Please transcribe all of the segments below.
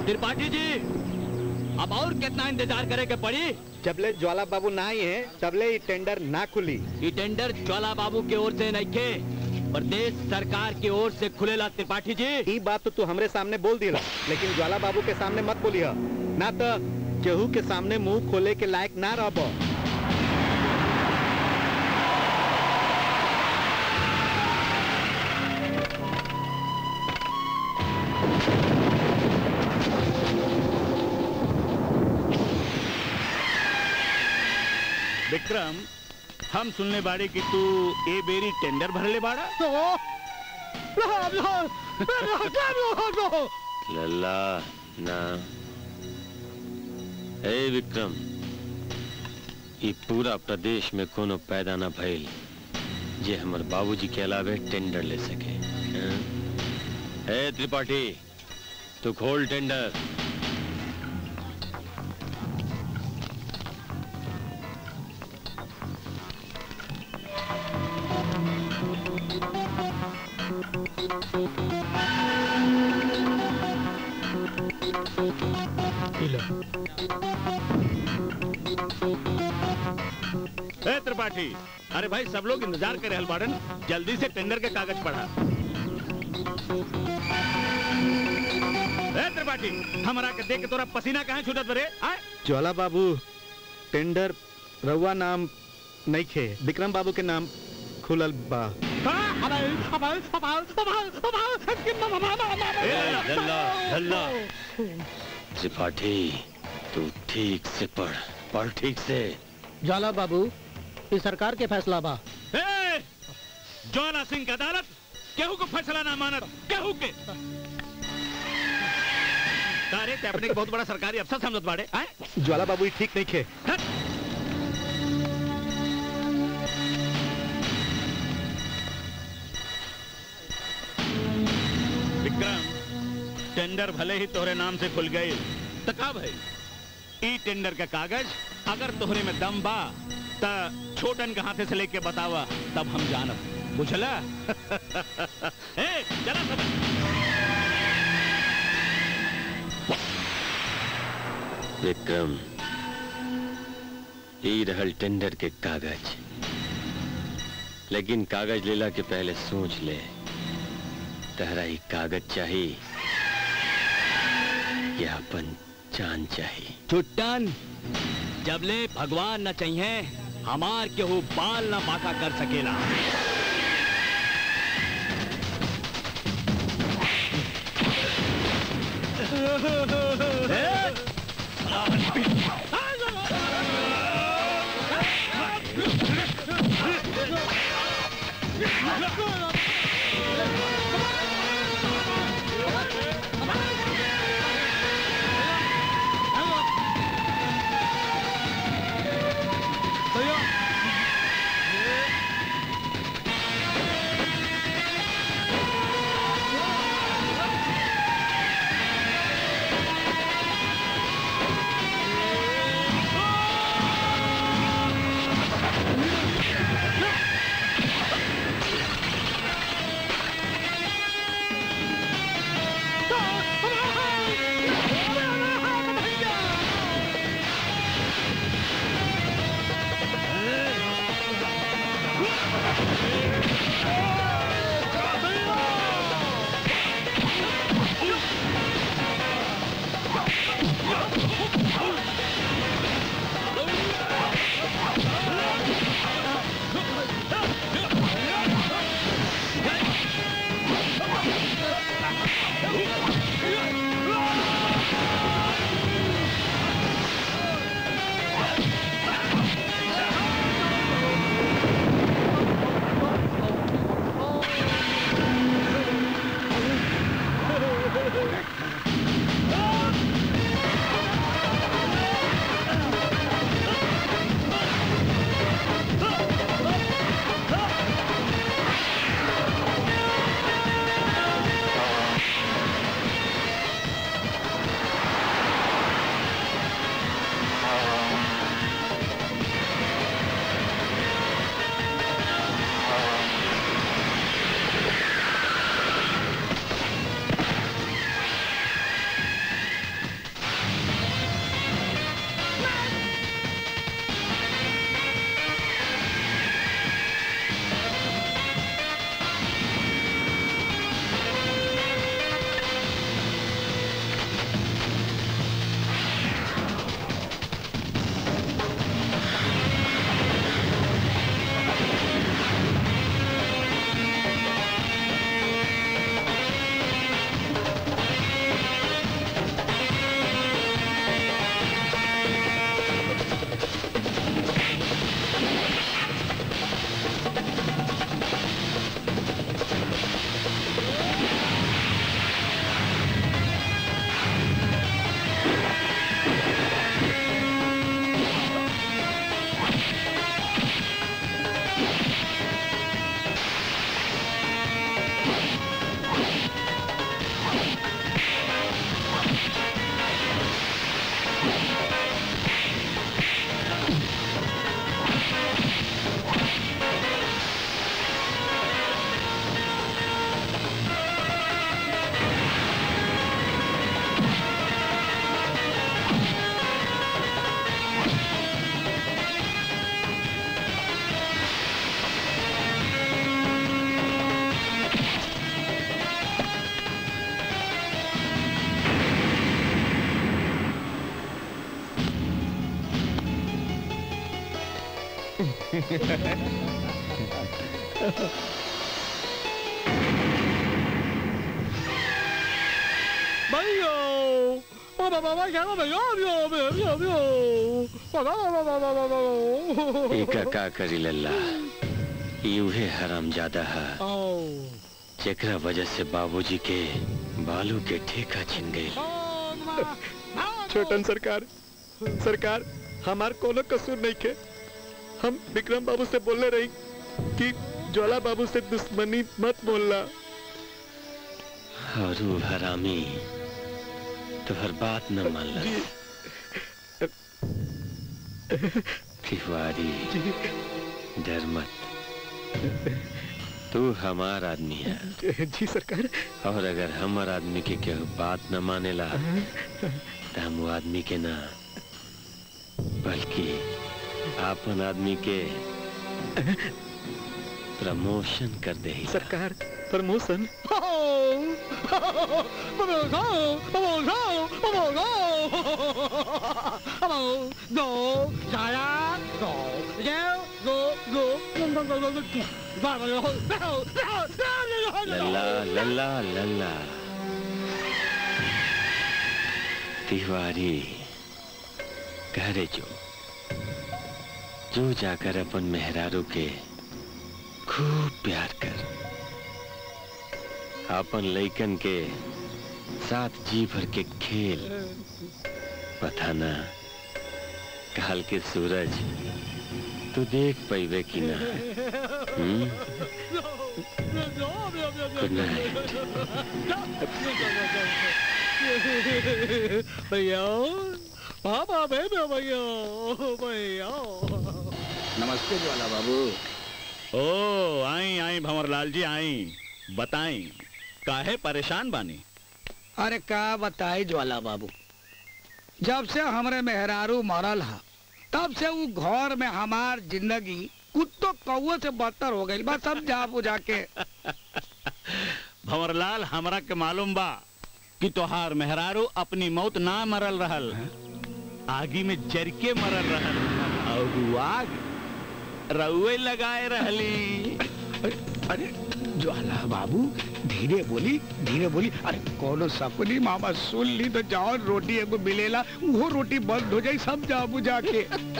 त्रिपाठी जी अब और कितना इंतजार करे के पड़ी जबले ज्वाला बाबू ना आए हैं तबले ही टेंडर ना खुली ये टेंडर ज्वाला बाबू की ओर से नहीं थे प्रदेश सरकार की ओर से खुलेला त्रिपाठी जी ई बात तो तू हमरे सामने बोल दिला लेकिन ज्वाला बाबू के सामने मत बोलिह ना तो केहू के सामने मुंह खोले के लायक ना रहब विक्रम हम सुनने बाड़े कि तू ए बेरी टेंडर भरले बाड़ा लल्ला ना हे विक्रम ई पूरा प्रदेश में कोनो पैदा ना भइल जे हमर बाबूजी के अलावे टेंडर ले सके हैं? हे त्रिपाठी तू खोल टेंडर ए त्रिपाठी अरे भाई सब लोग इंतजार करे हल बाड़न जल्दी से टेंडर के कागज पढ़ा ए त्रिपाठी हमरा के देख के तोरा पसीना कहाँ छूटत बरे आए ज्वाला बाबू टेंडर रउआ नाम नहीं खे विक्रम बाबू के नाम खुलल बा लल्ला लल्ला त्रिपाठी तू ठीक से पढ़ पढ़ ठीक से ज्वाला बाबू ये सरकार के फैसला बा ए, ज्वाला सिंह की अदालत केहू को फैसला ना मानत केहू के तारे ते अपने के बहुत बड़ा सरकारी अफसर समझत बाड़े आए ज्वाला बाबू ई ठीक नहीं खे विक्रम टेंडर भले ही तोहरे नाम से खुल गए तो का भाई ई टेंडर का कागज अगर तोहरे में दम बा त छोटन के हाथे से लेके बतावा तब हम जानब बुझला ए चला सब विक्रम ई रहल टेंडर के कागज लेकिन कागज लेला के पहले सोच ले तहरा ही कागज चाहिए या अपन जान चाहिए छुट्टन जबले भगवान न चाहिए हमार केहू बाल न बाका कर सकेला भैया ओ बाबा बाबा क्या भैया भैया भैया भैया बाबा बाबा बाबा बाबा एका का करी लल्ला यूहे हराम ज्यादा है आओ जेकरा वजह से बाबूजी के बालू के ठेका छिन गई छोटन सरकार सरकार हमार कोनो कसूर नहीं के हम विक्रम बाबू से बोलने रही कि ज्वाला बाबू से दुश्मनी मत बोलना और वो हरामी तो हर बात न मान तिवारी डर मत तू हमार आदमी है जी सरकार और अगर हमार आदमी के केहू बात न मानेला तो हम वो आदमी के ना बल्कि आपन आदमी के प्रमोशन कर दे सरकार प्रमोशन लल्ला लल्ला लल्ला तिवारी घरे जो जो जाकर अपन मेहरारू के खूब प्यार कर अपन लइकन के साथ जी भर के खेल पता ना काल के सूरज तू देख पैबे कि ना हम्म? गुड नाइट भैया पापा भैया भैया भैया नमस्ते ज्वाला बाबू ओ आई आई भंवरलाल जी आई बताई काहे परेशान बानी अरे का बताई ज्वाला बाबू जब से हमरे मेहरारू मरल हा तब से वो घर में हमार जिंदगी कुत्तो कौओ से बदतर हो गई बस सब जा बुझा के भंवरलाल हमरा के मालूम बा कि तोहार मेहरारू अपनी मौत ना मरल रहल आगी में जर के मरल रहल और वो आग रउए लगाए रहली अरे ज्वाला बाबू धीरे बोली धीरे बोली अरे कोनो सपनी मामा सुन ली तो जाओ रोटी एगो मिलेला वो रोटी बंद हो जाई सब जा बुझा के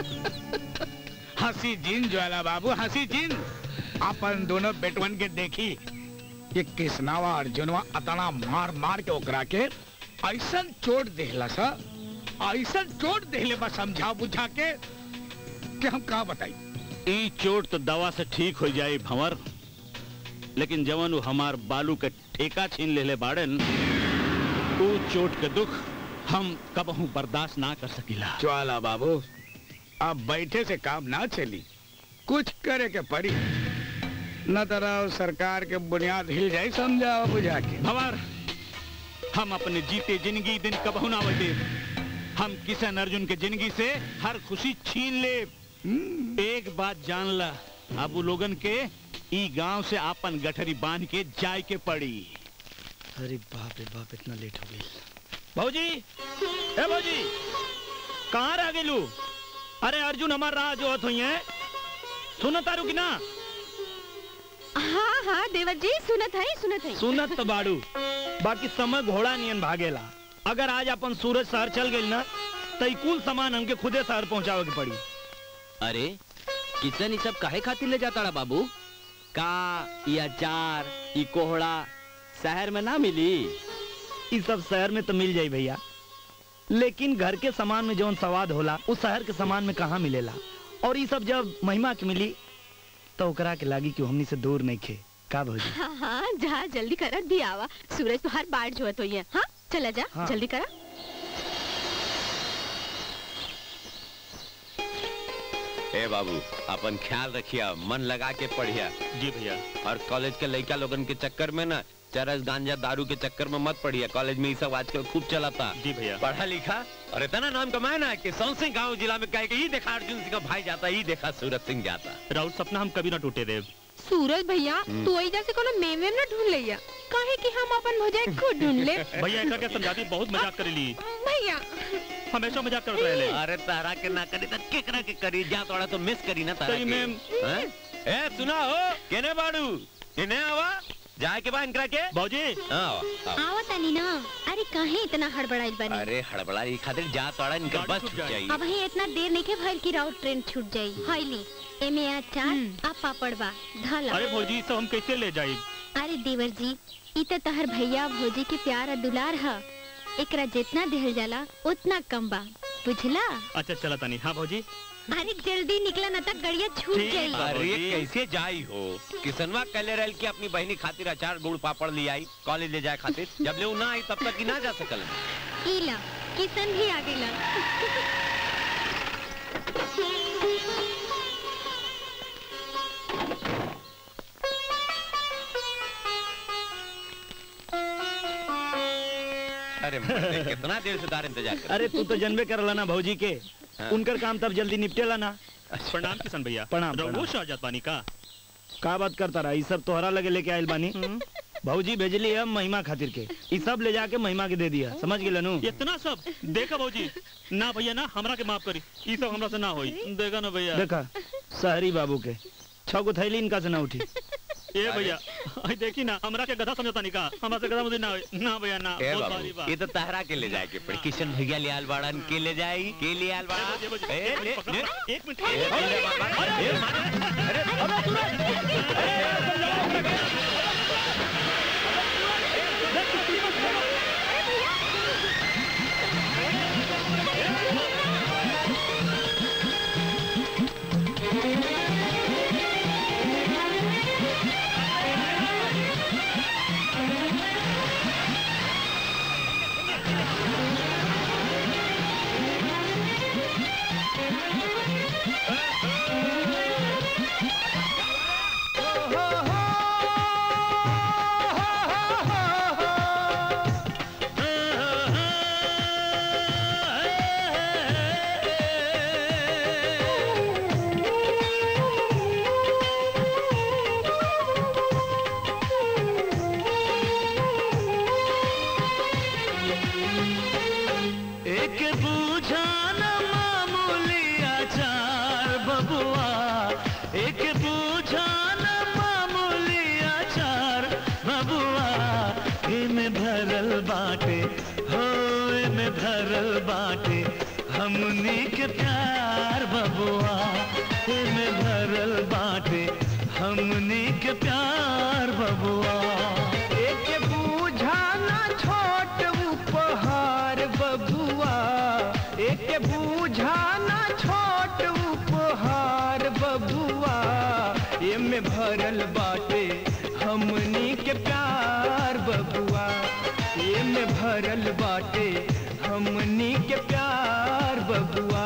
हंसी जिन ज्वाला बाबू हंसी जिन अपन दोनों बेटवन के देखी ये कृष्णावा अर्जुनवा अतना मार मार के ओकरा के ऐसा चोट देहला सा ऐसा चोट देहले बा समझा बुझा के कि हम का बताई ई चोट तो दवा से ठीक हो जाई भंवर लेकिन जवन वो हमार बालू के ठेका छीन लेले बाड़न ऊ चोट के दुख हम कबहू बर्दाश्त ना कर सकीला ज्वाला बाबू अब बैठे से काम ना चली कुछ करे के पड़ी न तरह सरकार के बुनियाद हिल जाए समझाओ बुझा के भंवर हम अपने जीते जिंदगी दिन कबहू ना बदे हम किशन अर्जुन के जिंदगी से हर खुशी छीन ले एक बात जान ला अब वो लोगन के ई गांव से आपन गठरी बांध के जाय के पड़ी अरे बाप रे बाप इतना लेट हो गई भौजी ए भौजी कहाँ रह गेलू अरे अर्जुन हमार राह जो हुई है सुन तारू की ना हाँ हाँ देवर जी सुनत है सुनत है सुनत तो बाड़ू बाकी समय घोड़ा नियन भागेला अगर आज अपन सूरज शहर चल गई ना तो ई कुल सामान हमके खुदे शहर पहुंचावे के पड़ी अरे किशन ई सब काहे खातिर ले जाता बाबू का ये अचार ये कोहड़ा शहर में ना मिली इस सब शहर में तो मिल जाई भैया लेकिन घर के सामान में जौन स्वाद होला उस शहर के सामान में कहाँ मिलेला और ये सब जब महिमा के मिली तो ओकरा के लागी कि हमनी से दूर नहीं खे का भौजी हाँ हाँ जा जल्दी करा दी आवा सूरज तो हर बार जोत हुई है हाँ चला जा हाँ। जल्दी करा ए बाबू अपन ख्याल रखिया मन लगा के पढ़िया जी भैया और कॉलेज के लड़का लोगन के चक्कर में ना चरस गांजा दारू के चक्कर में मत पड़िया कॉलेज में ये सब आजकल खूब चलाता जी भैया पढ़ा लिखा और इतना नाम कमाए ना कि सौसे गांव जिला में कहे कि ये देखा अर्जुन सिंह का भाई जाता ये देखा सूरज सिंह जाता राउत सपना हम कभी ना टूटे देव सूरज भैया तू ऐजा से कोनो मेम वेम ना ढूंढ लिया काहे कि हम अपन भौजाई खुद ढूंढ ले भैया ऐसा क्या समझाती बहुत मजाक कर ली भैया हमेशा मजाक करते रहे अरे तारा के ना करी त केकरा के करी जा तोड़ा तो मिस करी ना तारा सही के में। हैं? ए सुना हो केने बाड़ू इने आवा जाए के बा इनकरा के बाबूजी हाँ, आओ। आवा तानी ना अरे काहे इतना हड़बड़ाइल बनी अरे हड़बड़ा ई खातिर जा तोड़ा इनका गाड़ी बस छूट छूट जाए। जाई अब ही इतना देर नहीं के भइल की राउट ट्रेन छूट जाई हाईली एमे अचार आ पापड़ बा धला अरे भौजी सब हम कैसे ले जाए अरे देवर जी ई त तहर भैया भौजी के प्यार आ दुलार ह एकरा जितना देहल जाला उतना कम बा बुझला अच्छा चला तानी हाँ भौजी अरे जल्दी निकला ना तक गड़िया छूट ठीक जाई बा। अरे बाबूजी। कैसे जाई हो किसनवा कले रहल की अपनी बहनी खातिर अचार गुड़ पापड़ ले आई कॉलेज ले जाए खातिर जब ले उ ना आई तब तक ही ना जा सकल ई ला किशन भी आ गेला अरे मर्दे, कितना देर से तार इंतजार कर अरे तू तो जनबे करला ना भौजी के हाँ। उनकर काम तब जल्दी निपटेला ना प्रणाम किशन भैया प्रणाम, रघु प्रणाम। शाहजाद पानी का का बात करता रहा ई सब तोहरा लगे लेके आइल बानी भौजी भेजली है महिमा खातिर के ई सब ले जाके महिमा के दे दिया समझ गेल नु इतना सब देखा भौजी ना भैया ना हमरा के माफ करी ई सब हमरा से ना होई देखा ना भैया देखा शहरी बाबू के छह गो थैली इनका से ना उठी ए भैया आई देखी ना हमरा के गधा समझता नहीं का हमरा से गधा मुझे ना होई ना भैया ना ए बहुत बाबू भारी बा ये तो तहरा के ले जाए के पड़ी किशन भैया ले आल बाड़न के ले जाई के ले आल बाड़ा ए, भौजी, ए, ए, ले, पकड़, ले। पकड़, एक मिनट ए, ले, बाबा, ए, मारे। एक बूझान मामूली आचार बबुआ एक बूझान मामूली आचार बबुआ इमे भरल बाटे हो इमे भरल बाटे हमनी के प्यार बबुआ इमे भरल बाटे हमनी के प्यार बबुआ एक बूझाना छोट उपहार बबुआ एक बूझाना छोट उपहार बबुआ एमे भरल बाटे हमनी के प्यार बबुआ एमे भरल बाटे हमनी के प्यार बबुआ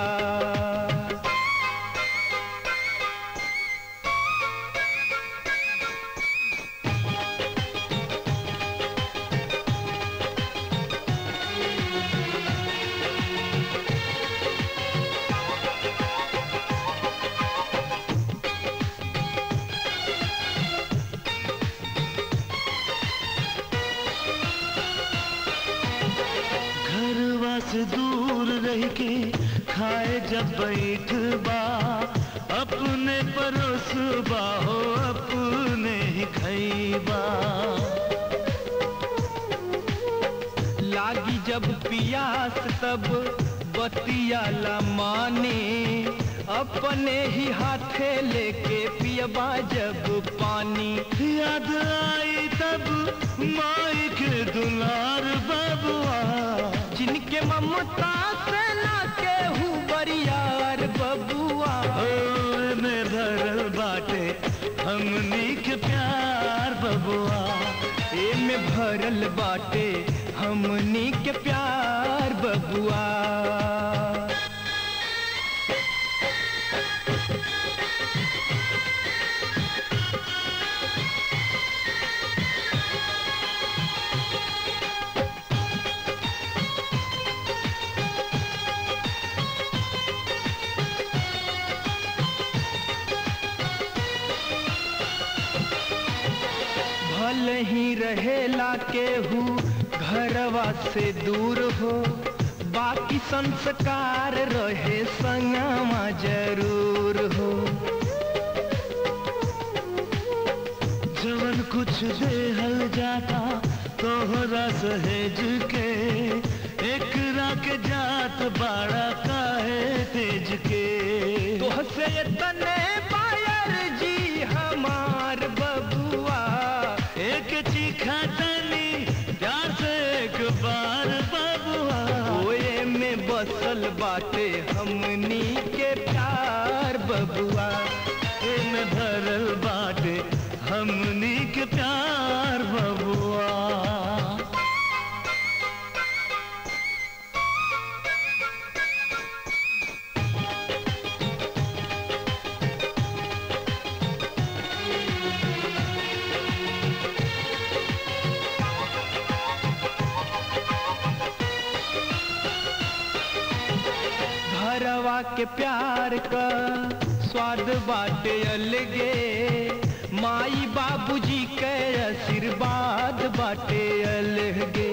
घरवा से दूर रह के खाए जब बैठ बा अपने परोसबा हो अपने ही खैबा लागी जब पियास तब बतियाला माने अपने ही हाथे लेके पियबा जब पानी याद आई तब माई के दुलार बबुआ जिनके ममता से ना केहू बरियार बबुआ ओ में भरल बाटे हमनी के प्यार बबुआ एमे भरल बाटे हमनी के प्यार बबुआ भले ही रहेला केहू घरवा से दूर हो बाकी संस्कार रहे संगमा जरूर हो जवन कुछ देहल जाता तोहरा सहेज के एक के जात बाड़ा काहे तेज के तोहसे तने पायर जी हमार बबुआ एक चीखा तनी प्यार से एक बार बबुआ ओए में बसल बाटे हमनी के प्यार बबुआ में भरल बाटे हमनी के प्यार बबुआ घरवा के प्यार का स्वाद बाटे अलगे माई बाबूजी के आशीर्वाद बाटे अलगे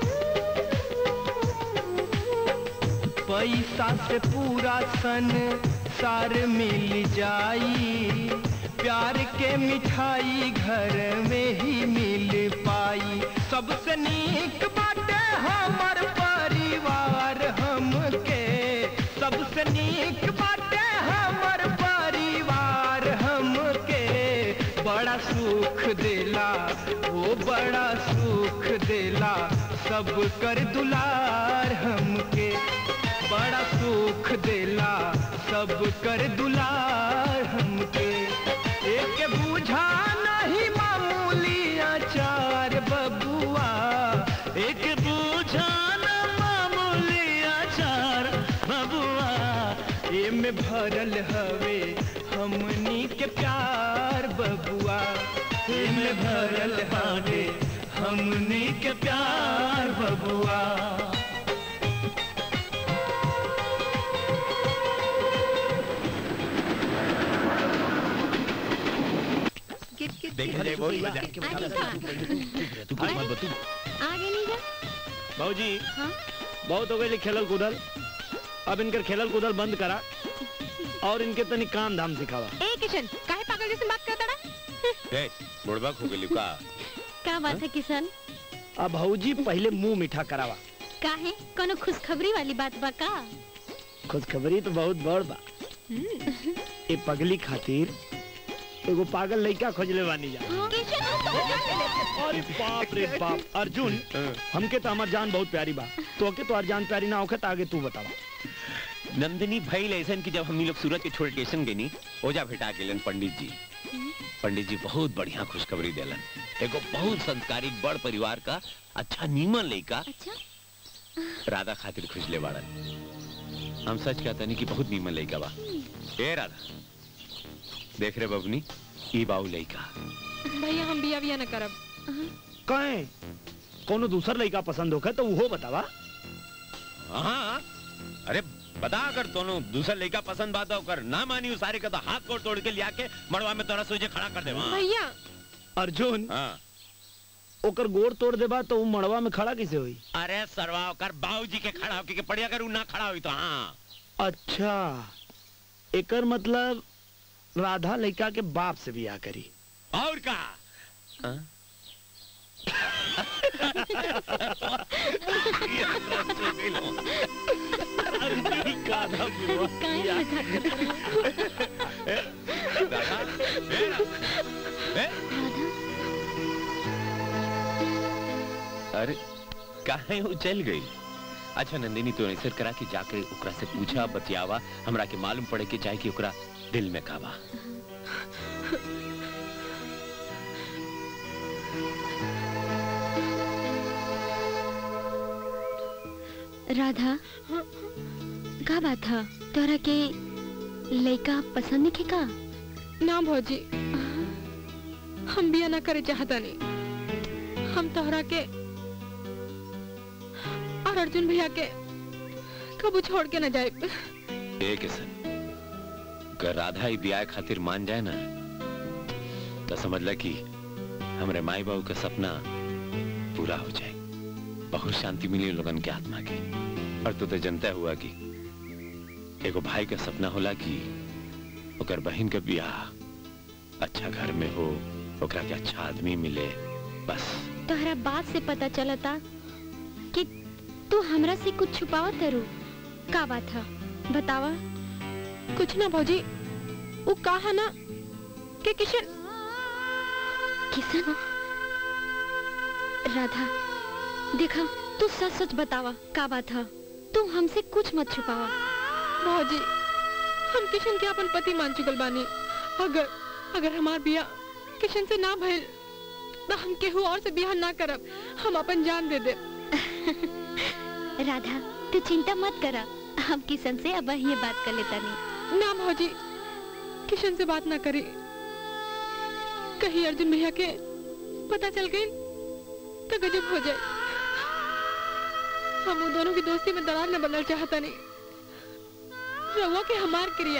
पैसा से पूरा सन सार मिल जाई प्यार के मिठाई घर में ही मिल पाई सबसे नीक बाटे हमर परिवार हमके सबसे नीक बाटे हमर परिवार हमके बड़ा सुख देला वो बड़ा सुख देला सब कर दुलार हमके बड़ा सुख देला सब कर दुलार हमके एक बूझा नहीं मामूली अचार बबुआ एक बूझा न मामूली अचार बबुआ ये में भरल हवे हमनी के प्यार बबुआ ये में भरल हवे हमनी के प्यार बबुआ देखे जाए बहुत मजा तू कुछ मत बतू आगे नहीं जा बाबूजी हाँ बहुत हो गए खेलल कूदल अब इनकर खेलल कूदल बंद करा और इनके तनी काम धाम सिखावा ए किशन काहे पागल जैसे बात करता ना ए बुढ़बा खो गेली का का बात है किशन अब भाऊजी पहले मुंह मीठा करावा काहे कोनो खुशखबरी वाली बात बा का खुशखबरी तो बहुत बड़ बा ए पगली खातिर एगो पागल लड़का खोजले बानी जा अरे बाप रे बाप अर्जुन हमके तो हमार जान बहुत प्यारी बा तो के तो और जान प्यारी ना होखे तो आगे तू बतावा नंदिनी भाई ऐसन की जब हम लोग सूरत के छोड़ स्टेशन गए नी ओजा भेटा गेलन पंडित जी पंडित जी बहुत बढ़िया खुशखबरी देलन एगो बहुत संस्कारी बड़ परिवार का अच्छा नीमन लड़का अच्छा राधा खातिर खुजले बाड़न हम सच कहते नहीं कि बहुत नीमन लड़का बा ए राधा देख रहे बबनी ई बाऊ लड़का भैया हम बिया बिया न करब कहे कोनो दूसर लड़का पसंद होखे तो वो बतावा हाँ अरे बता अगर दोनों दूसरा लड़का पसंद बात कर ना मानी उस सारे का तो हाथ को तोड़ के लिया के मड़वा में तोरा सोचे खड़ा कर दे वहाँ। भैया अर्जुन हाँ ओकर गोड़ तोड़ देबा तो वो मड़वा में खड़ा कैसे हुई अरे सरवा कर बाबूजी के खड़ा होके के पड़िया कर उ ना खड़ा हुई तो हाँ अच्छा एकर मतलब राधा लड़का के बाप से बियाह करी और का हाँ? काहे मजाक करता है? दादा, ए, ए, अरे काहे वो चल गई अच्छा नंदिनी तो ऐसे करा कि जाके ओकरा से पूछा बतियावा हमरा के मालूम पड़े कि चाहे कि ओकरा दिल में काबा राधा का बात है तोरा के लड़का पसंद नहीं का ना भौजी हम बिया ना करे चाहता नहीं हम तोहरा के और अर्जुन भैया के कबू छोड़ के न जाए ए किसन अगर राधा ही ब्याह खातिर मान जाए ना तो समझ ल कि हमरे माई बाबू का सपना पूरा हो जाए बहुत शांति मिली लोगन के आत्मा के और तू तो जनता हुआ कि एगो भाई का सपना होला कि ओकर बहन के बियाह अच्छा घर में हो ओकरा के अच्छा आदमी मिले बस तोहरा बात से पता चलता कि तू हमरा से कुछ छुपावा तरू का बात है बतावा कुछ ना भौजी वो कहा ना कि किशन किशन राधा देखा तू सच सच बतावा का बात है तू हमसे कुछ मत छुपावा भौजी हम किशन के अपन पति मान चुकल बानी अगर अगर हमार बिया किशन से ना भइल तो हम केहू और से बियाह ना करब हम अपन जान दे दे राधा तू चिंता मत करा हम किशन से अब ये बात कर लेता नहीं ना भौजी किशन से बात ना करी कहीं अर्जुन भैया के पता चल गई तो गजब हो जाए हम उन दोनों की दोस्ती में दरार न बदल चाहता नहीं रहुआ के हमार क्रिया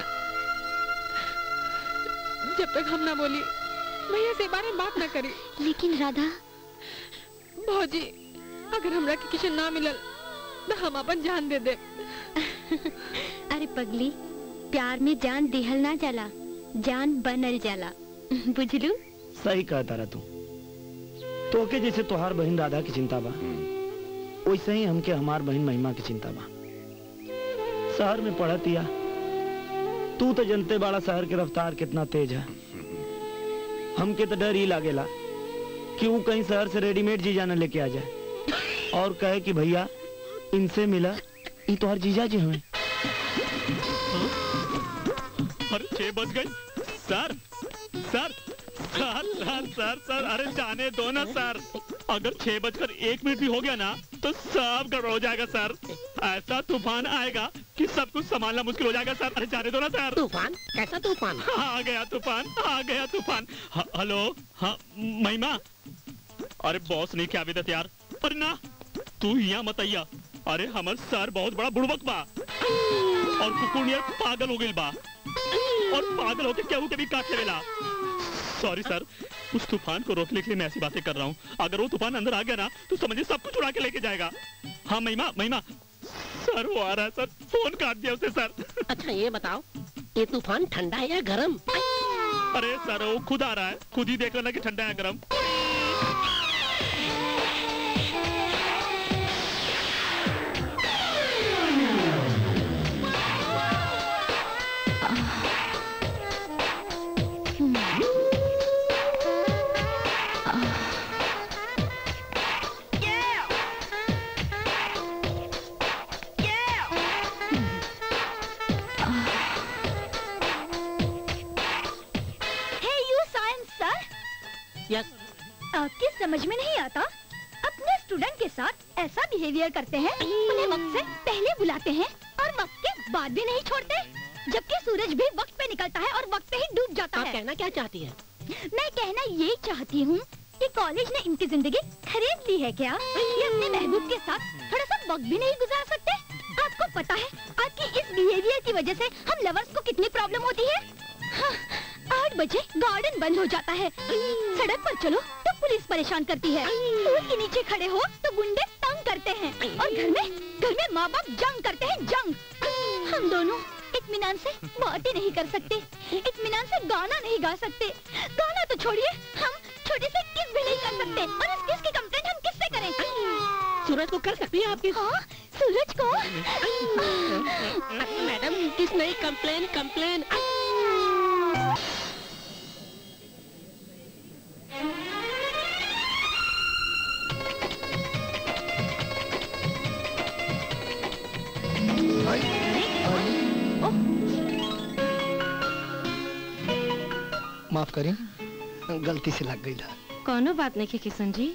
जब तक हम ना बोली भैया से बारे में बात ना करी लेकिन राधा भौजी अगर हमरा के किशन ना मिलल तो हम अपन जान दे दे अरे पगली प्यार में जान दिहल ना जाला जान बनल जाला बुझलू सही कहता रहा तू तो के जैसे तोहार बहन राधा की चिंता बा वैसे ही हमके हमार बहन महिमा की चिंता बा शहर में पढ़तिया तू तो जनते बाड़ा शहर के रफ्तार कितना तेज है हमके तो डर ही लागेला कि वो कहीं शहर से रेडीमेड जी जाना लेके आ जाए और कहे कि भैया इनसे मिला ये तो हर जीजा जी हमें अरे छह बज गई सर सर सर सर सर सर अरे जाने दो ना सर अगर छह बजकर एक मिनट भी हो गया ना तो सब गड़बड़ हो जाएगा सर ऐसा तूफान आएगा कि सब कुछ संभालना मुश्किल हो जाएगा सर अरे जाने दो ना सर तूफान कैसा तूफान आ गया तूफान आ गया तूफान ह- हेलो हाँ महिमा अरे बॉस नहीं क्या विदत यार अरे ना तू यहाँ मत आइया अरे हमर सर बहुत बड़ा बुड़बक बा और कुकुर यार पागल हो गई बा और पागल होके केहू के भी काट लेवेला सॉरी सर उस तूफान को रोकने के लिए मैं ऐसी बातें कर रहा हूँ अगर वो तूफान अंदर आ गया ना तो समझिए सब कुछ उड़ा के लेके जाएगा हाँ महिमा महिमा सर वो आ रहा है सर फोन काट दिया उसने सर अच्छा ये बताओ ये तूफान ठंडा है या गर्म अरे सर वो खुद आ रहा है खुद ही देख लेना कि ठंडा है गर्म हे यू साइंस सर यस आपकी समझ में नहीं आता अपने स्टूडेंट के साथ ऐसा बिहेवियर करते हैं उन्हें वक्त से पहले बुलाते हैं और वक्त के बाद भी नहीं छोड़ते जबकि सूरज भी वक्त पे निकलता है और वक्त पे ही डूब जाता आप है कहना क्या चाहती है मैं कहना ये चाहती हूँ कि कॉलेज ने इनकी जिंदगी खरीद ली है क्या ये अपने महबूब के साथ थोड़ा सा वक्त भी नहीं गुजार सकते आपको पता है आपकी इस बिहेवियर की वजह से हम लवर्स को कितनी प्रॉब्लम होती है हाँ, आठ बजे गार्डन बंद हो जाता है सड़क पर चलो तो पुलिस परेशान करती है पुल के नीचे खड़े हो तो गुंडे तंग करते हैं और घर में घर में माँ बाप जंग करते हैं जंग हम दोनों इत्मीनान से बातें नहीं कर सकते इत्मीनान से गाना नहीं गा सकते गाना तो छोड़िए हम छोटे से किस भी नहीं कर सकते और इस किस की कंप्लेंट हम किससे करें सूरज को कर सकती है आपकी हाँ सूरज को मैडम किस नहीं कंप्लेन कंप्लेन माफ करें गलती से लग गई था कोनो बात नहीं है किशन जी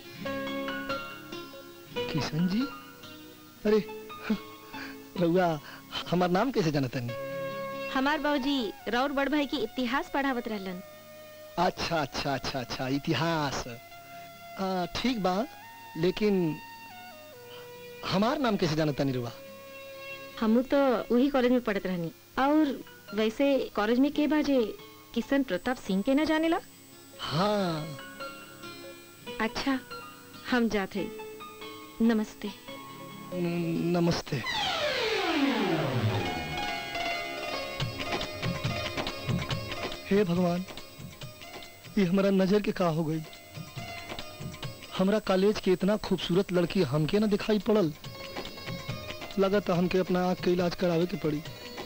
किशन जी अरे रउआ हमार नाम कैसे जानता नहीं हमार बाबूजी राउर बड़ भाई की इतिहास पढ़ावत रहलन अच्छा अच्छा अच्छा अच्छा इतिहास आ, ठीक बा लेकिन हमार नाम कैसे जानता नहीं रुआ हमू तो वही कॉलेज में पढ़त रहनी और वैसे कॉलेज में के बाजे किशन प्रताप सिंह के न जानेला हाँ अच्छा हम जाते नमस्ते न- नमस्ते हे भगवान ये हमारा नजर के का हो गई हमरा कॉलेज के इतना खूबसूरत लड़की हमके ना दिखाई पड़ल लगत हमके अपना आँख के इलाज करावे के पड़ी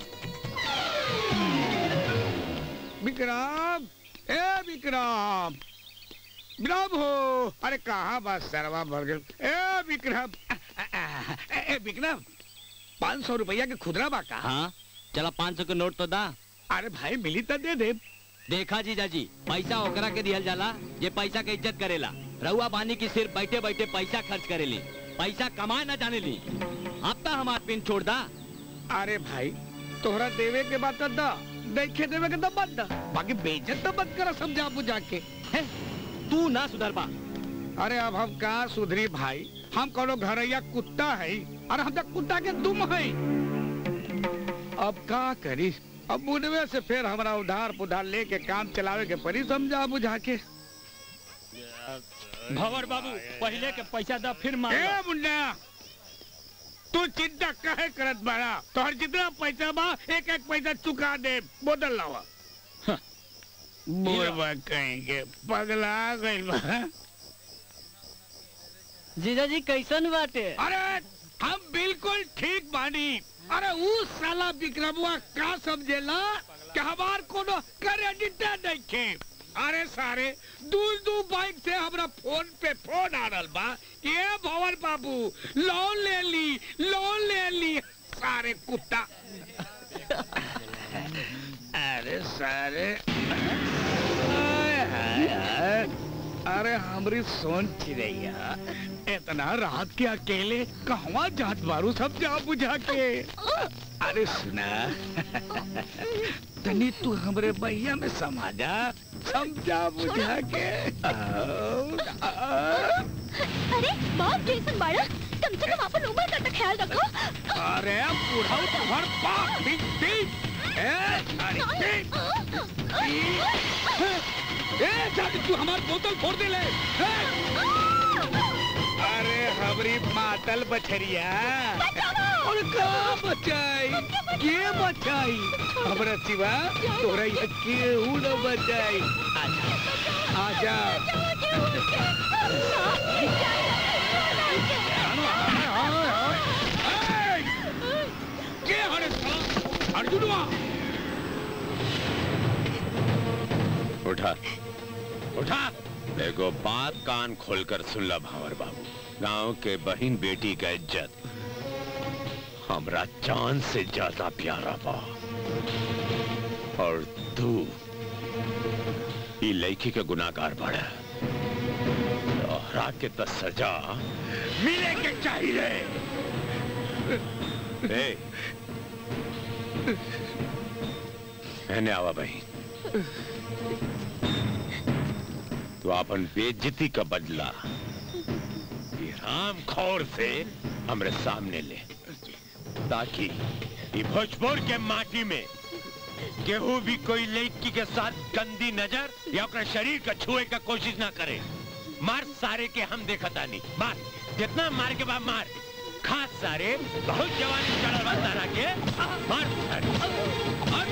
विक्रम ए विक्रम विक्रम हो अरे कहाँ बस सरवा भर गए ए विक्रम ए, ए विक्रम पाँच सौ रुपया के खुदरा बा का हाँ चला पाँच सौ के नोट तो दा अरे भाई मिली तो दे दे देखा जीजा जी पैसा ओकरा के दिहल जाला ये पैसा के इज्जत करेला रउआ बानी की सिर्फ बैठे बैठे पैसा खर्च करेली पैसा कमाए ना जाने ली अब तो हमार पिन छोड़ दा अरे भाई तोहरा देवे के बात तो दा देखे देवे के तो मत दा बाकी बेइज्जत तो मत करा समझा बुझा के तू ना सुधर पा अरे अब हम का सुधरी भाई हम कोनो घरैया कुत्ता है और हम तो कुत्ता के दुम है अब का करी अब बुढ़वे से फिर हमरा उधार पुधार लेके काम चलावे के परी समझा बुझा के भंवर बाबू पहले के पैसा दा फिर मांग ए मुन्ना तू चिंता काहे करत बाड़ा तोहर जितना पैसा बा एक एक पैसा चुका दे बोतल लावा बुढ़वा कहेंगे पगला गइल बा जीजा जी कैसन बाटे अरे हम बिल्कुल ठीक बानी अरे ऊ साला विक्रमुआ का समझेला कि हमार कोनो क्रेडिट नहीं खे अरे सारे दूर दूर बाइक से हमरा फोन पे फोन आ रहा बा ये भवन बाबू लोन ले ली लोन ले ली सारे कुत्ता अरे सारे आय, हाय, हाय। अरे हमरी सोन चिड़ैया इतना रात के अकेले कहवा जात बारू सब जा बुझा के अरे सुना तनी तू हमरे भैया में समा जा समझा बुझा के आओ, आओ। अरे बाप जैसन बाड़ा कम से कम अपन उम्र का तो ख्याल रखो अरे बूढ़ा तुम्हार बाप भी भी ए अरे भी ए जाके तू हमार बोतल फोड़ दे ले ए! अरे हमरी मातल बछरिया और का बचाई के बचाई हमरा सिवा तोरा ये केहू न बचाई आजा आजा के हरे साला अर्जुनवा उठा उठा देखो बात कान खोलकर सुन ला भावर बाबू गांव के बहन बेटी का इज्जत हमरा चांद से ज्यादा प्यारा बा और तू ई लड़की के गुनाहगार बड़ा तोहरा के तो सजा मिले के चाहिए ए, एने आवा बहन तो अपन बेइज्जती का बदला ये राम खौर से हमरे सामने ले ताकि ये भोजपुर के माटी में केहू भी कोई लड़की के साथ गंदी नजर या अपने शरीर का छुए का कोशिश ना करे मार सारे के हम देखता नहीं मार जितना मार के बाद मार खास सारे बहुत जवानी चढ़ल बा तारा के मार सारे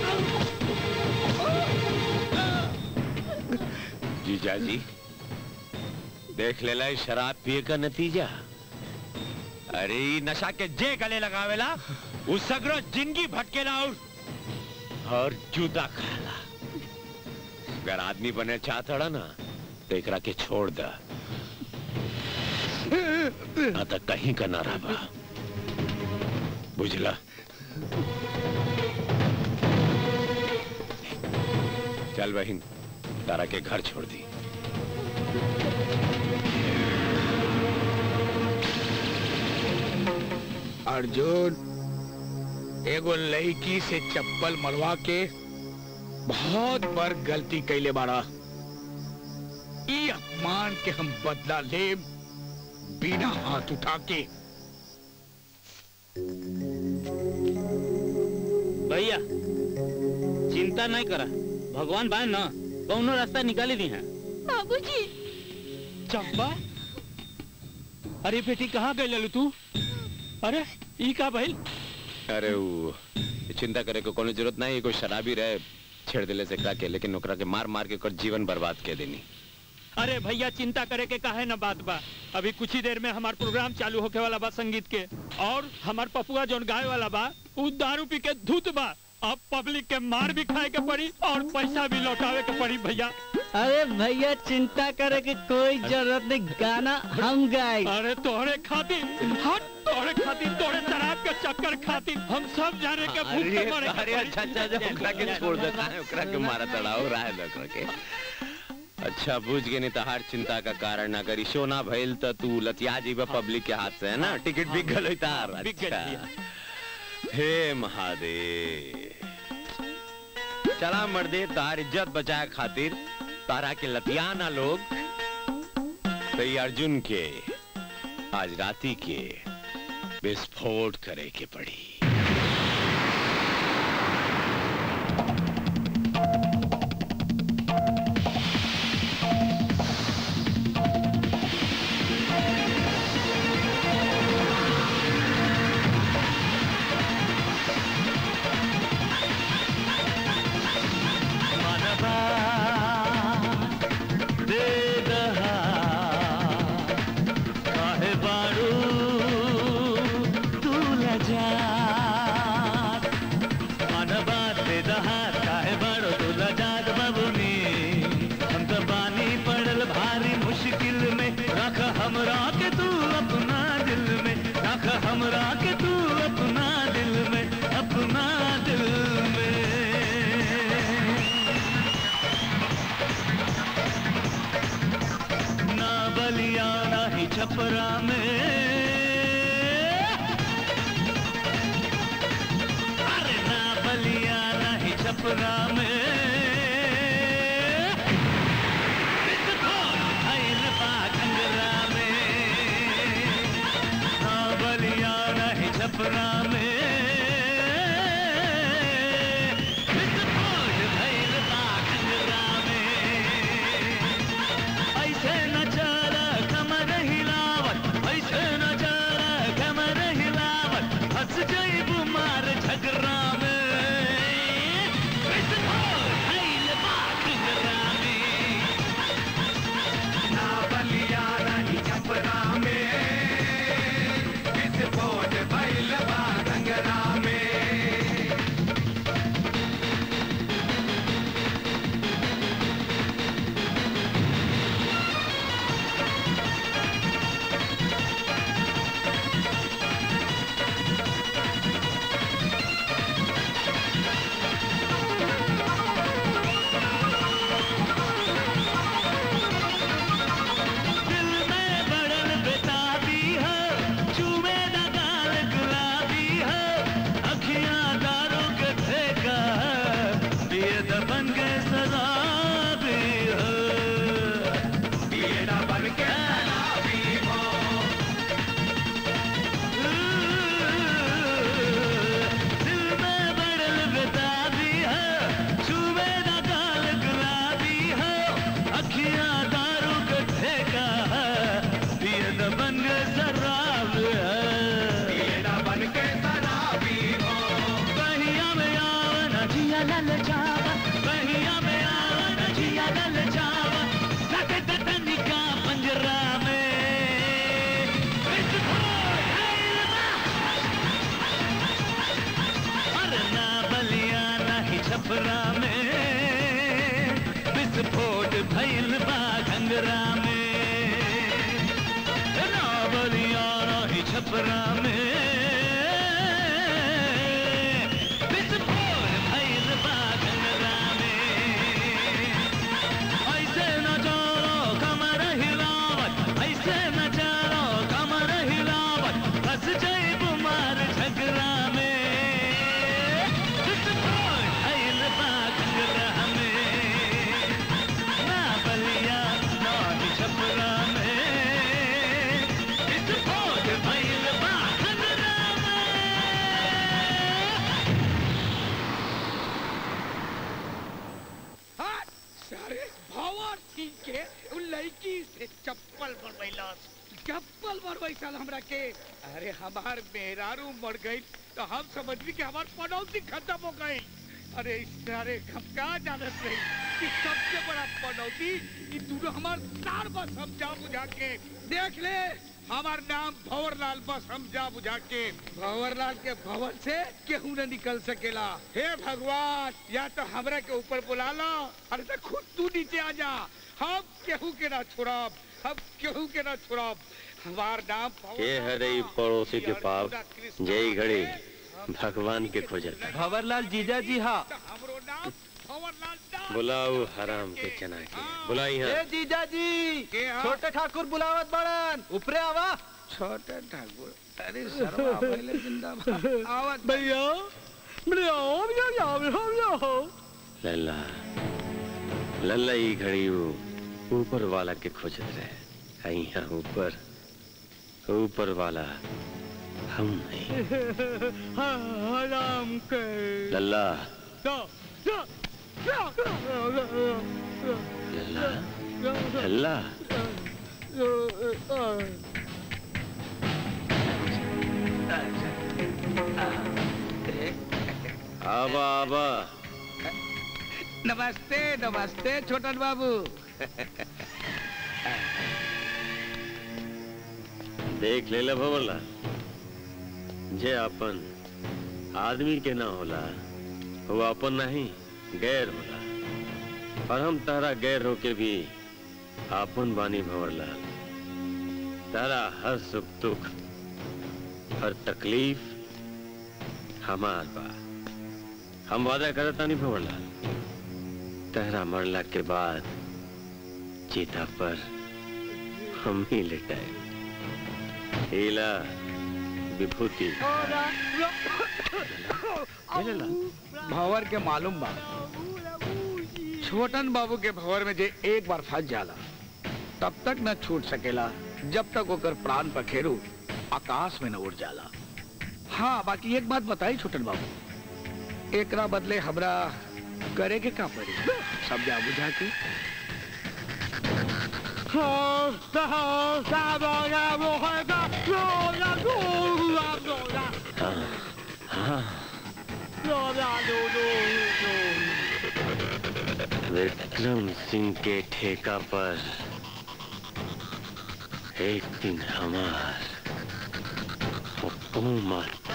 जीजा जी देख लेला ई शराब पिए का नतीजा अरे ई नशा के जे गले लगावेला उ सगरो जिंदगी भटकेला और और जूता खाला अगर आदमी बने चाहता ना तो एकरा के छोड़ दा ना तो कहीं का ना रहा बुझला चल बहन तारा के घर छोड़ दी अर्जुन एगो लड़की से चप्पल मरवा के बहुत बड़ गलती कैले बाड़ा ई अपमान के हम बदला ले बिना हाथ उठा के भैया चिंता नहीं करा भगवान बाय न कौनो रास्ता निकाली दी है बाबूजी चंपा अरे बेटी कहाँ गई ललू तू अरे ई का भइल अरे वो चिंता करे को कोनो जरूरत नहीं कोई शराबी रहे छेड़ दिले से के लेकिन ओकरा के मार मार के ओकर जीवन बर्बाद के देनी अरे भैया चिंता करे के काहे न बात बा अभी कुछ ही देर में हमार प्रोग्राम चालू होके वाला बा संगीत के और हमार पपुआ जोन गाय वाला बा उ दारू पी के धूत बा अब पब्लिक के मार भी खाए के पड़ी और पैसा भी लौटावे के पड़ी भैया अरे भैया चिंता करे की कोई जरूरत नहीं गाना हम गाए अरे तोहरे खातिर हट तोहरे खातिर तोहरे शराब के चक्कर खातिर हम सब जाने के भूख अरे से मरे के अरे पड़ी। अच्छा अच्छा अच्छा ओकरा के छोड़ दे काहे ओकरा के मारा तड़ाओ राह दे ओकरा के अच्छा बुझ गए नहीं तहार चिंता का कारण अगर इशो ना भइल त तू लतिया जीवा पब्लिक के हाथ से है ना टिकट बिक गल होई तार बिक गइल अच्छा हे महादेव चला मर्दे तार इज्जत बचाए खातिर तारा के लतियाना लोग तो ये अर्जुन के आज राती के विस्फोट करे के पड़ी मनवा दे दहा काहे बारू तू लजा मनवा दे दहा काहे बारू तू लजात बबुनी हम तो बानी पड़ल भारी मुश्किल में रख हमरा के तू अपना दिल में रख हमरा के तू अपना दिल में अपना दिल में ना बलिया ना ही छपरा में अरे ना बलिया ना ही छपरा में विस्फोट भइल बा घंघरा में ना बलिया ना ही छपरा में विस्फोट भइल बा घंघरा में ऐसे न चला कमर हिलावत ऐसे न चला कमर हिलावत हंस जइबू मार झगड़ा में विस्फोट भइल बा घंघरा में ना बलिया नहीं छपरा में विस्फोट भइल बा घंघरा में दिल में बड़ल बेताबी है चूमे न गाल गुलाबी है अखियां दारू के ठेका है ये दबन के शराबी है ये दबन के शराबी हो दिल में बड़ल बेताबी है चूमे न गाल गुलाबी है अखियां दारू के ठेका है ये दबन के शराब है ये दबन के शराबी हो बहिया में आवन जिया लल जावा बहिया में आवन जिया लल जावा सटे तनिका पंजरा में विस्फोट भइल बा। अरे ना बलिया ना ही छपरा में विस्फोट भइल बा घंगरा में ना बलिया ना ही छपरा में विस्फोट भइल बा घंगरा में ऐसे न चलो कमर हिलावत ऐसे न चलो कमर हिलावत फंस जइबू मार झगड़ा में विस्फोट भइल बा घंगरा में ना बलिया ना ही छपरा में विस्फोट भइल बा घंगरा हाँ, सारे भवर ठीक के उ लड़की से चप्पल बनवैलस चप्पल बनवै साल हमरा के अरे हमार मेहरारू मर गई तो हम समझली कि हमार पनौती खत्म हो गई अरे इस सारे हम क्या जानत रही कि सबसे बड़ा पनौती ये दोनों हमार सार बस समझा बुझा के देख ले हमार नाम भंवरलाल बस समझा बुझा के भंवरलाल के भवन से केहू न निकल सकेला हे भगवान या तो हमरा के ऊपर बुला लो अरे तो खुद तू नीचे आ जा हम केहू के ना छोड़ब हम केहू के ना छोड़ब हमार नाम के हरे ई पड़ोसी के पाप जय घड़ी भगवान के खोजता भंवरलाल जीजा जी हाँ बुलाओ हराम के चना के बुलाई ए यहाँ जीजा जी छोटे ठाकुर बुलावत बड़न ऊपरे आवा छोटे ठाकुर अरे शर्मा पहले जिंदाबाद आवत भैया लल्ला लल्ला ई घड़ी वो ऊपर वाला के खोजत रहे आ यहाँ ऊपर ऊपर वाला हम नहीं हराम के लल्ला जा, जा, जा, लल्ला लल्ला आबा आबा नमस्ते नमस्ते छोटन बाबू देख ले ला भवरला जे अपन आदमी के ना होला वो अपन नहीं गैर होला और हम तारा गैर होके भी आपन बानी भंवरलाल तारा हर सुख दुख हर तकलीफ हमार बा हम वादा करता नहीं भंवरलाल तेरा मरला के बाद चीता पर हम ही लेटाए हीला विभूति भंवर के मालूम बा छोटन बाबू के भंवर में जे एक बार फंस जाला तब तक न छूट सकेला जब तक ओकर प्राण पखेरु आकाश में न उड़ जाला हाँ बाकी एक बात बताई छोटन बाबू एकरा बदले हमरा करे के का पड़ी समझा बुझा के हाँ विक्रम सिंह के ठेका पर एक दिन हमार हुकूमत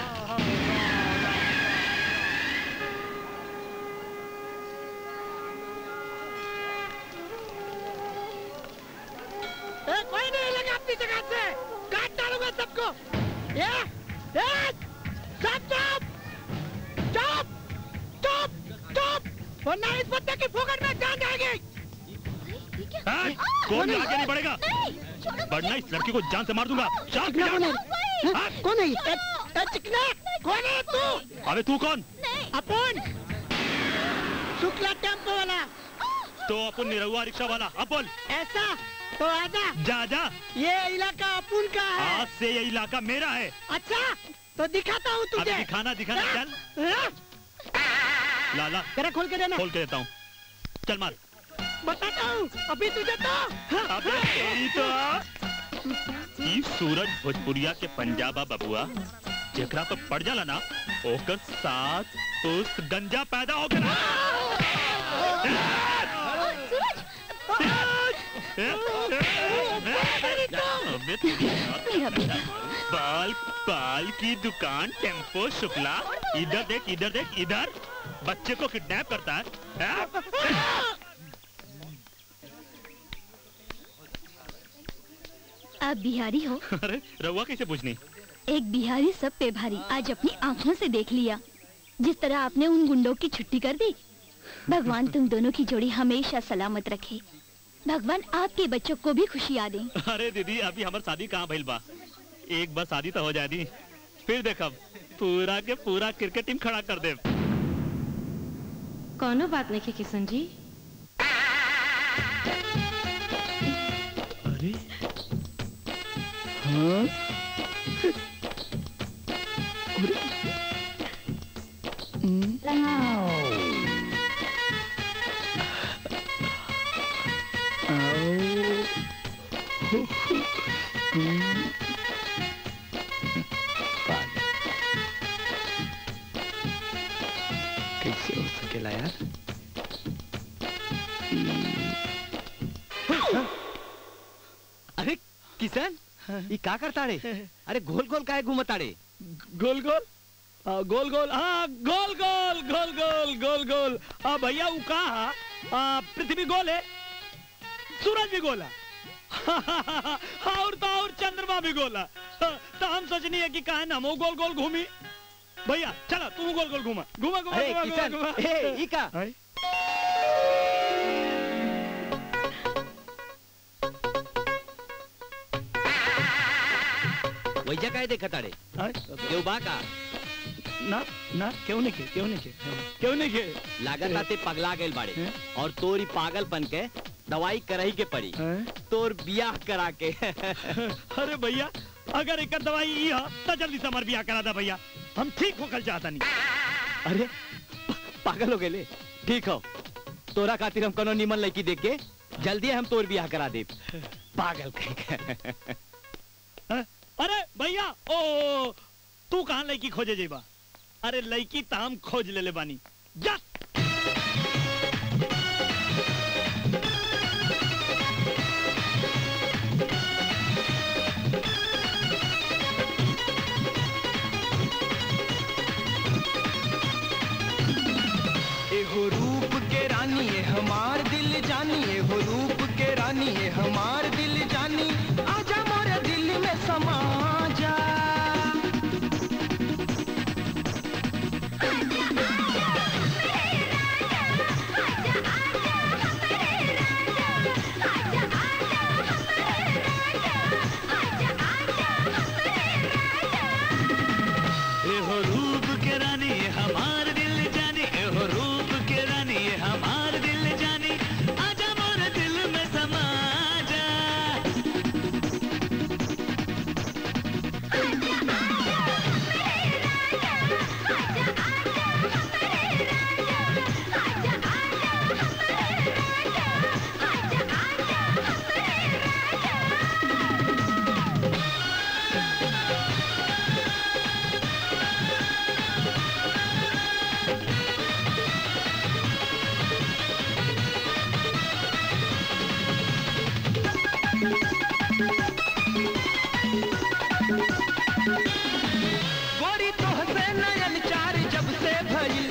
ए, कोई नहीं हिलेगा अपनी जगह से काट डालूंगा सबको ये ए, चुप चुप चुप चुप चुप वरना इस बच्चे की फोकट में जान जाएगी हाँ? कौन आगे नहीं बढ़ेगा बढ़ना इस लड़की को जान से मार दूंगा जान चिकना कौन है हाँ? कौन है ये? ए, ए, चिकना कौन है तू अबे तू कौन अपन शुक्ला टेम्पो वाला तो अपन निरहुआ रिक्शा वाला अब बोल ऐसा तो आजा जा जा ये इलाका अपुन का है आज से ये इलाका मेरा है अच्छा तो दिखाता हूँ तुझे अबे दिखाना दिखाना चल हाँ? लाला तेरा खोल के देना खोल के देता हूँ चल मार बताता हूँ अभी तुझे तो अबे तेरी तो ई सूरज भोजपुरिया के पंजाबा बबुआ जेकरा पर पड़ जाला ना ओकर साथ पुस्त गंजा पैदा हो गया अबे तेरी बाल बाल की दुकान टेम्पो शुक्ला इधर देख इधर देख इधर बच्चे को किडनैप करता है हैं? आप बिहारी हो अरे रहुआ कैसे पूछनी एक बिहारी सब पे भारी आज अपनी आंखों से देख लिया जिस तरह आपने उन गुंडों की छुट्टी कर दी भगवान तुम दोनों की जोड़ी हमेशा सलामत रखे भगवान आपके बच्चों को भी खुशियाँ दें अरे दीदी अभी हमार शादी कहाँ भइल बा एक बार शादी तो हो जाए दी फिर देखब पूरा के पूरा क्रिकेट टीम खड़ा कर दे कौनो बात नहीं किशन जी अरे हाँ अरे हम्म, आओ हो, हो, हम्म, सकेला यार अरे किशन ये का करता रे अरे गोल गोल काहे घूमता रे गोल गोल आ, गोल गोल हाँ गोल गोल गोल गोल गोल गोल आ भैया वो का हा? आ, पृथ्वी गोल है सूरज भी गोला और तो और चंद्रमा भी गोला तो हम सोचनी है कि कहा हम गोल गोल घूमी भैया चला तू गोल गोल घूमा घूमा घूमा अरे घूमा घूमा किशन घूमा ए ई का हाय। वैजा काहे देखता रे हाय। केहू बा का ना ना क्यों नहीं के क्यों नहीं के क्यों नहीं के लागत आते पगला गए बाड़े और तोरी पागलपन के दवाई करही के पड़ी तोर बियाह करा के अरे भैया अगर एक दवाई ई है तो जल्दी से हमार बियाह करा दे भैया हम ठीक होकर चाहता नहीं अरे पागल हो गए ठीक हो तोरा खातिर हम कोनो निमन लड़की देख के जल्दी हम तोर बियाह करा दे पागल कहीं के। हैं? अरे भैया ओ तू कहाँ लड़की खोजे जेबा अरे लड़की तो हम खोज ले ले बानी जा एहो रूप के रानी ये हमार दिल जानी एहो रूप के रानी ये हमार दिल जानी आजा मोरे दिल में समा जा एहो रूप के रानी ये हमार दिल जानी एहो रूप के रानी ये हमार दिल जानी आजा मोरे दिल में समा जा गोरी तो हसे नयन चार जब से भइल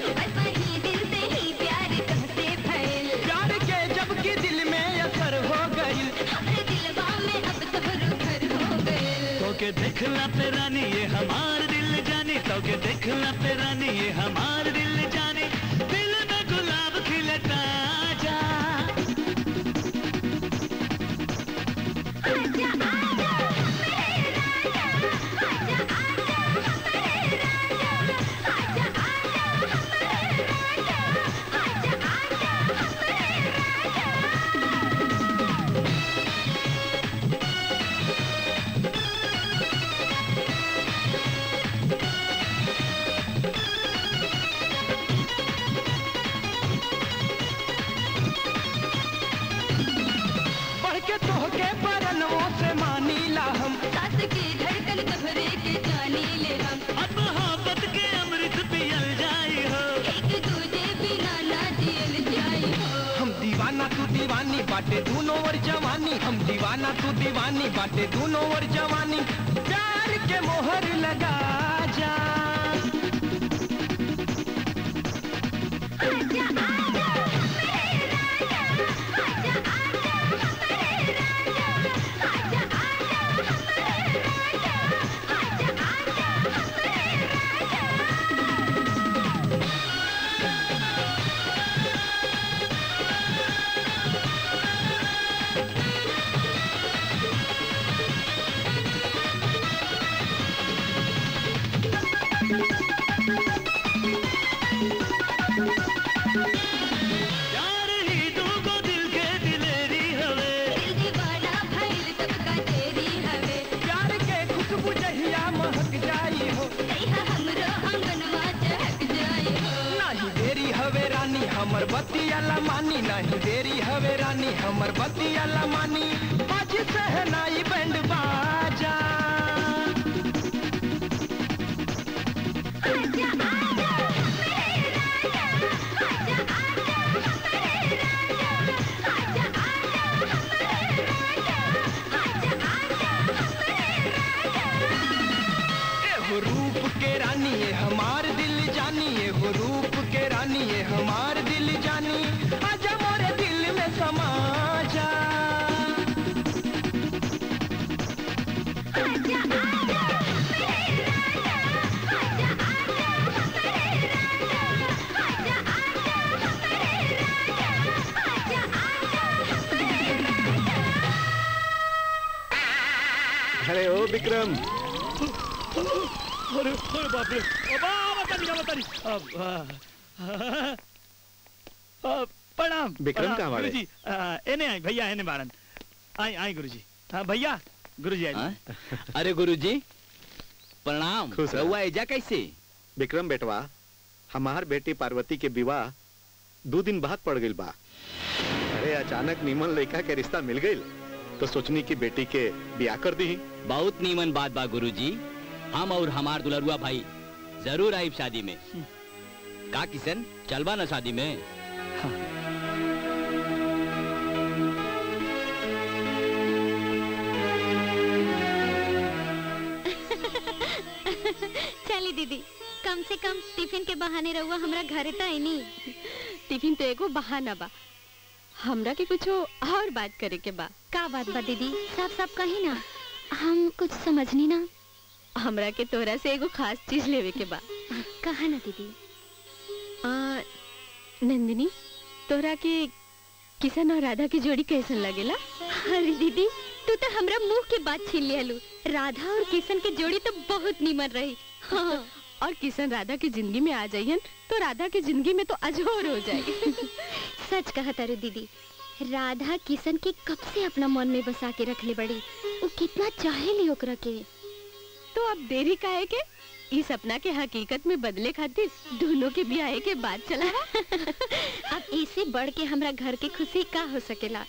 प्यार के जब की दिल में असर हो गइल तो के देखला पे रानी ये हमार दिल जानी तो के देखला पे रानी ये हमार दिल जानी दिल में गुलाब खिलता जा बढ़ के तोह के परनों से मानीला हम अब मोहब्बत के अमृत पियल जाई हो हम दीवाना तू दीवानी बाटे दोनों और जवानी हम दीवाना तू दीवानी बाटे दोनों और जवानी प्यार के मोहर लगा जा प्यार ही दूगो दिल के दिलेरी हवे प्यार के खुशबू जहिया महक जाई हो नहीं देरी हवे रानी हमर बतिया मानी नहीं देरी हवे रानी हमर बतिया मानी बाज सहनाई बैंड बाजा आजा के रानी ये हमार दिल जानी ये हो रूप के रानी ये हमार दिल जानी आजा मोरे दिल में समा जा अरे ओ विक्रम अरे अरे बाप रे अबा बता दी बता दी अब आ, आ, प्रणाम विक्रम प्रणाम, कहाँ बाड़े? गुरुजी आ, एने आई भैया एने बारन आई आई गुरुजी हाँ भैया गुरुजी आई अरे गुरुजी प्रणाम खुश रह। रहुआ एजा कैसे विक्रम बेटवा हमार बेटी पार्वती के विवाह दो दिन बाद पड़ गई बा अरे अचानक नीमन लड़का के रिश्ता मिल गई तो सोचनी की बेटी के ब्याह कर दी बहुत नीमन बात बा गुरुजी हम और हमार दुलरुआ भाई जरूर आइब शादी में का किशन चलबा ना शादी में चली दीदी कम से कम टिफिन के बहाने रहुआ हमरा घरे तो आई नहीं टिफिन तो एगो बहाना बा हमरा के कुछो और बात करे के बा का बात बा दीदी साफ साफ कही ना हम कुछ समझनी ना हमरा के तोरा से एगो खास चीज लेवे के बा कहा ना दीदी आ, नंदिनी तोरा के किशन और राधा की जोड़ी कैसन लगेला अरे दीदी तू तो हमरा मुंह के बात छीन लियालू राधा और किशन की जोड़ी तो बहुत नीमन रही हाँ, और किशन राधा की जिंदगी में आ जाइयन तो राधा की जिंदगी में तो अजोर हो जाए सच कहा तारू दीदी राधा किशन के कब से अपना मन में बसा के रख ले बड़ी वो कितना चाहे ली ओकरा के तो अब देरी काहे के इस सपना के हकीकत में बदले खातिर दोनों के ब्याह के बाद चला अब इसे बढ़ के हमरा घर की खुशी का हो सकेला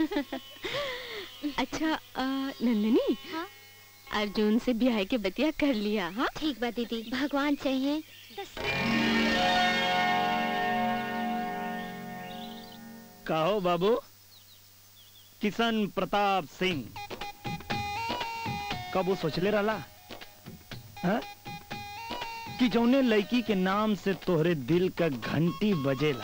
अच्छा आ, नंदिनी हाँ? अर्जुन से ब्याह के बतिया कर लिया हाँ ठीक बा दीदी भगवान चाहिए कहो बाबू किशन प्रताप सिंह कब वो सोचले रहला हाँ? कि जौने लड़की के नाम से तोहरे दिल का घंटी बजेला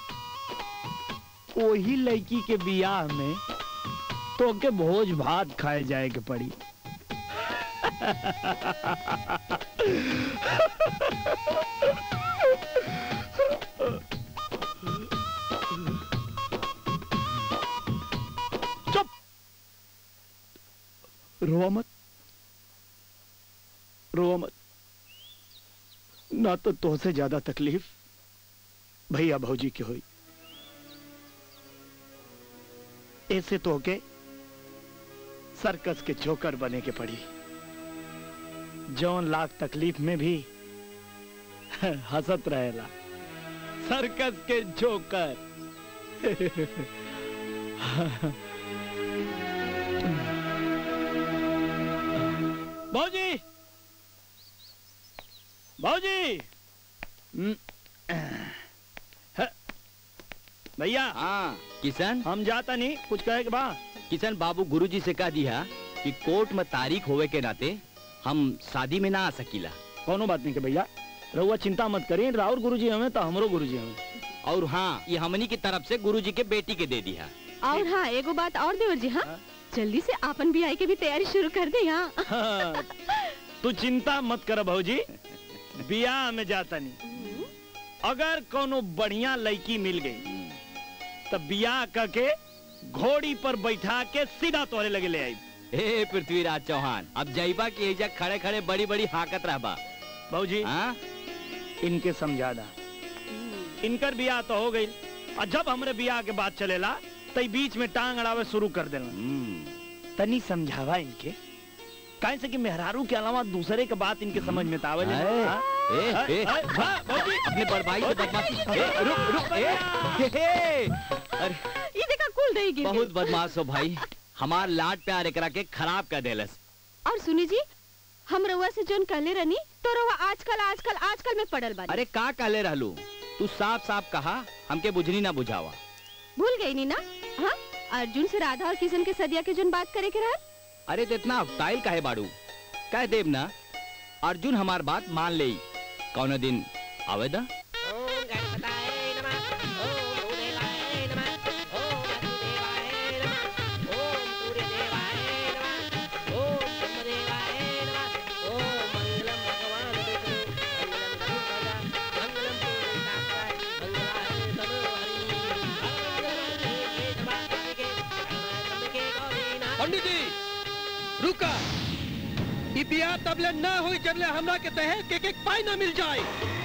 वही लड़की के बियाह में तो के भोज भात खाए जाए के पड़ी चुप रोवा मत रोवा मत ना तो तुझसे ज्यादा तकलीफ भैया भौजी की हुई ऐसे तो के सर्कस के जोकर बने के पड़ी जौन लाख तकलीफ में भी हंसत रहेला सर्कस के जोकर भौजी भौजी हम्म, ह, भैया हाँ किशन हम जाता नहीं कुछ कहे के बा किशन बाबू गुरुजी से कह दिया कि कोर्ट में तारीख होवे के नाते हम शादी में ना आ सकीला कोनो बात नहीं के भैया रहुआ चिंता मत करिए राउर गुरुजी हमें तो हमरो गुरुजी हमें और हाँ ये हमनी की तरफ से गुरुजी के बेटी के दे दिया और हाँ एगो बात और देवर जी हाँ जल्दी से आपन ब्याह की भी तैयारी शुरू कर दे हाँ हाँ, तू चिंता मत कर भौजी बियाह में जाता नहीं अगर कोनो बढ़िया लड़की मिल गई तब बियाह करके घोड़ी पर बैठा के सीधा तोहरे लगे ले आई हे पृथ्वीराज चौहान अब जईबा की एजा खड़े खड़े बड़ी बड़ी हाकत रहबा भौजी हाँ इनके समझा दा इनकर बियाह तो हो गई और जब हमरे बियाह के बात चलेला तई बीच में टांग अड़ावे शुरू कर देना तनी समझावा इनके काहे से कि मेहरारू के अलावा दूसरे के बात इनके समझ में तावे ए, ए, ए, अपने बड़ भाई से बदमाशी ए, रुक रुक ए, हे, हे, अरे ये देखा कुल रही गिर बहुत बदमाश हो भाई हमार लाड प्यार एकरा के खराब कर देलस और सुनी जी हम रउआ से जोन कहले रहनी तो रउआ आजकल आजकल आजकल में पड़ल बानी अरे का कहले रहलू तू साफ साफ कहा हमके बुझनी ना बुझावा भूल गई नी ना हाँ अर्जुन से राधा और किशन के सदिया के जोन बात करे के रहल अरे तो इतना अफताइल काहे बाड़ू कह देब ना अर्जुन हमार बात मान ले कौन दिन आवेदा पंडित जी रुका ई बियाह तबले ना हुई जबले हमरा के दहेज के एक पाई ना मिल जाए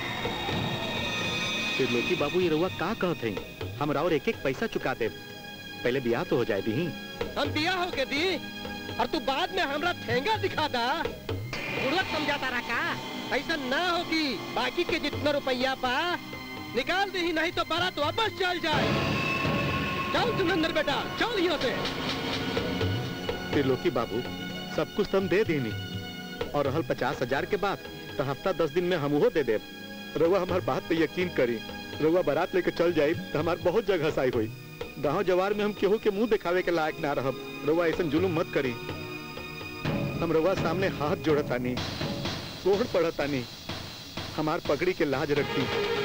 फिर लोकी बाबू ये रउआ का कहत हैं हम और एक एक पैसा चुका दे पहले ब्याह तो हो जाए दी हम बियाह हो के दी और तू बाद में हमरा ठेंगा दिखा दा बुढ़त समझाता रहा का ऐसा ना होगी बाकी के जितना रुपया पा निकाल दी नहीं तो बारात वापस चल जाए चल सुनंदर बेटा चल यहाँ से फिर लोकी बाबू सब कुछ तुम दे देनी और रहल पचास हजार के बाद तो हफ्ता दस दिन में हम वो दे दे रउआ हमार बात पे यकीन करी रउआ बारात लेके चल जाई तो हमार बहुत जगह हसाई हुई गांव जवार में हम केहू के मुंह दिखावे के लायक ना रहब रउआ ऐसा जुलुम मत करी हम रउआ सामने हाथ जोड़तानी कोहड़ पड़तानी हमार पगड़ी के लाज रखी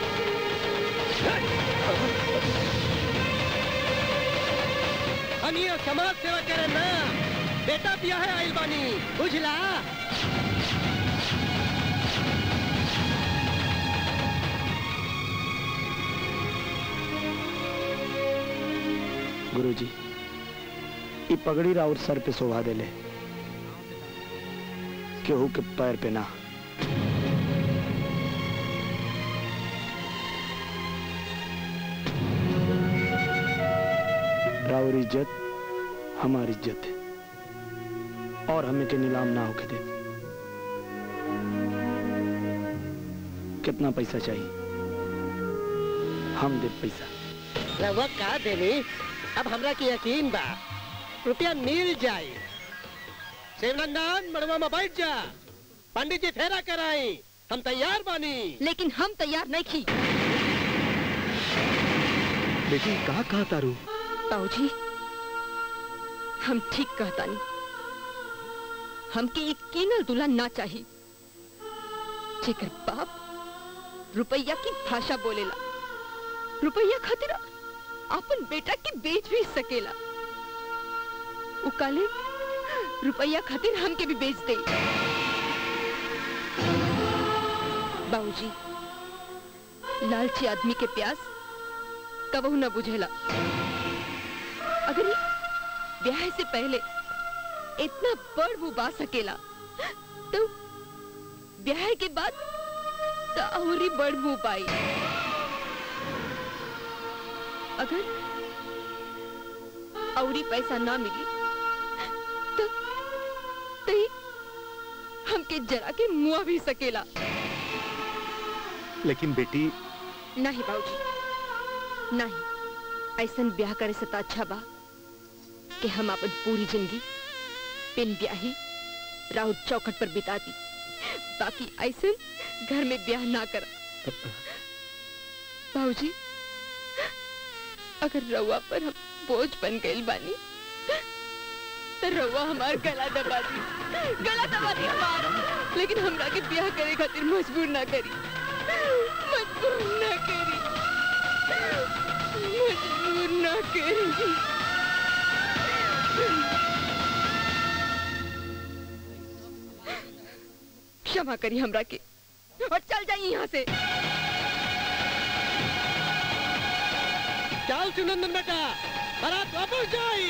हम ये समाज सेवा करे ना बेटा बिया है आइल बानी बुझला गुरुजी ई पगड़ी राउर सर पे शोभा देले केहू के पैर पे ना राउर इज्जत हमारी इज्जत है और हमें के नीलाम ना होके दे कितना पैसा चाहिए हम दे पैसा रवा का देनी अब हमरा के यकीन बा रुपया मिल जाए शिवनंदन मड़वा में बैठ जा पंडित जी फेरा कराई हम तैयार बानी लेकिन हम तैयार नहीं खी बेटी कहा कहा तारू बाबूजी हम ठीक कहता नहीं हमके एक कीनल दुल्हन ना चाहिए जेकर बाप रुपया की भाषा बोलेला रुपया खातिर अपन बेटा के बेच भी सकेला उ काले रुपया खातिर हमके भी बेच दे बाबूजी लालची आदमी के प्यास कबहू न बुझेला अगर ये ब्याह से पहले इतना बड़ वो बा सकेला तो ब्याह के बाद तो और ही बड़ मुंह पाई अगर और ही पैसा ना मिली तो तो ही हमके जरा के मुआ भी सकेला लेकिन बेटी नहीं बाबूजी नहीं ऐसन ब्याह करे से तो अच्छा बा कि हम अपन पूरी जिंदगी बिन ब्याही राउत चौखट पर बिता दी बाकी ऐसे घर में ब्याह ना कर बाबूजी अगर रउआ पर हम बोझ बन गई बानी तो रउआ हमार गला दबा दी गला दबा दी हमार लेकिन हमरा के ब्याह करे खातिर मजबूर ना करी मजबूर ना करी मजबूर ना करी क्षमा करी हमरा के और चल जाइए यहाँ से चल सुनंदन बेटा बारात वापस जाई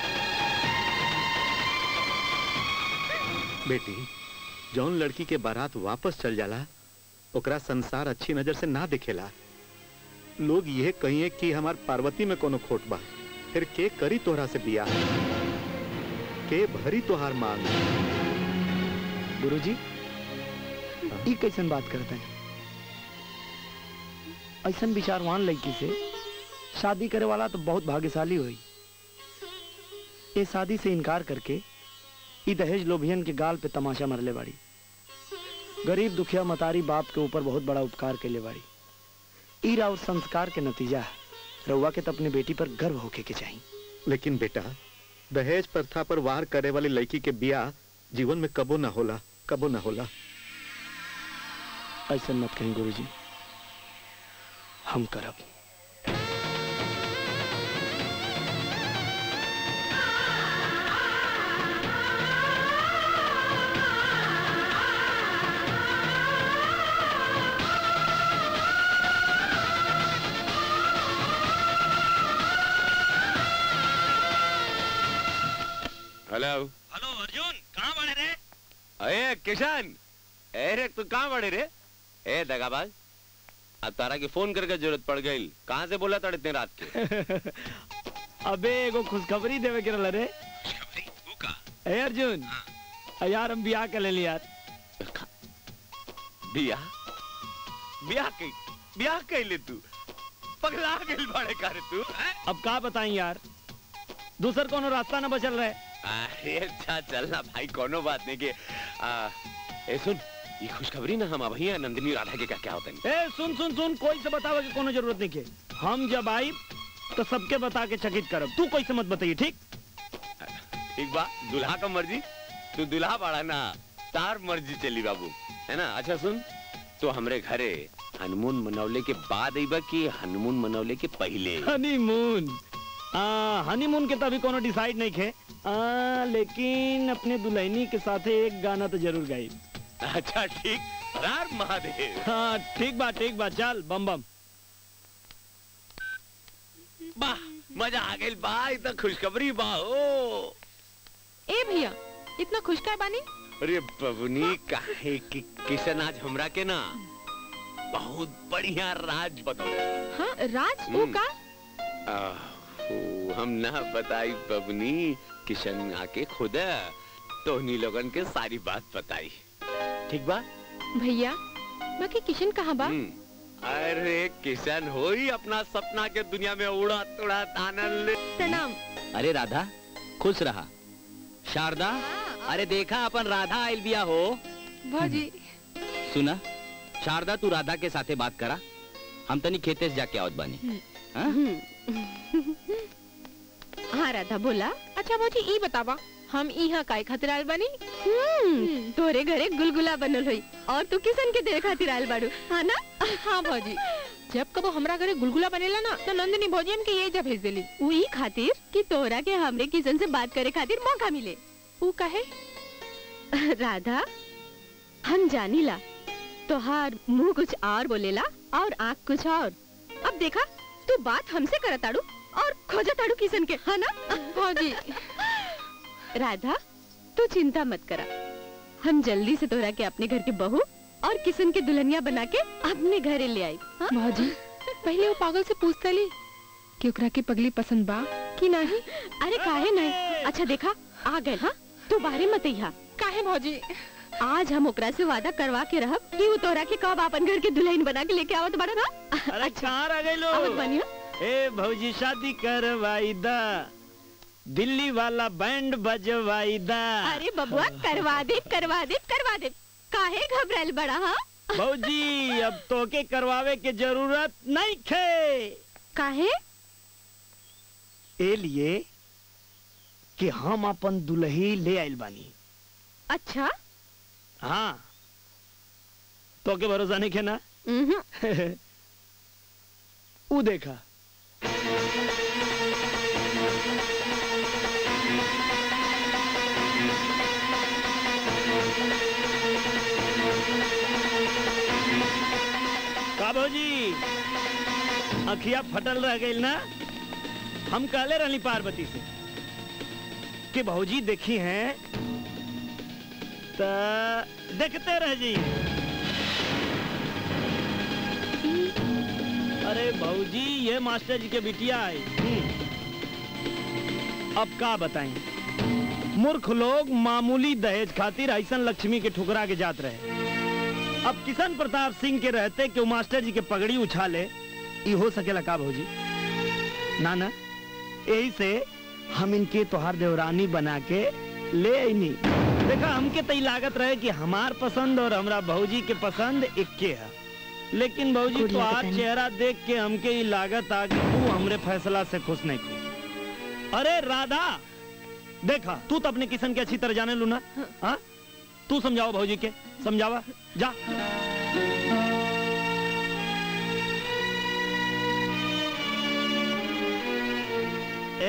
बेटी जौन लड़की के बारात वापस चल जाला ओकरा संसार अच्छी नजर से ना दिखेला लोग यह कहिए कि हमार पार्वती में कोनो खोट बा फिर के करी तोहरा से बिया के भरी तोहार मांग गुरुजी ई कैसन बात करते हैं ऐसन विचारवान लड़की से शादी करे वाला तो बहुत भाग्यशाली हुई ये शादी से इनकार करके ई दहेज लोभियन के गाल पे तमाशा मरले बाड़ी गरीब दुखिया मतारी बाप के ऊपर बहुत बड़ा उपकार के ले बाड़ी ई और संस्कार के नतीजा है रउआ के तो अपने बेटी पर गर्व होके के चाहिए लेकिन बेटा दहेज प्रथा पर वार करे वाली लड़की के बिया जीवन में कबो ना होला कबो ना होला ऐसे मत कहीं गुरुजी हम करब हेलो हेलो अर्जुन कहाँ बने रे अरे किशन अरे तू कहाँ बड़े रे ए दगाबाज अब तारा की फोन करके जरूरत पड़ गई कहाँ से बोला था इतने रात के अबे एगो खुशखबरी देवे के रहल रे ए अर्जुन आ यार हम बियाह कर लेली यार बियाह बियाह कई बियाह कैले तू पगला गइल बड़े करे तू अब का बताई यार दूसर कोनो रास्ता न बचल रहे अरे अच्छा चलना भाई कोनो बात नहीं के आ, ए सुन ये खुशखबरी ना हम भैया नंदिनी राधा के क्या क्या होता है ए सुन सुन सुन कोई से बतावे के कोनो जरूरत नहीं के हम जब आई तो सबके बता के चकित करब तू कोई से मत बताइए ठीक ठीक बा दुल्हा का मर्जी तू दुल्हा बाड़ा ना तार मर्जी चली बाबू है ना अच्छा सुन तो हमरे घरे हनुमून मनौले के बाद आईबा कि हनुमून मनौले के पहले हनीमून आ हनीमून के तभी कोनो डिसाइड नहीं खे आ, लेकिन अपने दुल्हनी के साथे एक गाना तो जरूर गाई अच्छा ठीक रार महादेव हाँ ठीक बा ठीक बा चल बम बम वाह मजा आ गई बा ई तो खुशखबरी बा ओ ए भैया इतना खुश काय बानी अरे बबुनी काहे कि किशन आज हमरा के ना बहुत बढ़िया राज बतौले हाँ राज वो हम्म। का आहो, हम ना बताई बबनी किशन आके खुद तोहनी लोगन के सारी बात बताई ठीक बा भैया बाकी किशन कहाँ बा हम्म। अरे किशन हो ही अपना सपना के दुनिया में उड़त उड़त आनंद ले प्रणाम अरे राधा खुश रहा शारदा अरे देखा अपन राधा आयल बिया हो भौजी सुना शारदा तू राधा के साथे बात करा हम तनी खेते से जाके आवत बानी हाँ? हाँ राधा बोला अच्छा भौजी ई बतावा हम यहाँ काय खातिर आयल बानी हम्म, तोरे घरे गुलगुला बनल होई और तू किसन के देर खातिर आयल बाड़ू हाँ ना हाँ भौजी जब कबो हमरा घरे गुलगुला बनेला ना तो नंदिनी भौजी हमके ये जा भेज देली वही खातिर कि तोरा के हमरे किशन से बात करे खातिर मौका मिले ऊ कहे राधा हम जानीला तोहार मुंह कुछ और बोलेला और आँख कुछ और अब देखा तू बात हमसे करताड़ू और खोजताड़ू किशन के है ना भौजी राधा तू चिंता मत करा हम जल्दी से तोरा के अपने घर के बहू और किशन के दुल्हनिया बना के अपने घरे ले आई हाँ? भौजी पहले वो पागल से पूछता ली कि ओकरा के पगली पसंद बा कि नहीं अरे काहे नहीं अच्छा देखा आ गए हाँ तू बाहरे मत अइहा काहे भौजी आज हम ओकरा से वादा करवा के रहब कि वो तोरा के कब अपन घर के दुल्हन बना के लेके आवत बड़ा ना अरे कहाँ रह गई आवत लो बनियो ए भौजी शादी करवाई दा दिल्ली वाला बैंड बजवाई दा अरे बबुआ करवा दे करवा दे करवा दे काहे घबराइल बड़ा हाँ भौजी अब तोके करवावे के जरूरत नहीं खे काहे ए लिए कि हम अपन दुल्ही ले आइल बानी अच्छा हाँ तोके भरोसा नहीं खे ना ऊ देखा का भौजी अखिया फटल रह गई ना हम कहले रहनी पार्वती से कि भौजी देखी हैं त देखते रह जी अरे भौजी ये मास्टर जी के बिटिया है हम्म। अब का बताएं मूर्ख लोग मामूली दहेज खातिर ऐसन लक्ष्मी के ठुकरा के जात रहे अब किशन प्रताप सिंह के रहते कि वो मास्टर जी के पगड़ी उछाले ये हो सकेला का भौजी ना ना यही से हम इनके तोहार देवरानी बना के ले आईनी देखा हमके तई लागत रहे कि हमार पसंद और हमरा भौजी के पसंद इक्के है लेकिन भौजी कुड़िया तोहार बतानी। चेहरा देख के हमके ये लागत आ कि तू हमरे फैसला से खुश नहीं खुश अरे राधा देखा तू तो अपने किशन के अच्छी तरह जाने लू ना हाँ तू समझाओ भौजी के समझावा जा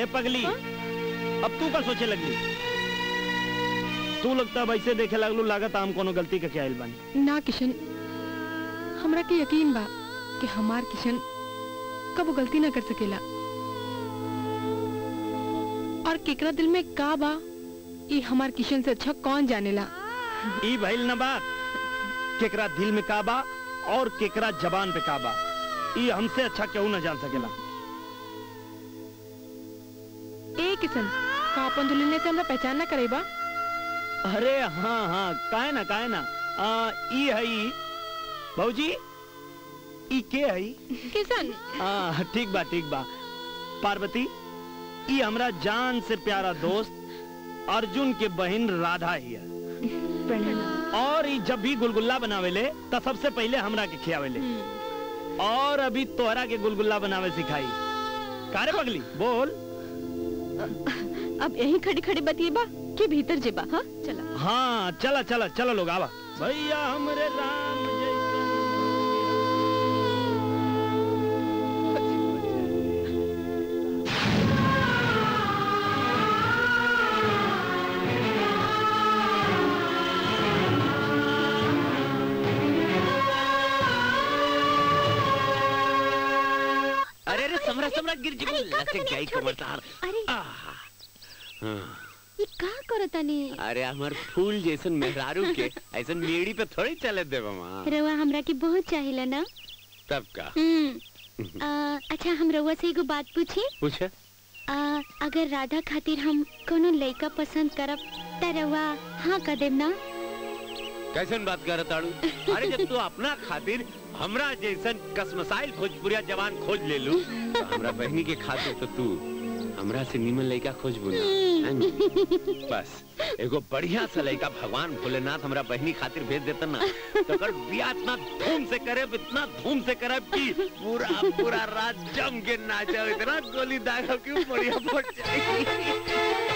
पगली अब तू का सोचे लगली तू लगता है वैसे देखे लगलू लागत हम कोनो गलती के क्या आइल बानी ना किशन हमरा के यकीन बा कि हमार किशन कबो गलती ना कर सकेला और केकरा दिल में का बा ये हमार किशन से अच्छा कौन जानेला ई भइल न बात केकरा दिल में का बा और केकरा जबान पे का बा ई हमसे अच्छा केहू न जान सकेला ए किशन का अपन दुल्हन से हमरा पहचान ना करेबा अरे हाँ हाँ काहे ना काहे ना आ, ई है ई भौजी ई के है ई? किशन हाँ ठीक बा ठीक बा पार्वती ई हमरा जान से प्यारा दोस्त अर्जुन के बहन राधा ही है और ई जब भी गुलगुल्ला बनावेले तो सबसे पहले हमरा के खियावेले और अभी तोहरा के गुलगुल्ला बनावे सिखाई कारे पगली बोल अब यहीं खड़ी खड़ी बतिएबा कि भीतर जेबा हाँ चला हाँ चला चला चलो लोग आवा भैया हमरे राम अरे अरे समरा समरा गिर जी लचक जाई कमर तार अरे हाँ। ये का करो तनी अरे हमार फूल जैसन मेहरारू के ऐसन मेड़ी पे थोड़ी चले देव माँ रवा हमरा के बहुत चाहिला ना तब का हम्म आ, अच्छा हम रवा से एगो बात पूछी पूछ आ, अगर राधा खातिर हम कोनो लड़का पसंद करब त रवा हाँ कर देब ना कैसन बात कर ताड़ू अरे जब तू अपना खातिर हमरा जैसन कसमसाइल भोजपुरिया जवान खोज ले लू तो हमरा बहनी के खातिर तो तू हमरा से नीमन लड़का खोज बोला बस एगो बढ़िया सा लड़का भगवान भोलेनाथ हमरा बहनी खातिर भेज देता ना तो अगर बियाह इतना धूम से करे इतना धूम से करे कि पूरा पूरा रात जम के नाचो इतना गोली दागा क्यों बढ़िया फट जाएगी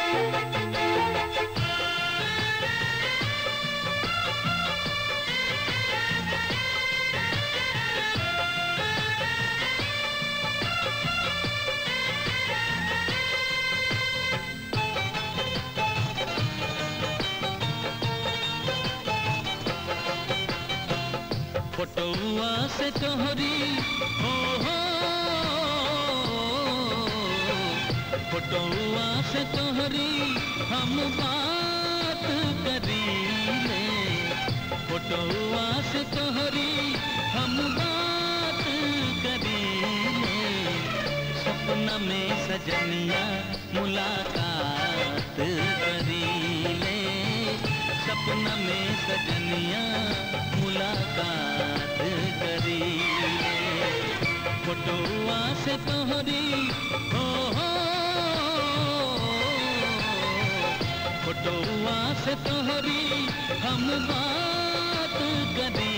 फोटोआ से तोहरी हो हो फोटोआ से तोहरी हम बात करी ले फोटोआ से तोहरी हम बात करी ले सपना में सजनिया मुलाकात करी ले सपना में सजनिया मुलाकात करी फोटोआ से तोहरी हो हो फोटोआ से तोहरी हम बात करी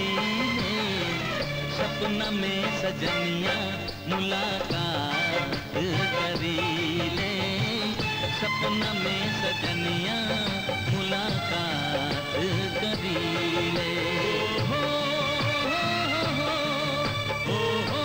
सपना में सजनिया मुलाकात करी ले सपना में सजनिया मुलाकात करी ले हो हो हो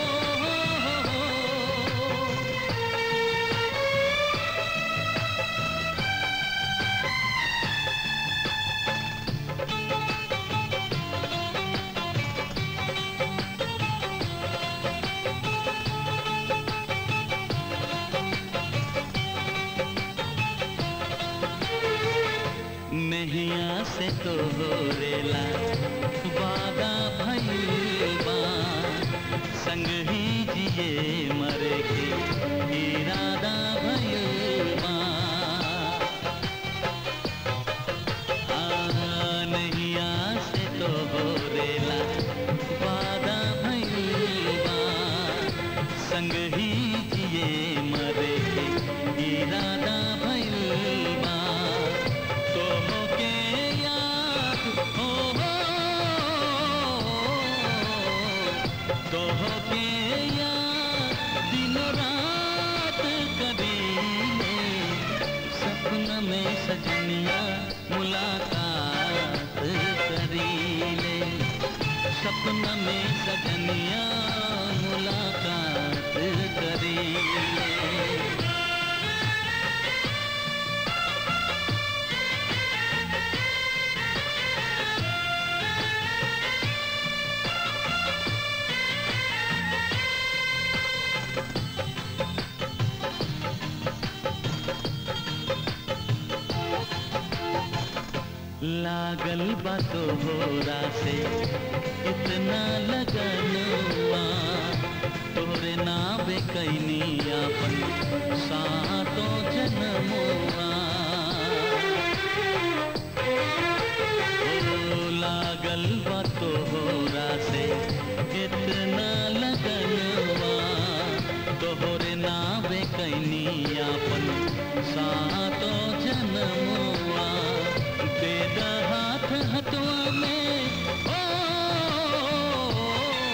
नहिया से तो रेला वादा भइलबा संग ही जिए मरे के इरादा भइलबा हाँ, नहिया से तो रेला वादा भइलबा संग ही जिए मरे के इरादा भइलबा तोहो के याद हो हो तोहो के याद दिनो रात करीले सपना में सजनिया मुलाकात करीले सपना में सजनिया मुलाकात करीले लागल बातो होरा से इतना लगनवा तोरे नावे कैनी अपन सातो जन्मवा ओ लागल बातो होरा से इतना लगनवा तोहरे नावे कैनी अपन सातो जन्मवा दे दा हाथ हथवा में ओ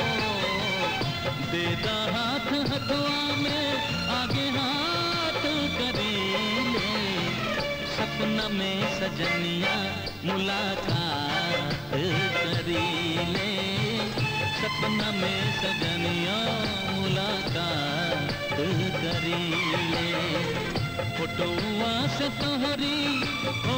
दे दा हाथ हथवा में आगे हाथ करी ले सपना में सजनिया मुलाकात करी ले सपना में सजनिया मुलाकात करी ले फोटोआ से तोहरी हो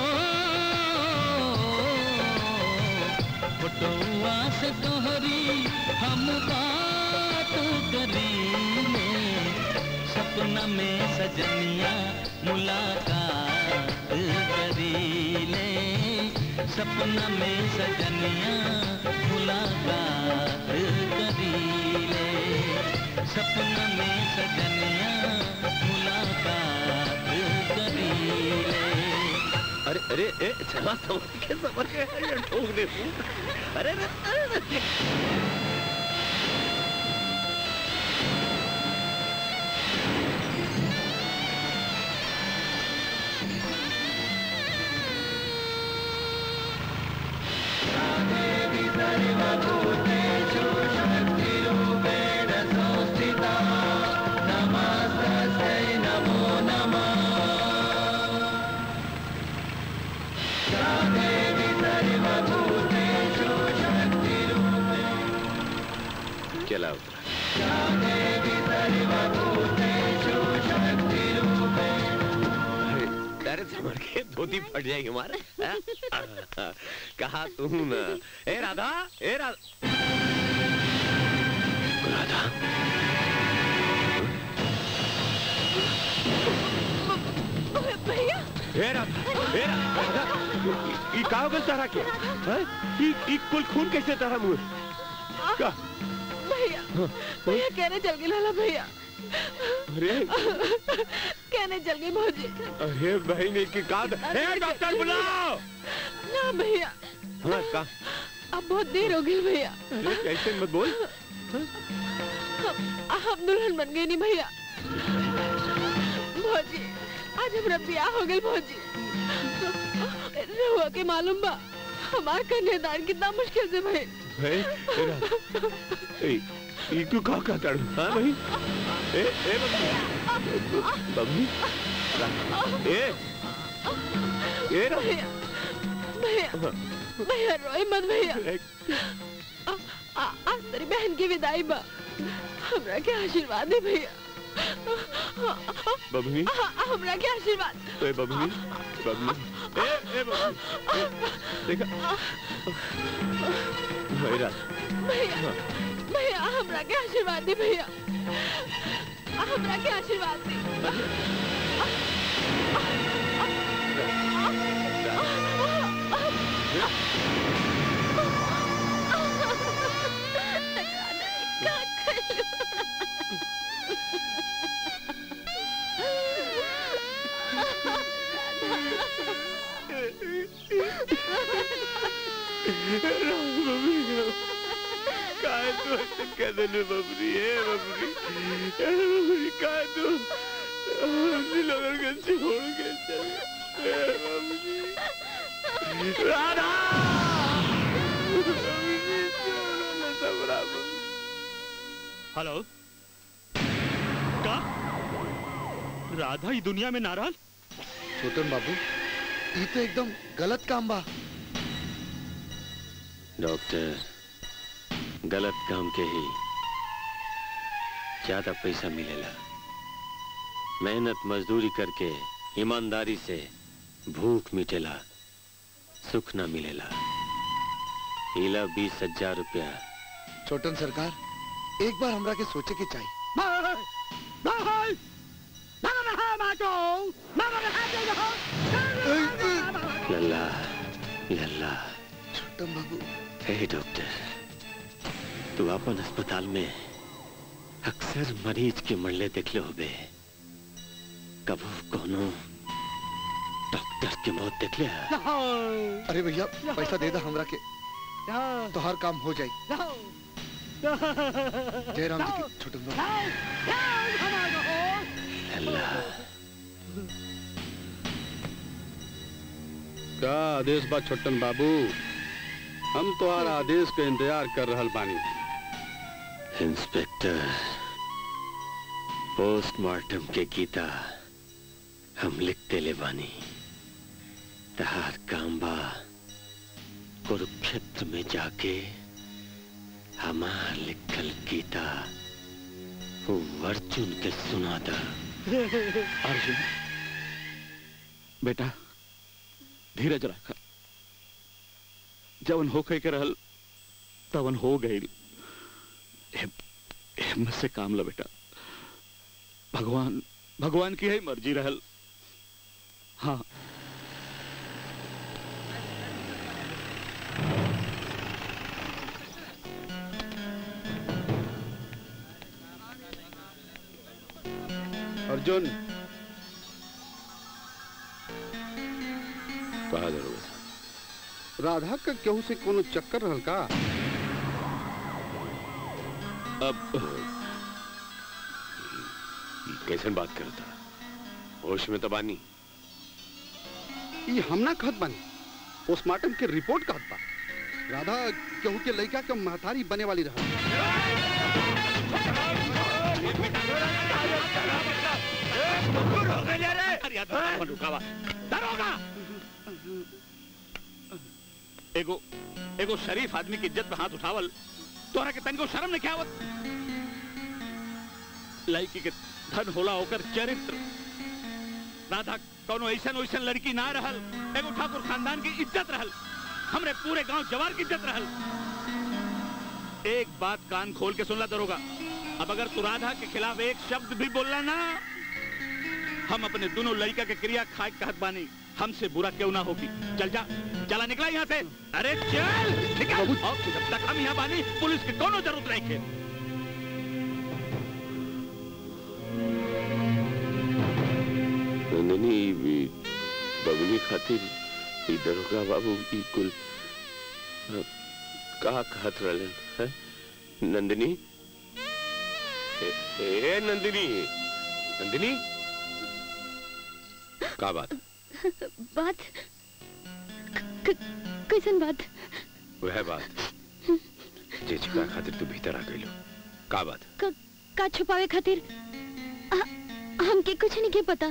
फोटोआ से तोहरी हम बात करी ले सपना में सजनिया मुलाकात करी ले सपना में सजनिया मुलाकात करी ले सपना में सजनिया मुलाकात करी ले अरे अरे ए चला समझ के समझ के ये ठोक दे तू। अरे अरे, अरे, अरे। चला उतरा अरे, अरे समझ के धोती फट जाएगी हमारे हाँ? कहा तू ना ए राधा ए राधा राधा भैया ए राधा ए राधा ई का हो गइल तारा के हैं ई ई कुल खून कैसे तारा मुंह का भैया भैया कहने चल गई लाला भैया अरे कहने चल गई भौजी अरे बहन की का ए डॉक्टर बुलाओ ना भैया हाँ का अब बहुत देर हो गई भैया अरे कैसे मत बोल हम हम दुल्हन बन गए नहीं भैया भौजी आज हमरा ब्याह हो गई भौजी रहुआ के मालूम बा हमार कन्यादान कितना मुश्किल से भइल भाई ए राधा ए ई तू का का ताड़ू हां भाई ए ए बब्बी बब्बी ए ए रा भैया भैया भैया रोए मत भैया आ- आ- आज तेरी बहन की विदाई बा हमरा के आशीर्वाद दे भैया बबनी आ- आ- हमरा के आशीर्वाद ए बबनी बबनी ए ए बबनी ए, देखा भाई राधा भैया भैया हमरा के आशीर्वाद दे भैया आ- हमरा के आशीर्वाद दे काय तू ऐसे कह देने बबरी ए बबरी ए बबरी काय तू हमने लोगों के छोड़ के चले ए बबरी राधा बबरी छोड़ो ना सबरा हेलो का राधा ही दुनिया में नाराज छोटन बाबू ये तो एकदम गलत काम बा डॉक्टर गलत काम के ही ज्यादा पैसा मिलेला मेहनत मजदूरी करके ईमानदारी से भूख मिटेला सुख ना मिलेला इला बीस हजार रुपया छोटन सरकार एक बार हमरा के सोचे के चाहिए लल्ला लल्ला छोटन बाबू हे डॉक्टर तू अपन अस्पताल में अक्सर मरीज के मरले देखले होबे कबू कोनो डॉक्टर के मौत देखले है अरे भैया पैसा दे दो हमरा के तो हर काम हो जाए जय राम जी की छोटन बाबू लल्ला का आदेश बा छोटन बाबू हम तोहार आदेश के इंतजार कर रहल बानी इंस्पेक्टर पोस्टमार्टम के गीता हम लिखते ले बानी तहार काम बा कुरुक्षेत्र में जाके हमार लिखल गीता वो अर्जुन के सुना दा अर्जुन बेटा धीरज रख जवन होके के रहल तवन हो गई हिम्मत से काम लो बेटा भगवान भगवान की है मर्जी रहल हाँ अर्जुन कहा जरूर राधा का केहू से कोनो चक्कर रहल का अब कैसन बात करता होश में तो बानी ये हम ना कहत बानी पोस्टमार्टम के रिपोर्ट कहत बा राधा केहू के लड़का के महतारी बने वाली रहा एगो एगो शरीफ आदमी की इज्जत पे हाथ उठावल तोहरा के तनिको शर्म नहीं आवत लड़की के धन होला होकर चरित्र राधा कोनो ऐसन वैसन लड़की ना रहल एगो ठाकुर खानदान की इज्जत रहल हमरे पूरे गांव जवार की इज्जत रहल एक बात कान खोल के सुनला दरोगा अब अगर तू राधा के खिलाफ एक शब्द भी बोलना ना हम अपने दोनों लड़का के क्रिया खाए कहत बानी हमसे बुरा क्यों ना होगी चल जा चला निकला यहाँ से अरे चल निकल और जब तक हम यहाँ बानी पुलिस की कोनो जरूरत नहीं के नंदिनी भी बबली खातिर ई दरोगा बाबू ई कुल अ, का कहत रहलन है नंदिनी ए, ए नंदिनी नंदिनी का बात बात क- कैसन बात वह बात जे छिपा खातिर तू भीतर आ गइलो का बात क- का छुपावे खातिर आ- हमके कुछ नहीं के पता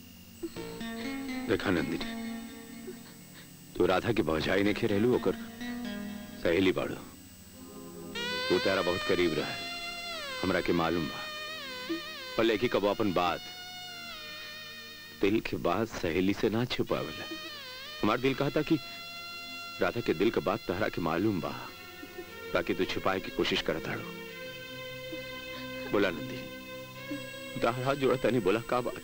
देखा नंदिनी तू राधा के भौजाई ने खेलू ओकर सहेली बाड़ू तू तारा बहुत करीब रहा हमरा के मालूम बा पर लेकिन कब अपन बात दिल के बात सहेली से ना छुपावला हमार दिल कहता कि राधा के दिल का बात तहरा के मालूम बा बाकी तू छुपाए की कोशिश करता रो बोला नंदी तारा हाथ जोड़ा तनी बोला का बात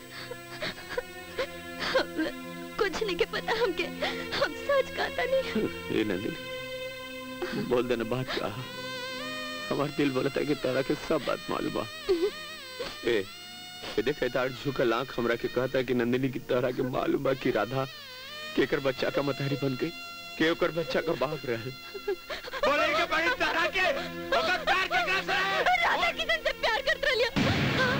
हमरा कुछ नहीं के पता हमके हम सच कहता नहीं ए नंदिनी बोल देना बात क्या हमार दिल बोलता है कि तारा के सब बात मालूम बा ए ए देख तार झुकल आंख हमरा के कहता है कि नंदिनी की तरह के मालूम बा कि राधा केकर बच्चा का मतारी बन गई के ओकर बच्चा का बाप रहे बोलेंगे बड़ी तरह के ओकर प्यार के का से राधा किसन से प्यार करत रहिया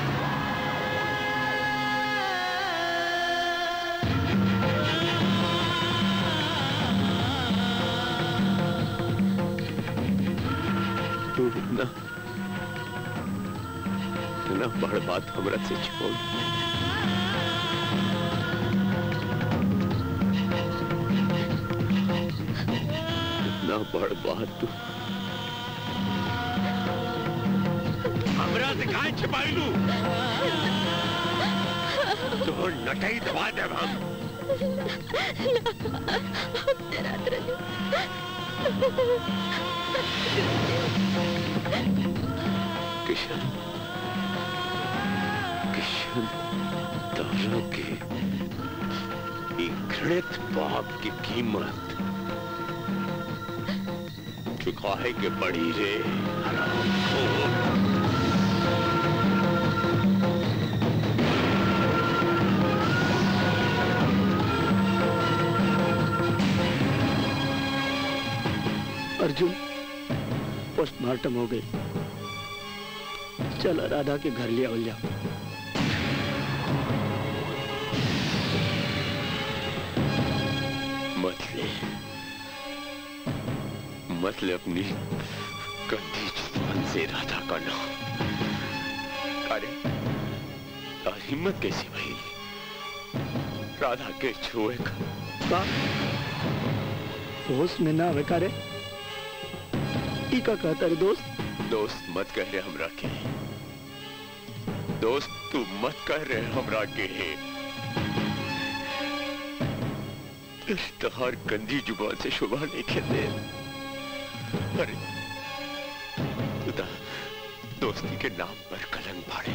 तू ना ना बड़ बात हमरा से छोड़ ना बड़ बात तू हमरा से काहे छिपाई लू तो नटई दबा दे हम किशन किशन तारा के ई घृणित पाप की कीमत चुकाए के पड़ी रे हरामखोर। अर्जुन पोस्टमार्टम हो गई चल राधा के घर ले आवल जाओ मत ले मत ले अपनी गंदी जुबान से राधा का नाम अरे यार हिम्मत कैसी भई राधा के छुए का का होश में ना आवे का रे ई का कहता रे दोस्त दोस्त मत कह रहे हमरा के दोस्त तू मत कह रहे हमरा के तहार गंदी जुबान से शुभा नहीं खेते अरे तू ता दोस्ती के नाम पर कलंक फाड़े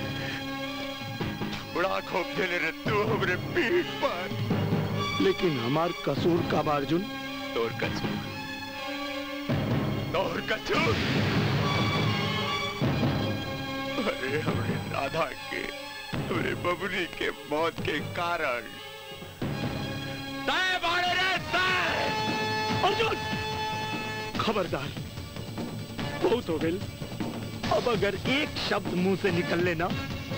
बड़ा खोप देले रे तू हमरे पीठ पर लेकिन हमार कसूर का बा अर्जुन तोर कसूर तोर कसूर अरे हमरे राधा के हमरे बबुनी के मौत के कारण तय बाड़े रे तय अर्जुन खबरदार बहुत हो गई अब अगर एक शब्द मुंह से निकल लेना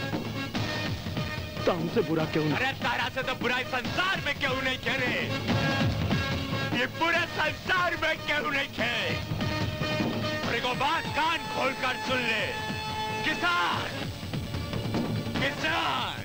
तो हमसे बुरा क्यों ना अरे तारा से तो बुराई संसार में क्यों नहीं करे ये पूरे संसार में क्यों नहीं खे और एगो बात कान खोल कर सुन ले किसान किसान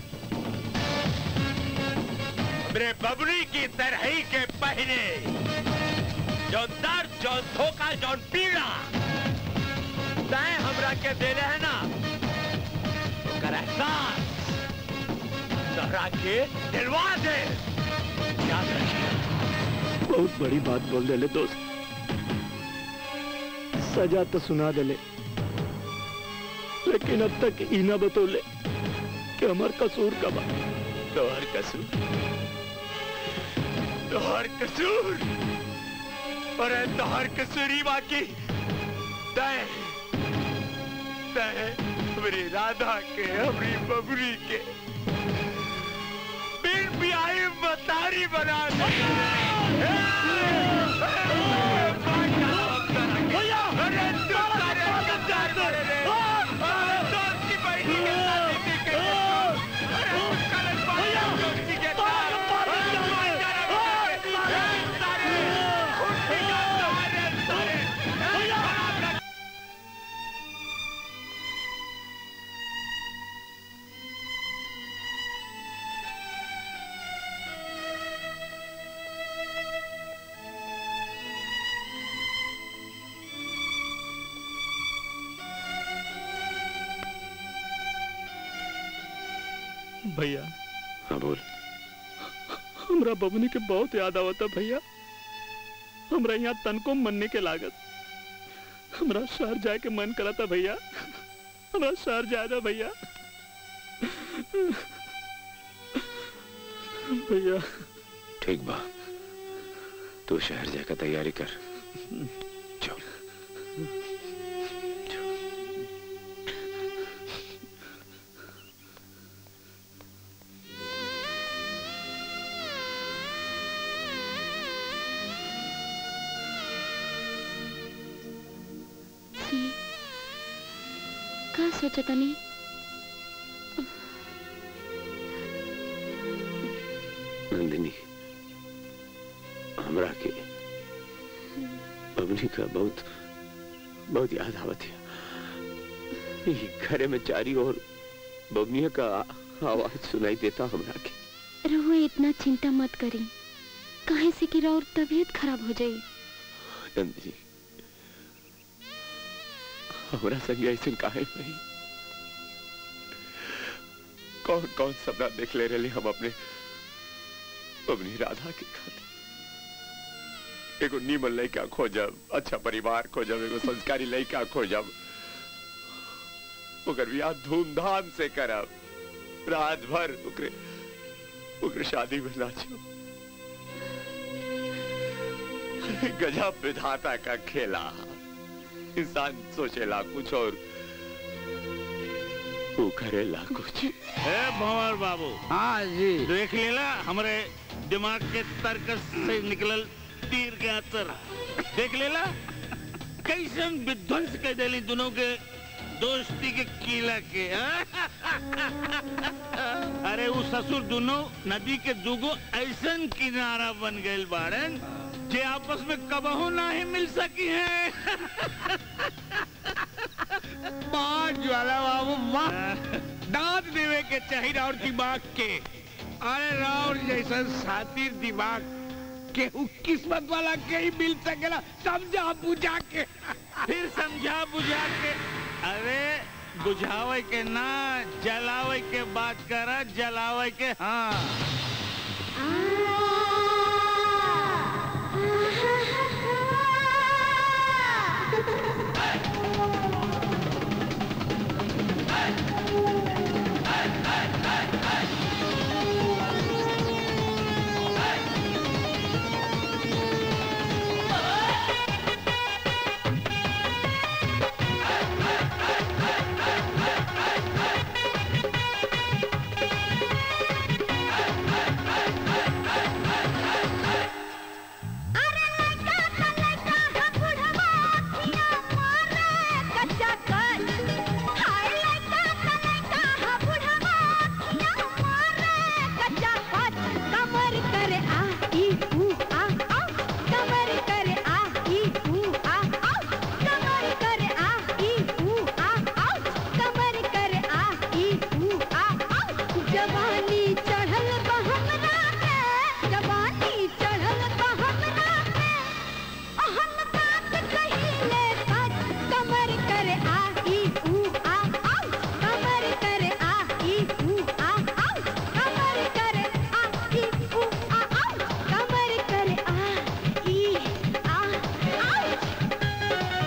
मेरे बबरी की तरह ही के पहने जो दर्द जो धोखा जो पीड़ा तय हमरा के दे रहे हैं ना ओकर एहसास तोहरा के दिलवा दे याद रखिए बहुत बड़ी बात बोल देले दोस्त सजा तो सुना देले लेकिन अब तक ई ना बतौले कि हमार कसूर का बा तोहर कसूर तोहर कसूर अरे तोहर कसूरी बाकी तय तय मेरी राधा के हमारी बबरी के बिन बियाही मतारी बना दे अरे तू सारे गद्दार बने रे अरे दोस्त की बहनी के साथ इसी के अरे तू कलश पाया दोस्ती के साथ अरे भाईचारा बने रे सारे खुशी का सहारे सारे खराब लग भैया हाँ बोल हमरा बबनी के बहुत याद आवता भैया हमरा यहाँ तनको मनने के लागत हमरा शहर जाए के मन करता भैया हमरा शहर जाए भैया भैया ठीक बा तू शहर जाकर तैयारी कर चल सी का सोचा तनी नंदिनी हमरा के बबनी का बहुत बहुत याद आवत है ये घरे में चारी और बबनिया का आवाज सुनाई देता हमरा के रहुआ इतना चिंता मत करी काहे से कि और तबीयत खराब हो जाई नंदिनी हमरा संग ऐसे काहे नहीं कौन कौन सपना देख ले रहे हम अपने अपनी राधा के खातिर एगो नीमन लड़का खोजब अच्छा परिवार खोजब एगो संस्कारी लड़का खोजब ओकर बियाह धूमधाम से करब रात भर ओकरे ओकरे शादी में नाचब गजब विधाता का खेला इंसान सोचेला कुछ और वो करेला कुछ ए भंवर बाबू हाँ जी देख लेला हमारे दिमाग के तर्कस से निकलल तीर के असर देख लेला कैसन विध्वंस कर देली दोनों के दोस्ती के किला के हाँ? अरे वो ससुर दोनों नदी के दुगो ऐसन किनारा बन गए बाड़न जे आपस में कबहू ना ही मिल सकी है वाह ज्वाला बाबू वाह दांत देवे के चाहिए और दिमाग के अरे राउर जैसा साथी दिमाग केहू किस्मत वाला के ही मिल सकेला समझा बुझा के फिर समझा बुझा के अरे बुझावे के ना जलावे के बात करा जलावे के हाँ कमर करे आ ई ऊ आ आ कमर करे आ ई ऊ आ आ कमर करे आ ई ऊ आ आ कमर करे आ ई ऊ आ आ जवानी चढ़ल बा हमरा पे जवानी चढ़ल बा हमरा पे हम बात कहिले सच कमर करे आ ई ऊ आ आ कमर करे आ ई ऊ आ आ कमर करे आ ई ऊ आ आ कमर करे आ ई आ आ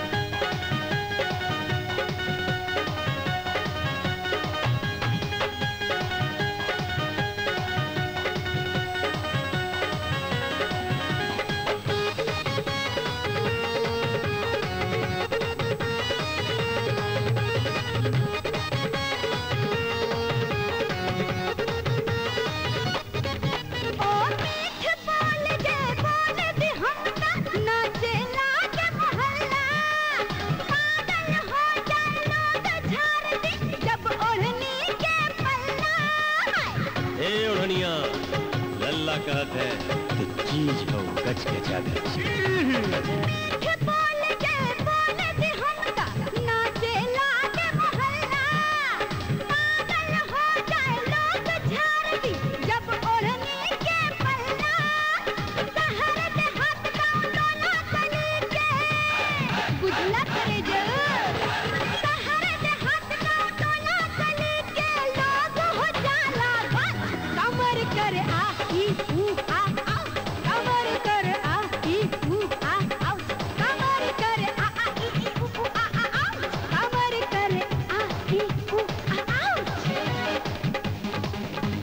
ओ मीठ बोल जे बोल दे हमका नाचे लागे मोहल्ला पागल हो जाए लोग झाड़ दे जब ओढ़नी के पल्ला ए ओढ़निया लल्ला कहत है तो चीज हो गच के जागच मीठ बोल जे बोल दे हमका नाचे लागे मोहल्ला पागल हो जाए लोग झाड़ दे जब ओढ़नी के पल्ला सहर दे हाथ पाँव डोला तनी के बुझला करे जो सहर दे हाथ पाँव डोला तनी के लोग हो जाला बस कमर करे आ ई ऊ आ आ कमर करे आ ई ऊ आ आ कमर करे आ आ ई ई ऊ ऊ आ आ आ कमर करे आ ई ऊ आ आ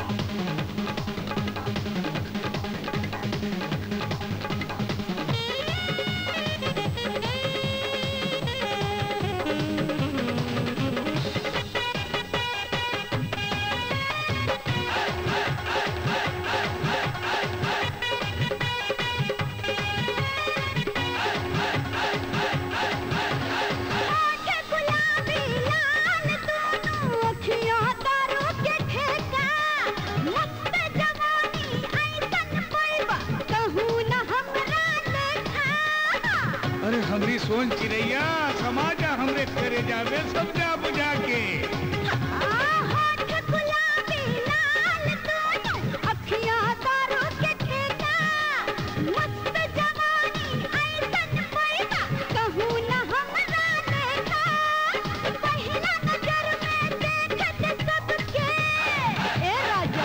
आंखें गुलाबी लाल दोनों अखियां तारों के ठेका मस्त जवानी ऐसन पैबा कहूँ न हमरा देखा अरे हमरी सोन चिड़ैया समाजा हमरे करे जावे समझा बुझा के होठ गुलाबी लाल दोनों अखियां तारों के ठेका मस्त जवानी ऐसन पैबा कहूँ न हमरा देखा पहला नजर में देखत सबके ए राजा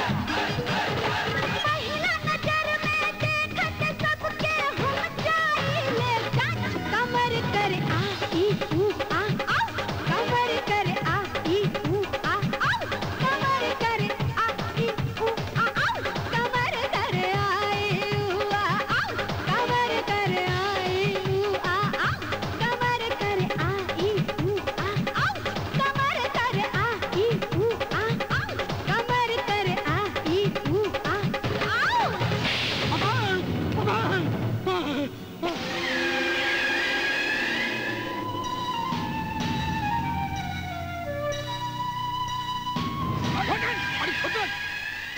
पहला नजर में देखत सबके हम जाइले जान कमर करे आ ई ऊ आ आ कमर करे आ ई ऊ आ आ कमर करे आ ई ऊ आ आ कमर करे आ ई ऊ आ आ कमर करे आ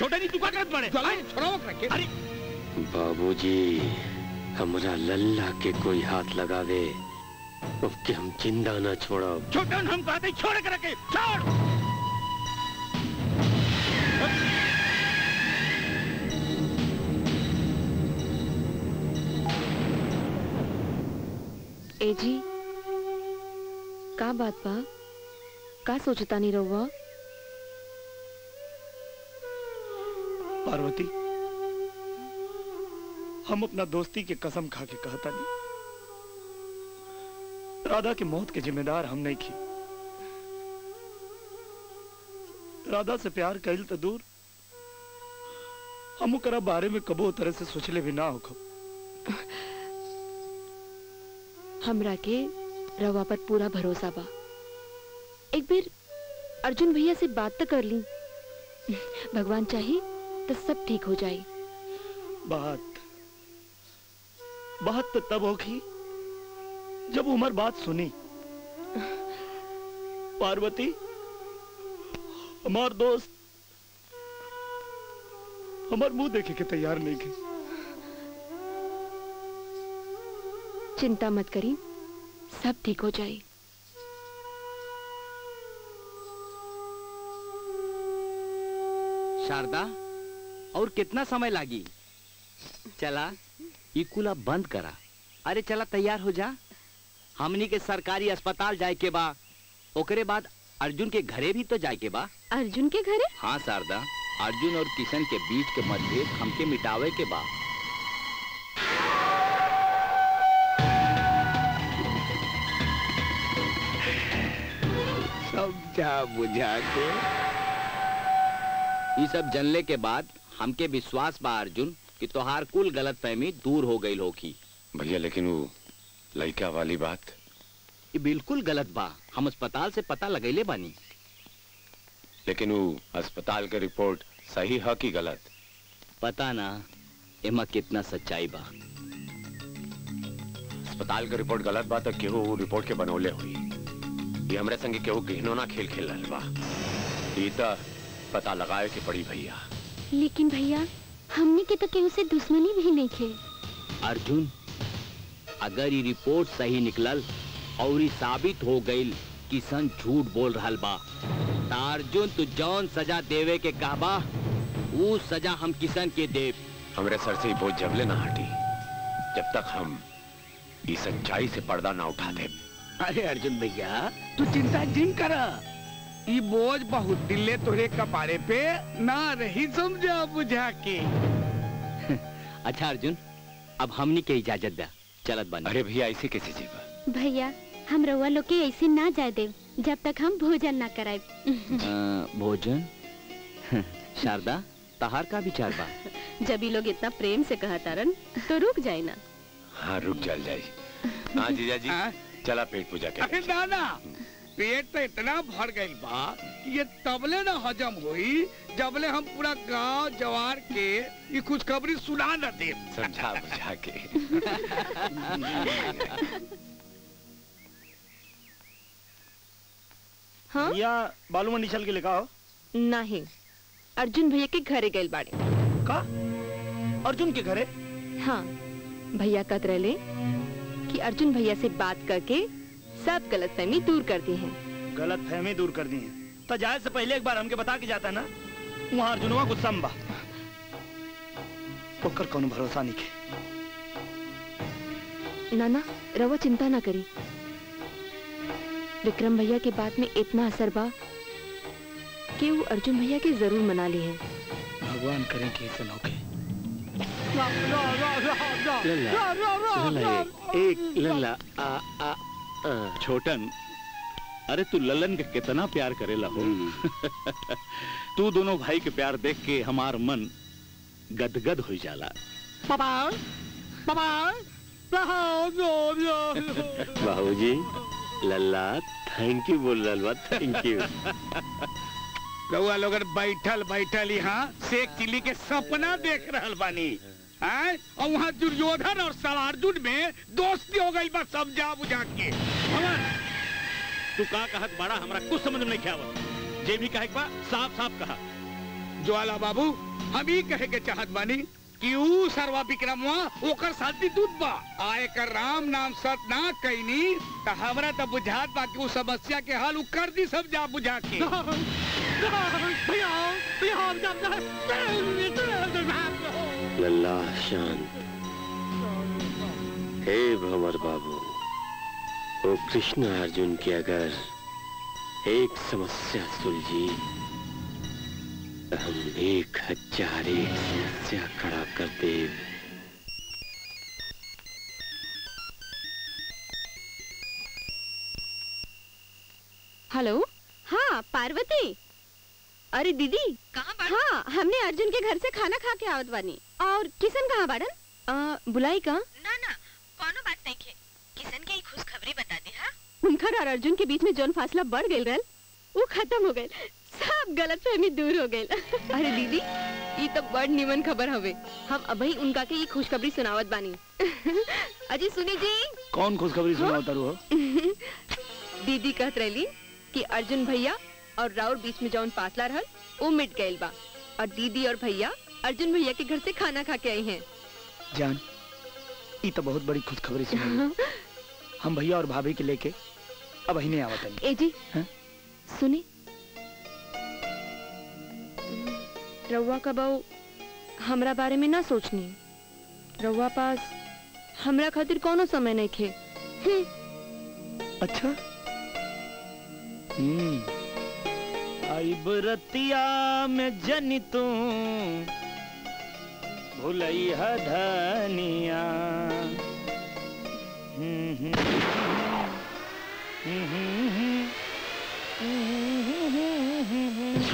छोटा नहीं तू का करत बड़े छोड़ो रखे अरे बाबूजी हमरा लल्ला के कोई हाथ लगावे ओके हम जिंदा ना छोड़ो छोटन हम कहते छोड़ कर रखे छोड़ ए जी का बात बा का सोचता नहीं रहुआ पार्वती हम अपना दोस्ती के कसम खा के कहता नहीं राधा की मौत के जिम्मेदार हम नहीं की राधा से प्यार कैल तो दूर हम ओकरा बारे में कबो तरह से सोचले भी ना हो हमरा के रवा पर पूरा भरोसा बा एक बार अर्जुन भैया से बात तो कर ली भगवान चाहे तो सब ठीक हो जाए बात बात तो तब होगी जब उमर बात सुनी पार्वती हमार दोस्त हमार मुंह देखे के तैयार नहीं के चिंता मत करी सब ठीक हो जाए शारदा और कितना समय लागी चला ई कुला बंद करा अरे चला तैयार हो जा हमनी के सरकारी अस्पताल जाए के बा ओकरे बाद अर्जुन के घरे भी तो जाए के बा अर्जुन के घरे हाँ शारदा अर्जुन और किशन के बीच के मतभेद हमके मिटावे के बा समझा बुझा के ये सब जनले के बाद हमके विश्वास बा अर्जुन कि तोहार कुल गलत फहमी दूर हो गई होगी भैया लेकिन वो लड़का वाली बात ये बिल्कुल गलत बा हम अस्पताल से पता लगैले बानी लेकिन वो अस्पताल के रिपोर्ट सही है कि गलत पता ना एमा कितना सच्चाई बा अस्पताल के रिपोर्ट गलत बा तो केहू वो रिपोर्ट के बनौले हुई ये हमरे संगे केहू घिनौना खेल खेल रहल बा ई त पता लगाए के पड़ी भैया लेकिन भैया हमने के तो केहू से दुश्मनी भी नहीं खे अर्जुन अगर ये रिपोर्ट सही निकलल और ये साबित हो गई किशन झूठ बोल रहा बा त अर्जुन तू जौन सजा देवे के कहबा वो सजा हम किशन के देव हमरे सर से बोझ जबले ना हटी जब तक हम इस सच्चाई से पर्दा ना उठा दे अरे अर्जुन भैया तू चिंता जिन कर ई बोझ बहुत दिले तोरे कपारे पे ना रही समझा बुझा के अच्छा अर्जुन अब हमनी के इजाजत दा चलत बन अरे भैया ऐसे कैसे जीवा भैया हम रउआ लोग के ऐसे ना जाए देव जब तक हम भोजन ना कराए अ, भोजन शारदा तहार का विचार बा जब ये लोग इतना प्रेम से कहा तारन तो रुक जाए ना हाँ रुक चल जाई हाँ जीजा जी चला पेट पूजा के अरे ना ना पेट तो इतना भर गई बा कि ये तबले ना हजम हुई जबले हम पूरा गांव जवार के ये खुशखबरी सुना न दे समझा बुझा के हाँ या बालू मंडी चल के लेका हो नहीं अर्जुन भैया के घरे गए बाड़े का अर्जुन के घरे हाँ भैया कत रहे कि अर्जुन भैया से बात करके सब गलतफहमी दूर कर दी है गलत फहमी दूर कर दी है तो जाए से पहले एक बार हमके बता के जाता ना वहाँ अर्जुनवा गुस्सा में बा ओकर कोनो भरोसा नहीं के नाना रवा चिंता ना करी विक्रम भैया के बात में इतना असर बा कि वो अर्जुन भैया के जरूर मना ली है भगवान करें कि ऐसा ना होके एक लल्ला आ आ छोटन अरे तू ललन के कितना प्यार करेला हो तू दोनों भाई के प्यार देख के हमार मन गदगद हो जाला पापा पापा बाबूजी लल्ला थैंक यू बोल रहा बा थैंक यू रउआ लोग बैठल बैठल यहाँ शेख चिल्ली के सपना देख रहल बानी हैं? और वहाँ दुर्योधन और सलार्जुन में दोस्ती हो गई बस समझा बुझा के भवन तू का कहत बड़ा हमरा कुछ समझ में नहीं आवत जे भी कहे के बा साफ साफ कहा ज्वाला बाबू हम ही कहे के चाहत बानी कि ऊ सर्वा विक्रमवा ओकर साथी दूध बा आए कर राम नाम सत ना कैनी त हमरा त बुझात बा कि ऊ समस्या के हल ऊ कर दी सब जा बुझा के लल्ला शांत हे भंवर बाबू वो कृष्ण अर्जुन की अगर एक समस्या सुलझी तो हम एक हजार एक समस्या खड़ा कर दे हेलो हाँ पार्वती अरे दीदी कहाँ हाँ हमने अर्जुन के घर से खाना खा के आवत बानी और किशन कहाँ बाड़न आ, बुलाई का ना ना कोनो बात नहीं खे किशन के खुशखबरी बता दे हाँ उनकर और अर्जुन के बीच में जौन फासला बढ़ गई रहल वो खत्म हो गई सब गलत फहमी दूर हो गई अरे दीदी ये तो बड़ निमन खबर हवे हम अभी उनका के ये खुशखबरी सुनावत बानी अजी सुनी जी कौन खुशखबरी सुनाओ तारू हो दीदी कहत रही कि अर्जुन भैया और राउर बीच में जौन फासला रहल वो मिट गईल बा और दीदी और भैया अर्जुन भैया के घर से खाना खा के आई हैं जान ये तो बहुत बड़ी खुशखबरी सुनाई हम भैया और भाभी के लेके अब अहिने आवत हनी ए जी हाँ? सुनी रउआ का बहू हमरा बारे में ना सोचनी रउआ पास हमरा खातिर कोनो समय नहीं खे अच्छा हम्म आई बरतिया में जनी तू भुलैया धनिया हम्म, हम्म, हम्म, हम्म, हम्म, हम्म, हम्म।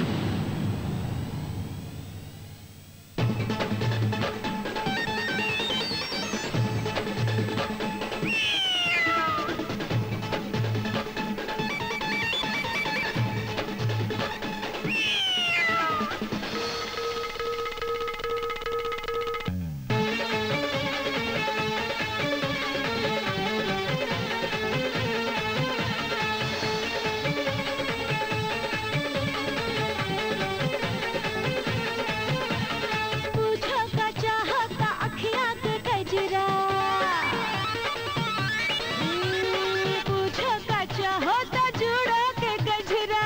पूछो का चाहता अखियाँ के कजरा हम्म, पूछो का चाहता जुड़ा के गजरा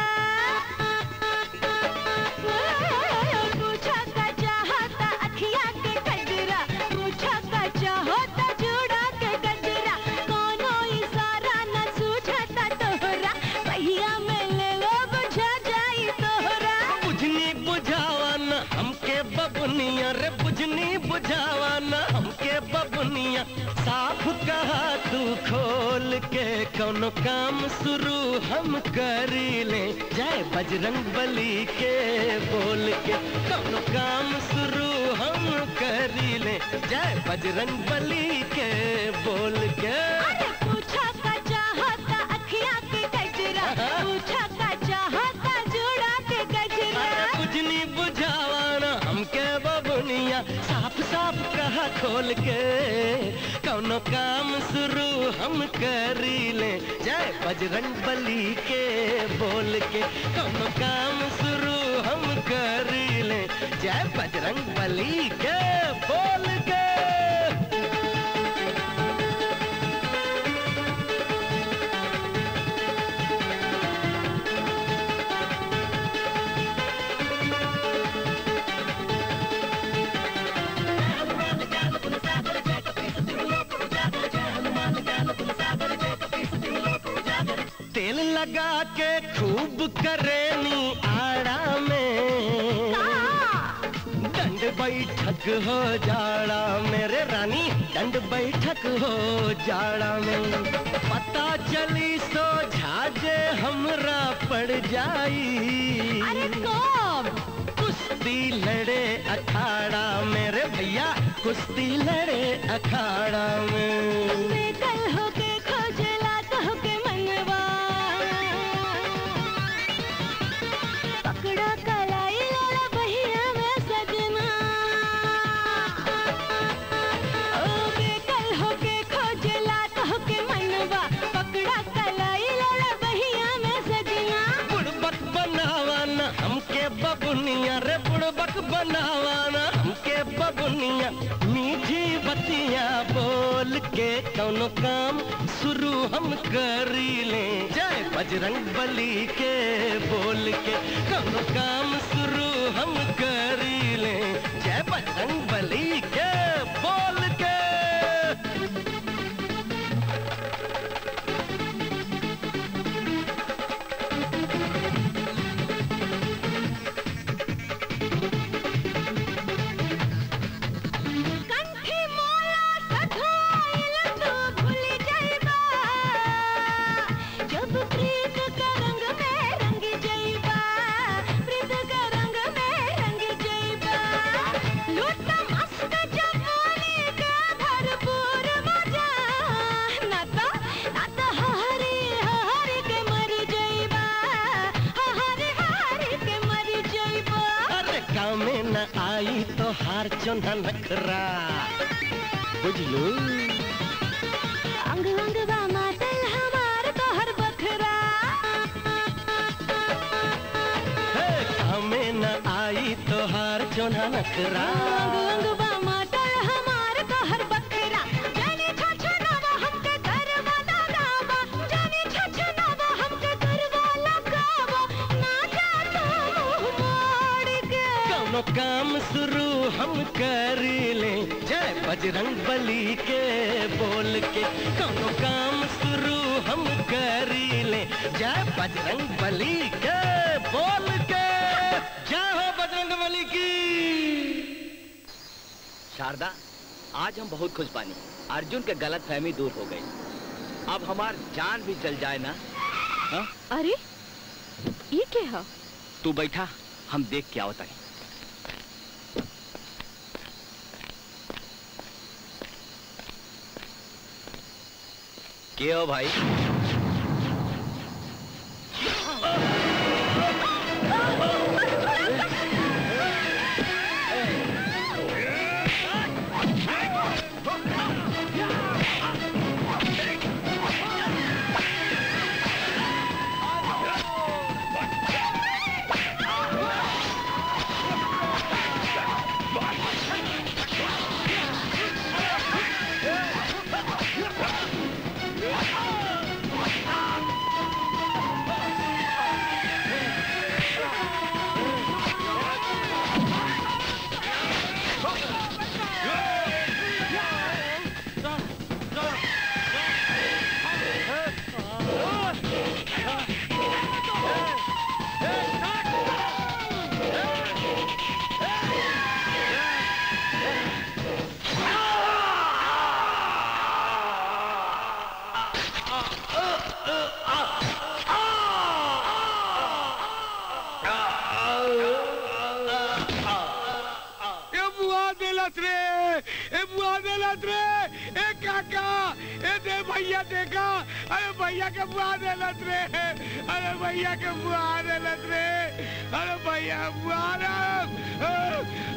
पूछो का चाहता अखियाँ के कजरा पूछो का चाहता जुड़ा के गजरा कोनो इशारा न सूझता तोहरा पहिया में ले लो बुझा जाई तोहरा बुझनी बुझावन हमके बबुनिया रे बुझनी बुझावन हमके बबुनिया साफ कहा तू खोल के कोनो काम शुरू हम करी ले जय बजरंग बली के बोल के कोनो काम शुरू हम करी ले जय बजरंग बली के बोल के पूछा का चाहता अखियाँ के गजरा पूछा का चाहता जुड़ा के गजरा अरे बुझनी बुझावन हमके बबुनिया साफ साफ कहा खोल के कौनो काम शुरू हम करी ले जय बजरंग बली के बोल के कौनो काम शुरू हम करी ले जय बजरंग बली के बोल के तेल लगा के खूब करेनी आड़ा में दंड बैठक हो जाड़ा मेरे रानी दंड बैठक हो जाड़ा में पता चली सो झाजे हमरा पड़ जाई अरे कौन कुश्ती लड़े अखाड़ा मेरे भैया कुश्ती लड़े अखाड़ा में कल होके खोजला तो होके मनवा पकड़ा कलाई लाला बहिया में सजना ओ बेकल होके खोजला तो होके मनवा पकड़ा कलाई लाला बहिया में सजना बुड़बक बनावन हमके बबुनिया रे बुड़बक बनावाना हमके बबुनिया मीठी बतिया बोल के कौनो काम शुरू हम करी ले जय बजरंग बली के बोल के कौनो काम शुरू हम करी ले जय बजरंग बली के बोल के कंठी मोला सधाइल तो भूल जाइबा जब प्रीत का रंग में रंग जाइबा प्रीत का रंग में रंग जाइबा लूटा मस्त जवानी का भरपूर मजा नाता नाता हरी हरी के मर जाइबा हरी हरी के मर जाइबा अरे काम में न आई तो हार चुना नखरा बुझलू अंग अंग बा मातल हमार तोहर बखरा हे काम में न आई तो हार चुना नखरा अंग अंग बा मातल हमार तोहर बखरा जाने छछनावा हमके घर वाला गावा जाने छछनावा हमके घर वाला गावा ना जा तो मुंह मोड़ के कौनो काम शुरू हम कर ले जय बजरंग बली के बोल के कौनो काम शुरू हम कर ले जय बजरंग बली के बोल के जय हो बजरंग बली की शारदा आज हम बहुत खुश बानी अर्जुन के गलत फहमी दूर हो गई अब हमार जान भी चल जाए ना हाँ? अरे ये क्या है तू बैठा हम देख के आवत आई के हो भाई ए बुआ देलत रे ए बुआ देलत रे ए काका ए दे भैया देखा अरे भैया के बुआ देलत रे अरे भैया के बुआ देलत रे अरे भैया बुआ रे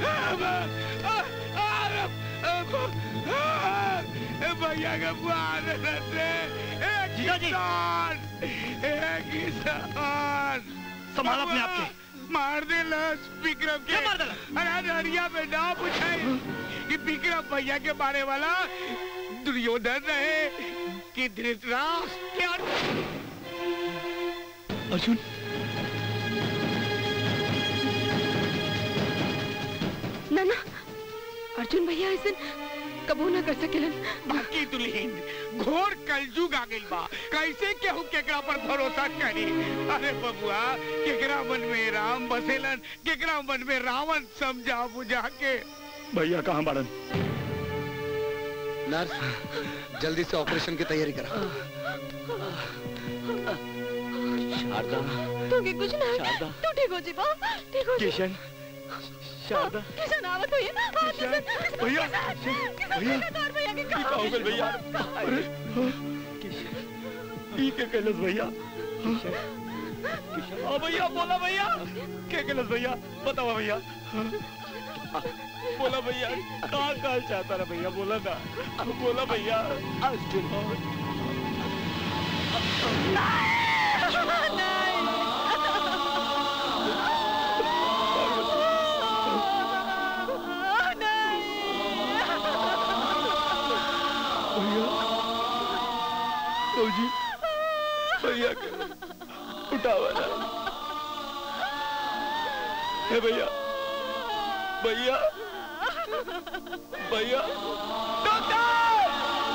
ए भैया के बुआ देलत रे ए किसान ए किसान संभाल अपने आप के। मार देला विक्रम के मार देला अरे हरिया में ना पूछाई कि विक्रम भैया के मारे वाला दुर्योधन रहे कि धृतराष्ट्र अर्जुन ना ना अर्जुन भैया ऐसे कबू ना कर सकेलन बाकी दुल्हीन घोर कलजुग आ गइल बा कैसे केहू केकरा पर भरोसा करी अरे बबुआ केकरा मन में राम बसेलन केकरा मन में रावण समझा बुझा के भैया कहाँ बाड़न नर्स जल्दी से ऑपरेशन की तैयारी करा शारदा तू के कुछ ना शारदा। तू ठीक हो जीबा ठीक हो जीबा। किशन शारदा किशन आवत हुई है हाँ, किशन भैया, किशन किशन भैया। किशन और भैया के ई कहाँ का हो गइल भैया अरे ई के कैलस भैया हाँ भैया बोला भैया के कैलस भैया बताओ भैया बोला भैया कहाँ कहाँ चाहता ना भैया बोला ना बोला भैया अर्जुन भैया के उठावा ना हे भैया भैया भैया डॉक्टर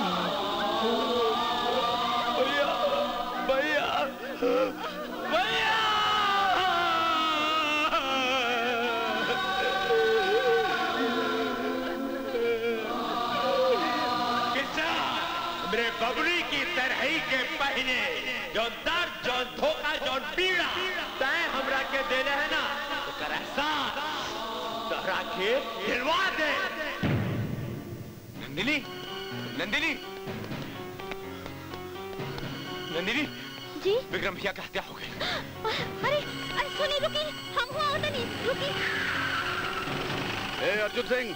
भैया भैया भैया किसान मेरे बबली की तरह ही के पहने जो दर्द जो धोखा जो पीड़ा तय हमरा के देने है ना तो कर एहसान तोहरा के दिलवा दे नंदिनी नंदिनी नंदिनी जी विक्रम भैया का हत्या हो गई अरे अरे सुनी रुकी हम हुआ होता नहीं रुकी ए अर्जुन सिंह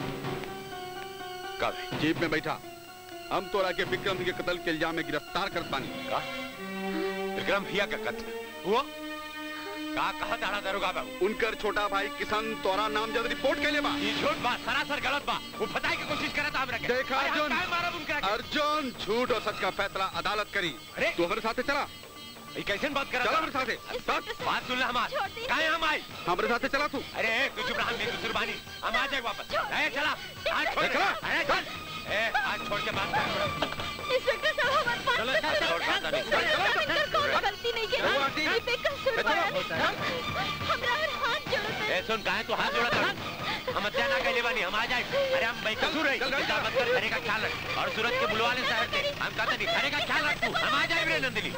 का जीप में बैठा हम तोरा के विक्रम के कत्ल के इल्जाम में गिरफ्तार कर पानी का विक्रम भैया का कत्ल हुआ का कहा ताड़ा दरोगा बाबू उनकर छोटा भाई किशन तोरा नाम जब रिपोर्ट के लिए बा ये झूठ बात सरासर गलत बा वो बताए की कोशिश करे था हमरा के देखा अरे हम अर्जुन काहे मारब उनकरा के? अर्जुन झूठ और सच का फैसला अदालत करी तू हमारे साथे चला ये कैसे बात कर चला हमारे साथे चल बात सुन ले हमार काहे हम आई हमारे साथे चला तू अरे तू चुप रहा मेरी कुर्बानी हम आ जाए वापस ए चला आज छोड़ ए, चला। अरे चल ए आज छोड़ के बात कर इंस्पेक्टर साहब हमारे पास चलो, चलो, छोड़, बात नहीं। इंस्पेक्टर कोई गलती नहीं चलो, है आंटी। ये बेकसूर बात हमरा और हाथ जोड़ते ए सुन काहे तू हाथ जोड़ा था हम हत्या ना कैले बानी हम आ जाए अरे हम बेकसूर है चिंता मत कर घरे का ख्याल रख और सूरज के बुलवा ले शहर से हम कहते नहीं घरे का ख्याल रख तू हम आ जाए रे नंदिनी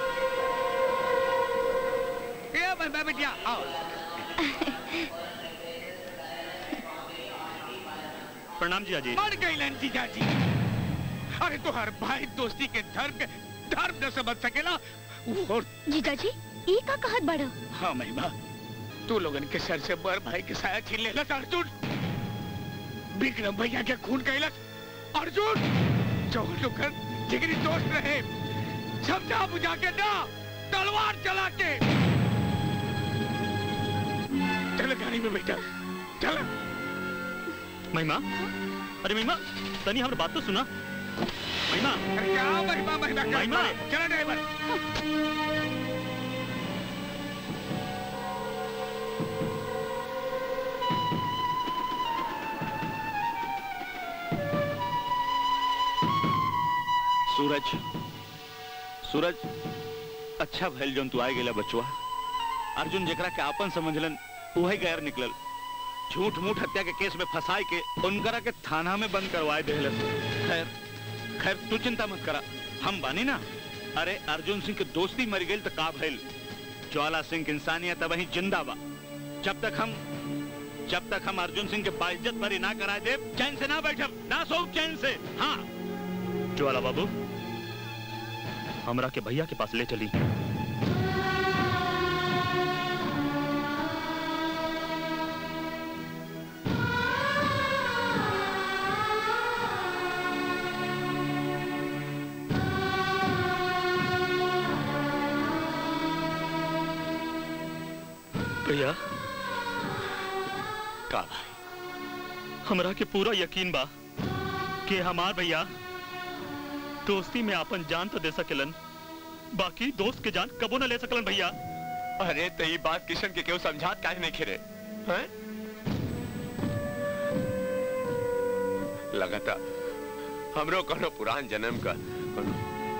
ये बंदा बिटिया आओ प्रणाम जीजा जी मर गई लन जीजा जी अरे तो हर भाई दोस्ती के धर्म के धर्म न समझ सकेला और जीजा जी ई का कहत बड़ो हाँ महिमा तू लोगन के सर से बर भाई के साया छीन लेला अर्जुन विक्रम भैया के खून कैलक अर्जुन जो लोगन जिगरी दोस्त रहे समझा बुझा के ना तलवार चला के चल गाड़ी में बैठा चल महिमा अरे महिमा तनी हमारी बात तो सुना महिमा अरे क्या महिमा महिमा क्या महिमा। चला ड्राइवर सूरज सूरज अच्छा भइल जौन तू आए गेला बचवा अर्जुन जेकरा के आपन समझलन वही गैर निकलल झूठ मूठ हत्या के केस में फंसाए के उनकरा के थाना में बंद करवाए देहलस खैर खैर तू चिंता मत करा हम बानी ना अरे अर्जुन सिंह के दोस्ती मर गई तो का भइल ज्वाला सिंह के इंसानियत वही जिंदा बा जब तक हम जब तक हम अर्जुन सिंह के बाइज्जत भरी ना कराए दे चैन से ना बैठब ना सो चैन से हाँ ज्वाला बाबू हमरा के भैया के पास ले चली भैया का हमरा के पूरा यकीन बा कि हमार भैया दोस्ती में अपन जान तो दे सकेलन बाकी दोस्त के जान कबो न ले सकलन भैया अरे तो ये बात किशन के क्यों समझात काहे नहीं खिरे हैं लगता हमरो कोनो पुरान जन्म का कोनो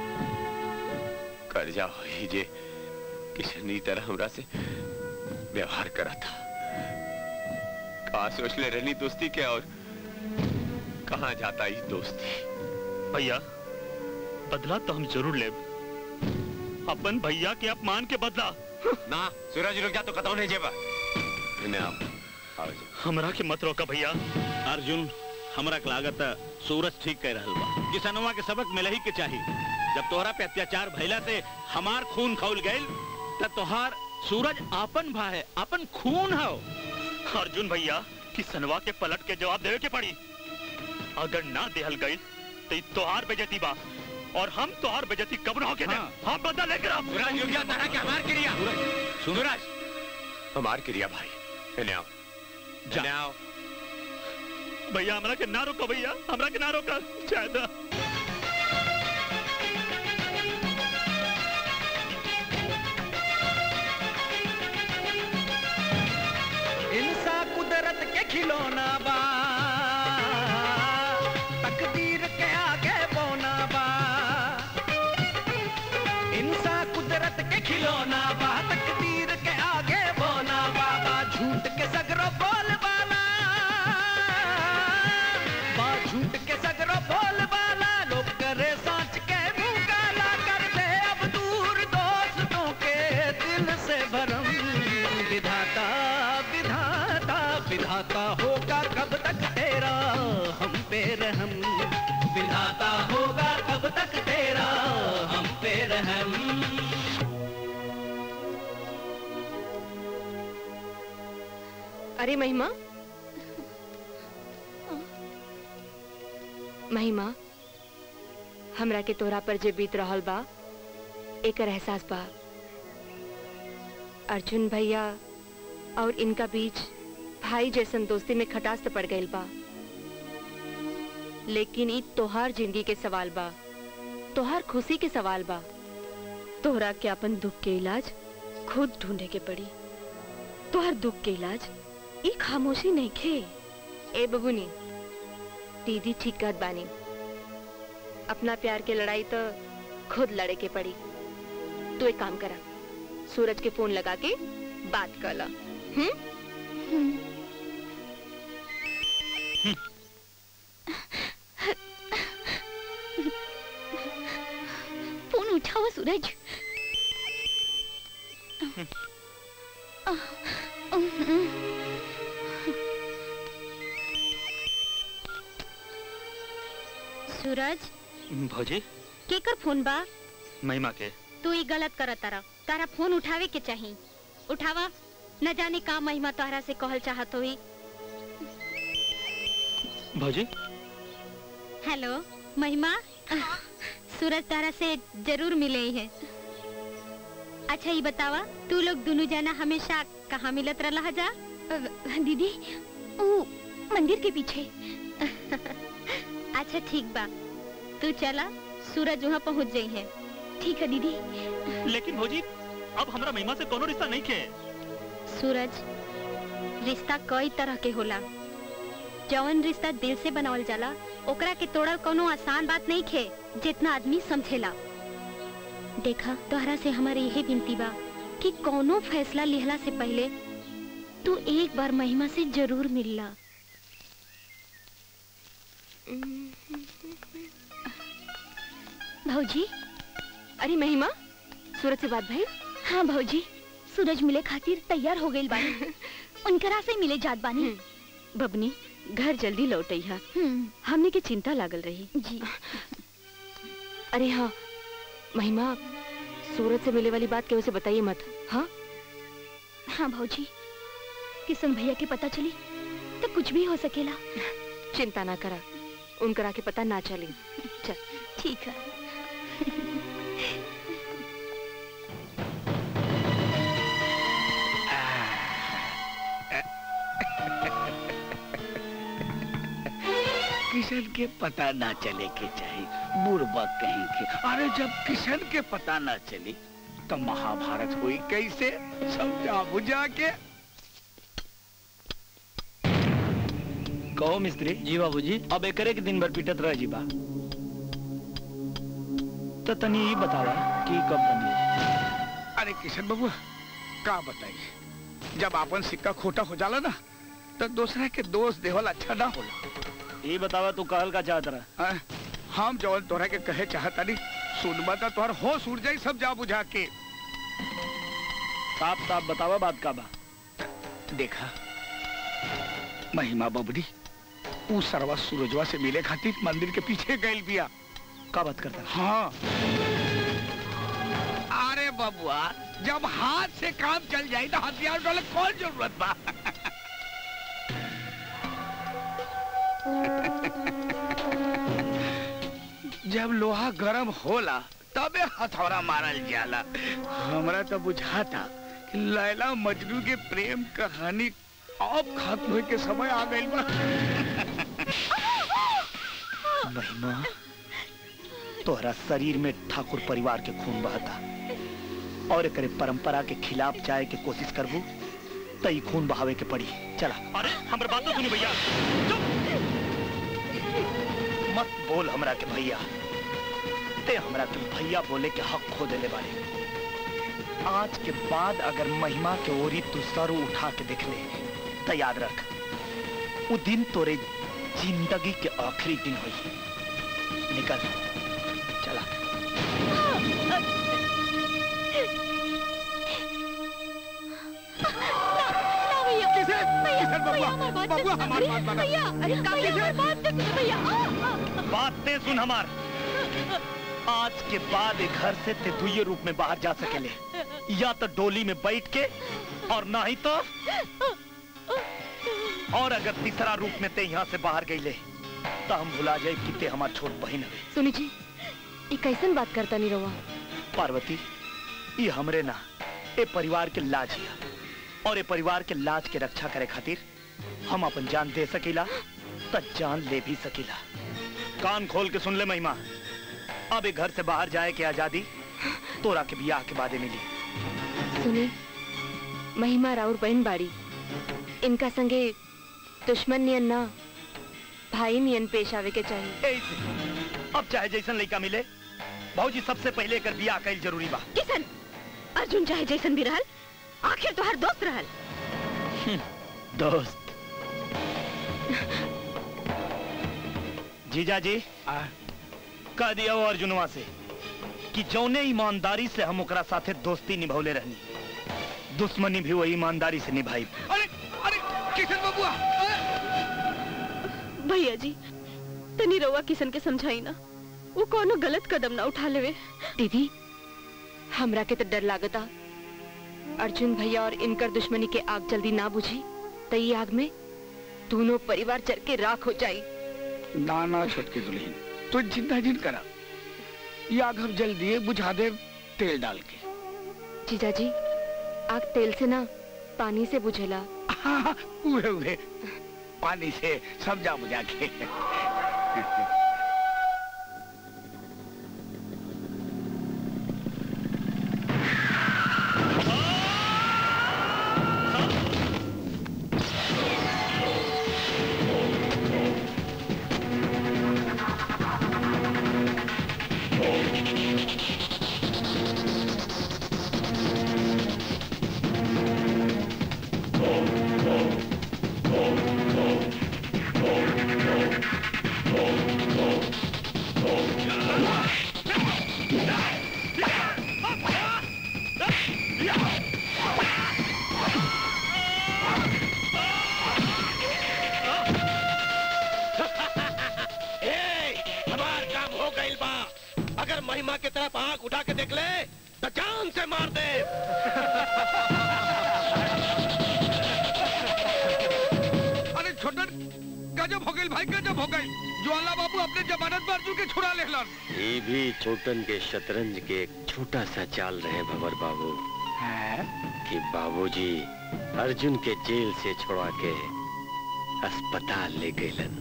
कर्जा होई जे किशन ई तरह हमरा से व्यवहार करा था का सोच ले रहनी दोस्ती के और कहाँ जाता ये दोस्ती भैया बदला तो हम जरूर ले अपन भैया के अपमान के बदला ना सूरज रुक जा तो कतौ नहीं जेबा इन्हें आओ आओ जी। हमरा के मत रोका भैया अर्जुन हमरा के लागत है, सूरज ठीक कह रहल बा किसनवा के सबक मिले ही के चाहिए जब तोहरा पे अत्याचार भइला से हमार खून खौल गइल त तोहार सूरज आपन भा है आपन खून है अर्जुन भैया किसनवा के पलट के जवाब देवे के पड़ी अगर ना देहल गई तो ई तोहार बेजती बा और हम तोहार बेजती कब रहोगे हाँ। हम बदला लेकर अब सूरज रुक जा तारा के हमार क्रिया सूरज हमार क्रिया भाई इन्हें आओ इन्हें आओ भैया हमरा के ना रोको भैया हमरा के ना रोका ज्यादा खिलौना बा तकदीर के आगे बोना बा इंसान कुदरत के खिलौना बा तकदीर के आगे बोना बा बा झूठ के सगरो बोल बाला बा झूठ के सगरो बोल बाला लोग करे सांच के मुंह काला कर दे अब दूर दोस्तों के दिल से भरम विधाता विधाता विधाता होगा कब तक तेरा हम पे रहम विधाता होगा कब तक तेरा हम पे रहम अरे महिमा महिमा हमरा के तोरा पर जे बीत रहल बा एकर एहसास बा अर्जुन भैया और इनका बीच भाई जैसन दोस्ती में खटास तो पड़ गईल बा लेकिन ई तोहार जिंदगी के सवाल बा तोहार खुशी के सवाल बा तोहरा के अपन दुख के इलाज खुद ढूंढे के पड़ी तोहर दुख के इलाज ई खामोशी नहीं खे ए बबुनी दीदी ठीक कहत बानी अपना प्यार के लड़ाई तो खुद लड़े के पड़ी तू एक काम करा सूरज के फोन लगा के बात कर ला हम्म फोन उठाओ सूरज सूरज भौजी केकर फोन बा महिमा के तू ही गलत कर तारा तारा फोन उठावे के चाही उठावा न जाने का महिमा तोहरा से कहल चाहत होई भौजी हेलो महिमा सूरज तारा से जरूर मिले ही है अच्छा ये बतावा तू लोग दोनों जना हमेशा कहाँ मिलत रहा जा दीदी वो मंदिर के पीछे अच्छा ठीक बा तू चला सूरज वहाँ पहुँच जाई है ठीक है दीदी लेकिन भौजी अब हमरा महिमा से कोनो रिश्ता नहीं के सूरज रिश्ता कई तरह के होला जौन रिश्ता दिल से बनावल जाला ओकरा के तोड़ल कोनो आसान बात नहीं खे जितना आदमी समझेला देखा तोहरा से हमारे यही विनती बा कि कोनो फैसला लिहला से पहले तू एक बार महिमा से जरूर मिलला भौजी अरे महिमा सूरज से बात भाई हाँ भौजी सूरज मिले खातिर तैयार हो गई बानी उनकरा से मिले जात बानी बबनी घर जल्दी लौटई हा हमने के चिंता लागल रही जी अरे हाँ महिमा सूरज से मिले वाली बात केहू से बताइए मत हाँ हाँ भौजी किशन भैया के पता चली तो कुछ भी हो सकेला चिंता ना करा उनकरा के पता ना चली चल ठीक है किशन के पता ना चले के चाहिए बुड़बक कहीं के अरे जब किशन के पता ना चली तो महाभारत हुई कैसे समझा बुझा के कहो मिस्त्री जी बाबूजी अब एकरे के दिन भर पीटत रह जीबा तो तनी ही बतावा कि कब बनी अरे किशन बाबू का बताई जब अपन सिक्का खोटा हो जाला ना तो दूसरा के दोष देवल अच्छा ना होला ये बतावा तू कहल का चाहत रहा हाँ, हम जवन तोहरा के कहे चाहता नहीं सुनबा तो तोहर होश उड़ जाई सब जा बुझा के साफ साफ बतावा बात का बा देखा महिमा बबरी ऊ सरवा सूरजवा से मिले खातिर मंदिर के पीछे गइल बिया का बात करता हाँ अरे बबुआ जब हाथ से काम चल जाए तो हथियार वाले कौन जरूरत बा जब लोहा गरम होला तबे हथौड़ा मारल जाला हमरा तो बुझाता कि लैला मजनू के प्रेम कहानी अब खत्म होए के समय आ गइल बा महिमा तोहरा शरीर में ठाकुर परिवार के खून बहता और एकरे परंपरा के खिलाफ जाए के कोशिश करबू तई खून बहावे के पड़ी चला अरे हमारे बात तो सुनी भैया मत बोल हमरा के भैया ते हमरा के भैया बोले के हक खो देले बारे आज के बाद अगर महिमा के ओरी तू सर उठा के देख ले तो याद रख वो दिन तोरे जिंदगी के आखिरी दिन हुई निकल चला बातें सुन हमार आज के बाद एक घर से ते दुए रूप में बाहर जा सकेले या तो डोली में बैठ के और ना ही तो और अगर तीसरा रूप में ते यहाँ से बाहर गई ले तो हम भुला जाए कि ते हमार छोट बहन है सुनी जी ये कैसन बात करता नहीं रवा पार्वती ये हमरे ना ए परिवार के लाज हिया और ए परिवार के लाज के रक्षा करे खातिर हम अपन जान दे सकीला त जान ले भी सकीला कान खोल के सुन ले महिमा अब ए घर से बाहर जाए के आजादी तोरा के बियाह के बादे मिली सुनी महिमा राउर बहन बाड़ी इनका संगे दुश्मन नियन ना भाई नियन पेश आवे के चाहिए ऐसे अब चाहे जैसन लड़का मिले भाजी सबसे पहले कर बियाह कईल जरूरी बा किसन अर्जुन चाहे जैसन भी रहल आखिर तो हर दोस्त रहल दोस्त जीजा जी कह दिया वो अर्जुनवा से कि जौने ईमानदारी से हम ओकरा साथे दोस्ती निभौले रहनी दुश्मनी भी वही ईमानदारी से निभाई अरे अरे किशन बबुआ भैया जी तनी रवा किसन के समझाई ना वो कोनो गलत कदम ना उठा लेवे दीदी हमरा के तो डर लागता अर्जुन भैया और इनकर दुश्मनी के आग जल्दी ना बुझी तो ये आग में दोनों परिवार चल के राख हो जाई ना ना छोटकी दुल्हन तू चिंता जिन करा ये आग हम जल्दी बुझा दे तेल डाल के जीजा जी आग तेल से ना पानी से बुझेला हाँ, उहे उहे पानी से समझा बुझा के ए, हमार काम हो गइल बा अगर महिमा के तरफ आंख उठा के देख ले तो जान से मार दे अरे छोटन गजब हो गई भाई गजब हो गई ज्वाला बाबू अपने जमानत पर अर्जुन के छुड़ा ले ये भी छोटन के शतरंज के एक छोटा सा चाल रहे भंवर बाबू कि बाबूजी अर्जुन के जेल से छुड़ा के अस्पताल ले गए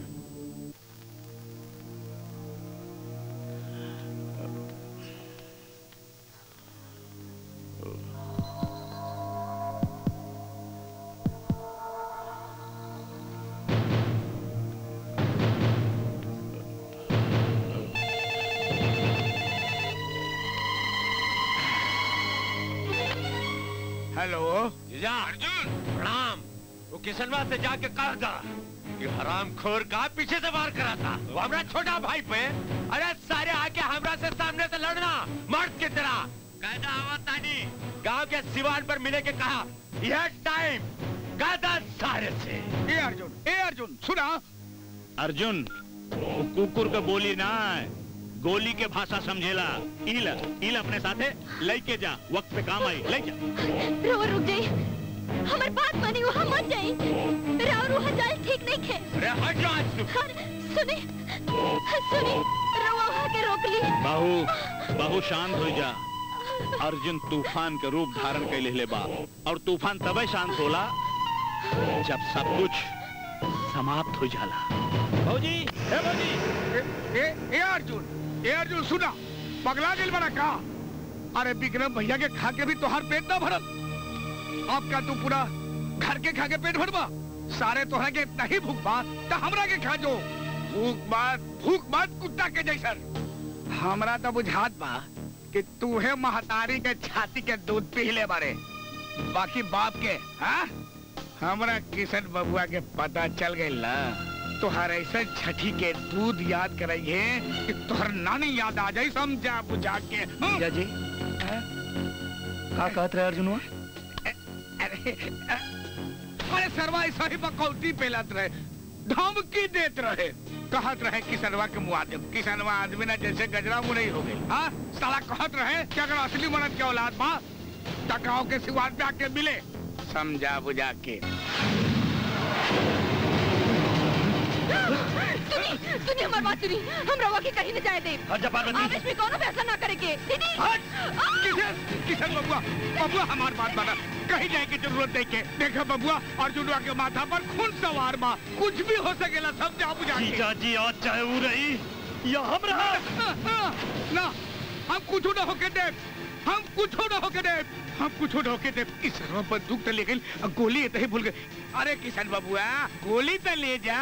हेलो जीजा अर्जुन प्रणाम वो किसनवा से जाके कहा था कि हराम खोर का पीछे से वार करा था वो हमारा छोटा भाई पे अरे सारे आके हमरा से सामने से लड़ना मर्द की तरह कायदा आवा तानी गांव के सिवान पर मिले के कहा यह टाइम गादा सारे से ए अर्जुन ए अर्जुन सुना अर्जुन वो कुकुर का बोली ना गोली के भाषा समझेला इल इल अपने साथे लेके जा वक्त पे काम आई ले जा रवा रुक जाई हमार बात मानी वहाँ मत जाई राव रूहा जाल ठीक नहीं खे अरे हट जा आज तू सुनी सुनी रवा वहाँ के रोक ली बाहू बाहू शांत हो जा अर्जुन तूफान के रूप धारण कर ले बा और तूफान तबे शांत होला जब सब कुछ समाप्त हो जाला भौजी ए भौजी ए ए अर्जुन ए अर्जुन सुना पगला दिल बड़ा का अरे विक्रम भैया के खा के भी तोहार पेट ना भरल अब क्या तू पूरा घर के खा के पेट भरबा सारे तोहरा के इतना ही भूख बा त हमरा के खा जो भूख बात भूख बात कुत्ता के जैसन हमरा तो बुझात बा कि तूहे महतारी के छाती के दूध पी ले बारे बाकी बाप के हाँ हमरा किशन बबुआ के पता चल गई ना तोहर ऐसा छठी के दूध याद कराइए कि तोहर नानी याद आ जाई समझा बुझा के जीजा जी का कहत रहे अर्जुनवा अरे अरे सरवा ऐसा ही बकौती पेलत रहे धमकी देत रहे कहत रहे किसनवा के मुआदिम किसनवा आदमी ना जैसे गजरा मुंह नहीं हो गई हाँ साला कहत रहे कि अगर असली मर्द के औलाद बा टकराव के सिवान पे आके मिले समझा बुझा के सुनी सुनी हमारी बात सुनी हम रवा के कहीं न जाए दे आवेश में कौनो फैसला ना करेंगे दीदी किशन किशन बबुआ बबुआ हमार बात माना कहीं जाए की जरूरत नहीं के देखा बबुआ अर्जुनवा के माथा पर खून सवार बा कुछ भी हो सकेला समझा बुझा के जीजा जी आज चाहे वो रही या हम रहा ना हम कुछ न होके दे हम कुछ न होके दे हम कुछ न होके दे इस सर्व पर दुख तो ले गई अब गोली ये तो ही भूल गए अरे किशन बबुआ गोली तो ले जा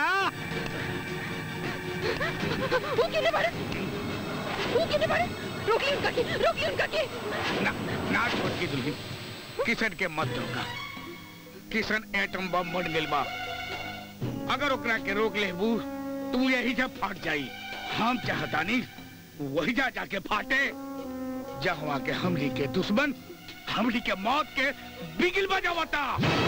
वो किने बड़े वो किने बड़े रोक ली उनका की रोक ली उनका की ना ना छोड़ की दुल्हन किशन के मत रोका किशन एटम बम बन गेल बा अगर ओकरा के रोक लेबू तू यही जब फाट जाई हम चाहतानी वही जा जाके फाटे जहाँ के हमली के दुश्मन हमली के मौत के बिगिल बजावता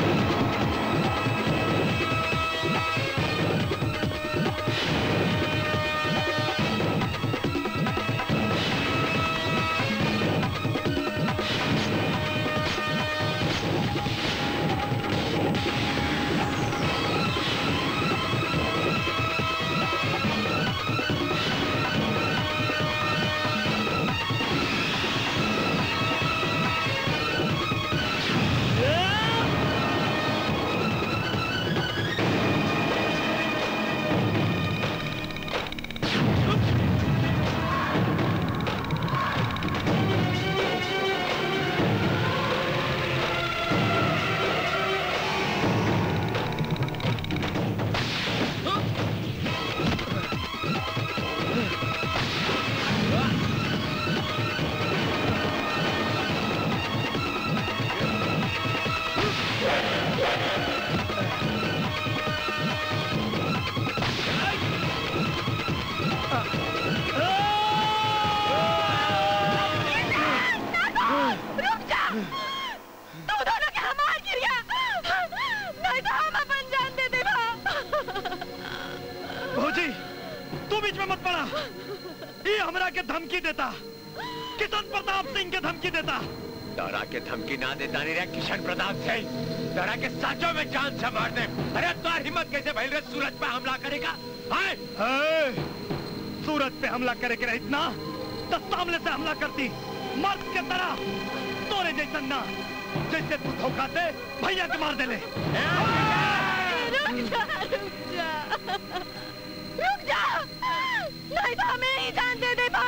रुक जा तुम दोनों के हमार गिरिया नहीं तो हम अपन जान दे देगा भौजी तू बीच में मत पड़ा ये हमरा के धमकी देता किशन प्रताप सिंह के धमकी देता डरा के धमकी ना देता नहीं रहा किशन प्रताप सिंह डरा के साचों में जान से मार दे अरे तुम्हारी हिम्मत कैसे भैल रे सूरज पे हमला करेगा हाय ए, सूरज पे हमला करे के रहित ना तो सामने से हमला करती मर्द के तरह तोरे जैसन ना जैसे तू धोखा दे भैया के मार देले रुक जा रुक जा रुक जा नहीं तो हमें ही जान दे देगा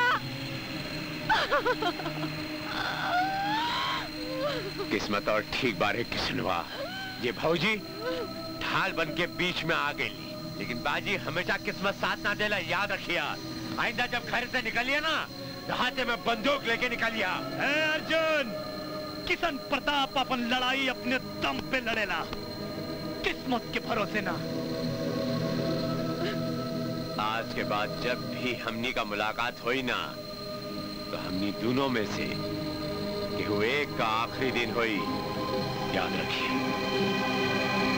किस्मत और ठीक बारे किसनवा ये भौजी ढाल बन के बीच में आ गई लेकिन बाजी हमेशा किस्मत साथ ना देला याद रखिया आइंदा जब घर से निकलिए ना तो हाथे में बंदूक लेके निकलिया ए अर्जुन किशन प्रताप अपन लड़ाई अपने दम पे लड़ेला किस्मत के भरोसे ना आज के बाद जब भी हमनी का मुलाकात हुई ना तो हमनी दोनों में से केहू एक का आखिरी दिन हुई याद रखिए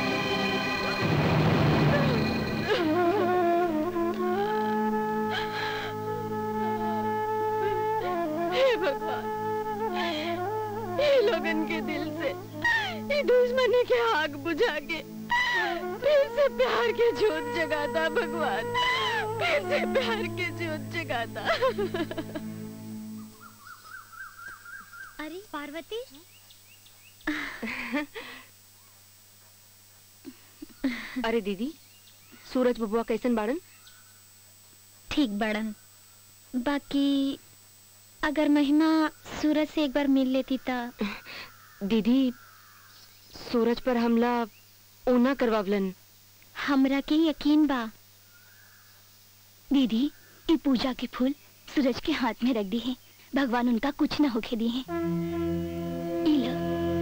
हे भगवान ये लोगन के दिल से ये दुश्मनी के आग बुझा के फिर से प्यार के जोत जगाता भगवान फिर से प्यार के जोत जगाता अरे पार्वती अरे दीदी सूरज बबुआ कैसन बाड़न ठीक बड़न बाकी अगर महिमा सूरज से एक बार मिल लेती ता दीदी सूरज पर हमला ओना करवावलन हमरा के यकीन बा दीदी ये पूजा के फूल सूरज के हाथ में रख दी है भगवान उनका कुछ न होके दी है ई लो।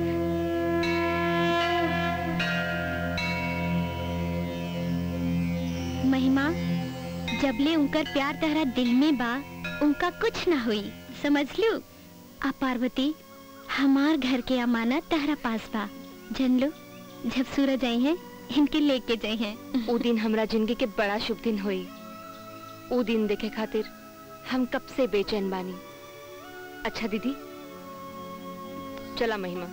महिमा जबले उनकर प्यार तहरा दिल में बा उनका कुछ ना हुई समझ लू आ पार्वती हमार घर के अमानत तहरा पास बा जन लो जब सूरज आई है इनके लेके जाए हैं ओ दिन हमरा जिंदगी के बड़ा शुभ दिन होई ओ दिन देखे खातिर हम कब से बेचैन बानी अच्छा दीदी चला महिमा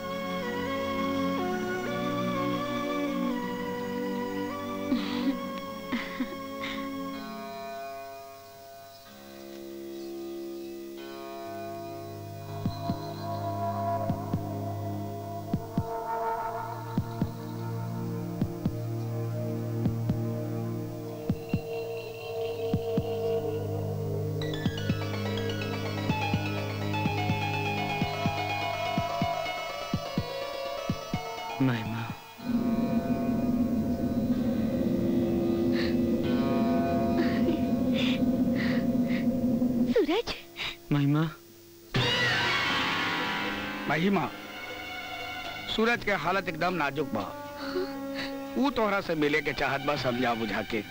महिमा सूरज महिमा महिमा सूरज के हालत एकदम नाजुक बा ऊ तोहरा से मिले के चाहत बा समझा बुझा के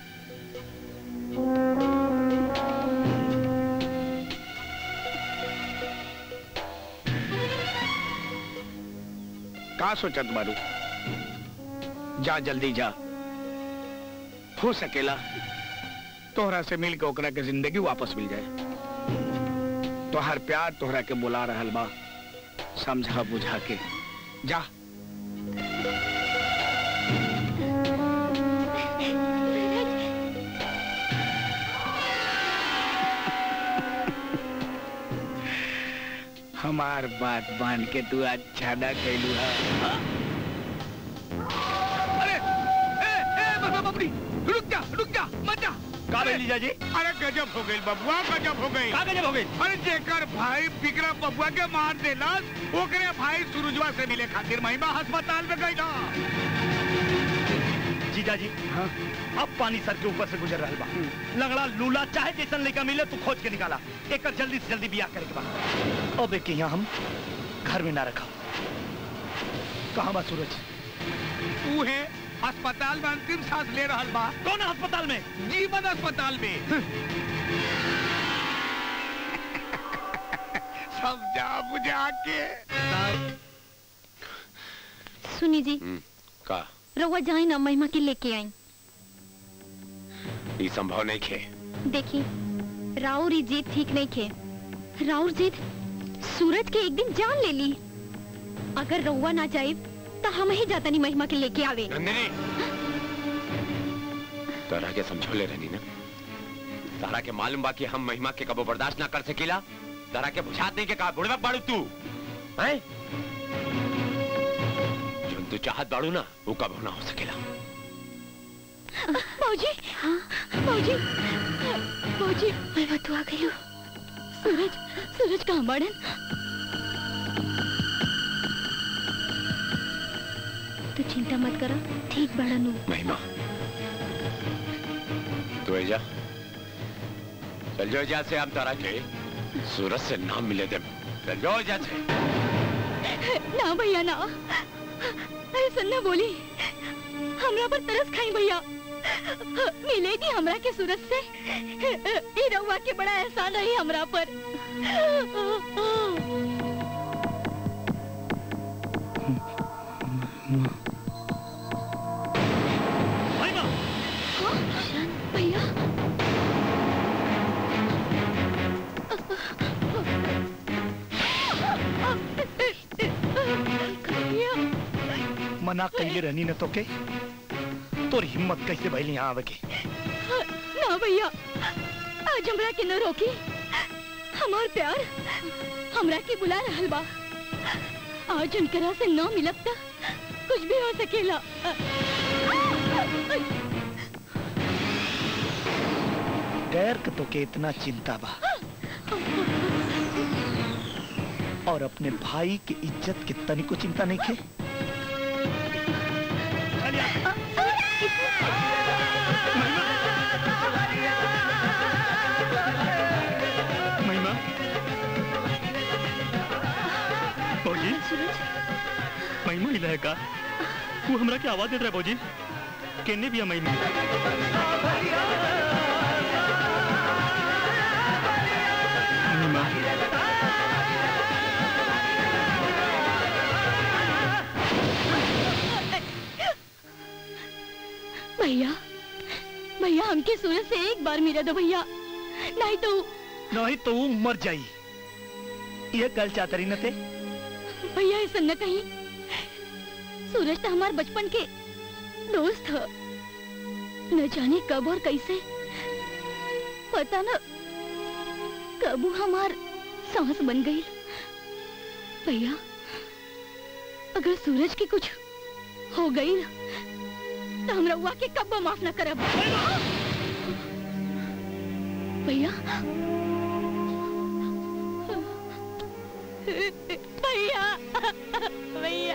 का सोचत बारू जा जल्दी जा हो सकेला तोहरा से मिल के ओकरा के जिंदगी वापस मिल जाए तोहर प्यार तोहरा के बुला रहल बा समझा बुझा के जा हमार बात मान के तू अच्छा ना कैलू है अरे ए ए बाबा बाबरी रुक जा रुक जा मत जा का भइल जीजा जी? अरे गजब हो गई बबुआ गजब हो गई का गजब हो गई? अरे जेकर भाई विक्रम बबुआ के मार देलस ओकरे भाई सुरुजवा से मिले खातिर महिमा अस्पताल में गई ना जीजा जी हाँ? अब पानी सर के ऊपर से गुजर रहा बा लंगड़ा लूला चाहे जैसन लड़का मिले तू खोज के निकाला एक जल्दी से जल्दी बियाह करे के बा अब एक यहाँ हम घर में ना रखा कहाँ बा सूरज तू है अस्पताल में अंतिम सांस ले रहा बा कौन अस्पताल में जीवन अस्पताल में समझा बुझा के सुनी जी का रउआ जाए ना महिमा के लेके आई ये संभव नहीं खे देखी राउर ई जीत ठीक नहीं खे राउर जीत सूरज के एक दिन जान ले ली अगर रउआ ना जाए तो हम ही जाता नहीं महिमा के लेके आवे नंदिनी तोरा के समझौले रहनी ना तारा के मालूम बा कि हम महिमा के कबो बर्दाश्त ना कर सकीला तारा के बुझात नहीं के कहा बुढ़वा बाड़ू तू हैं जो तू चाहत बाड़ू ना वो कबो ना हो सकेला मौजी मौजी मौजी महिमा तू आ गई हो सूरज सूरज कहाँ बड़न तू चिंता मत करो ठीक बड़न हूँ महिमा तू जा चल जाओ जा से हम तारा के सूरज से नाम मिले दे चल जाओ जा से ना भैया ना ऐसा ना बोली हमरा पर तरस खाई भैया मिलेगी हमरा के सूरज से ई रउआ के बड़ा एहसान रही हमरा पर महिमा भैया मना कैले रहनी न तो के तोर हिम्मत कैसे भइल यहाँ आवे के ना भैया आज हमरा के न रोकी हमार प्यार हमरा के बुला रहल बा आज उनकरा से न मिलब त कुछ भी हो सकेला गैर के तो के इतना चिंता बा और अपने भाई के इज्जत के तनिको चिंता नहीं खे भौजी महिमा इला है का वो हमरा के आवाज देत रहा भौजी केने भी महिमा महिमा भैया भैया हमके सूरज से एक बार मिला दो भैया नहीं तो नहीं तो वो मर जाई ये कल चातरी न थे भैया ऐसा न कहीं सूरज तो हमारे बचपन के दोस्त है न जाने कब और कैसे पता न कब वो हमार सांस बन गई भैया अगर सूरज की कुछ हो गई ना तो हम रउआ के कब माफ न करब भैया भैया भैया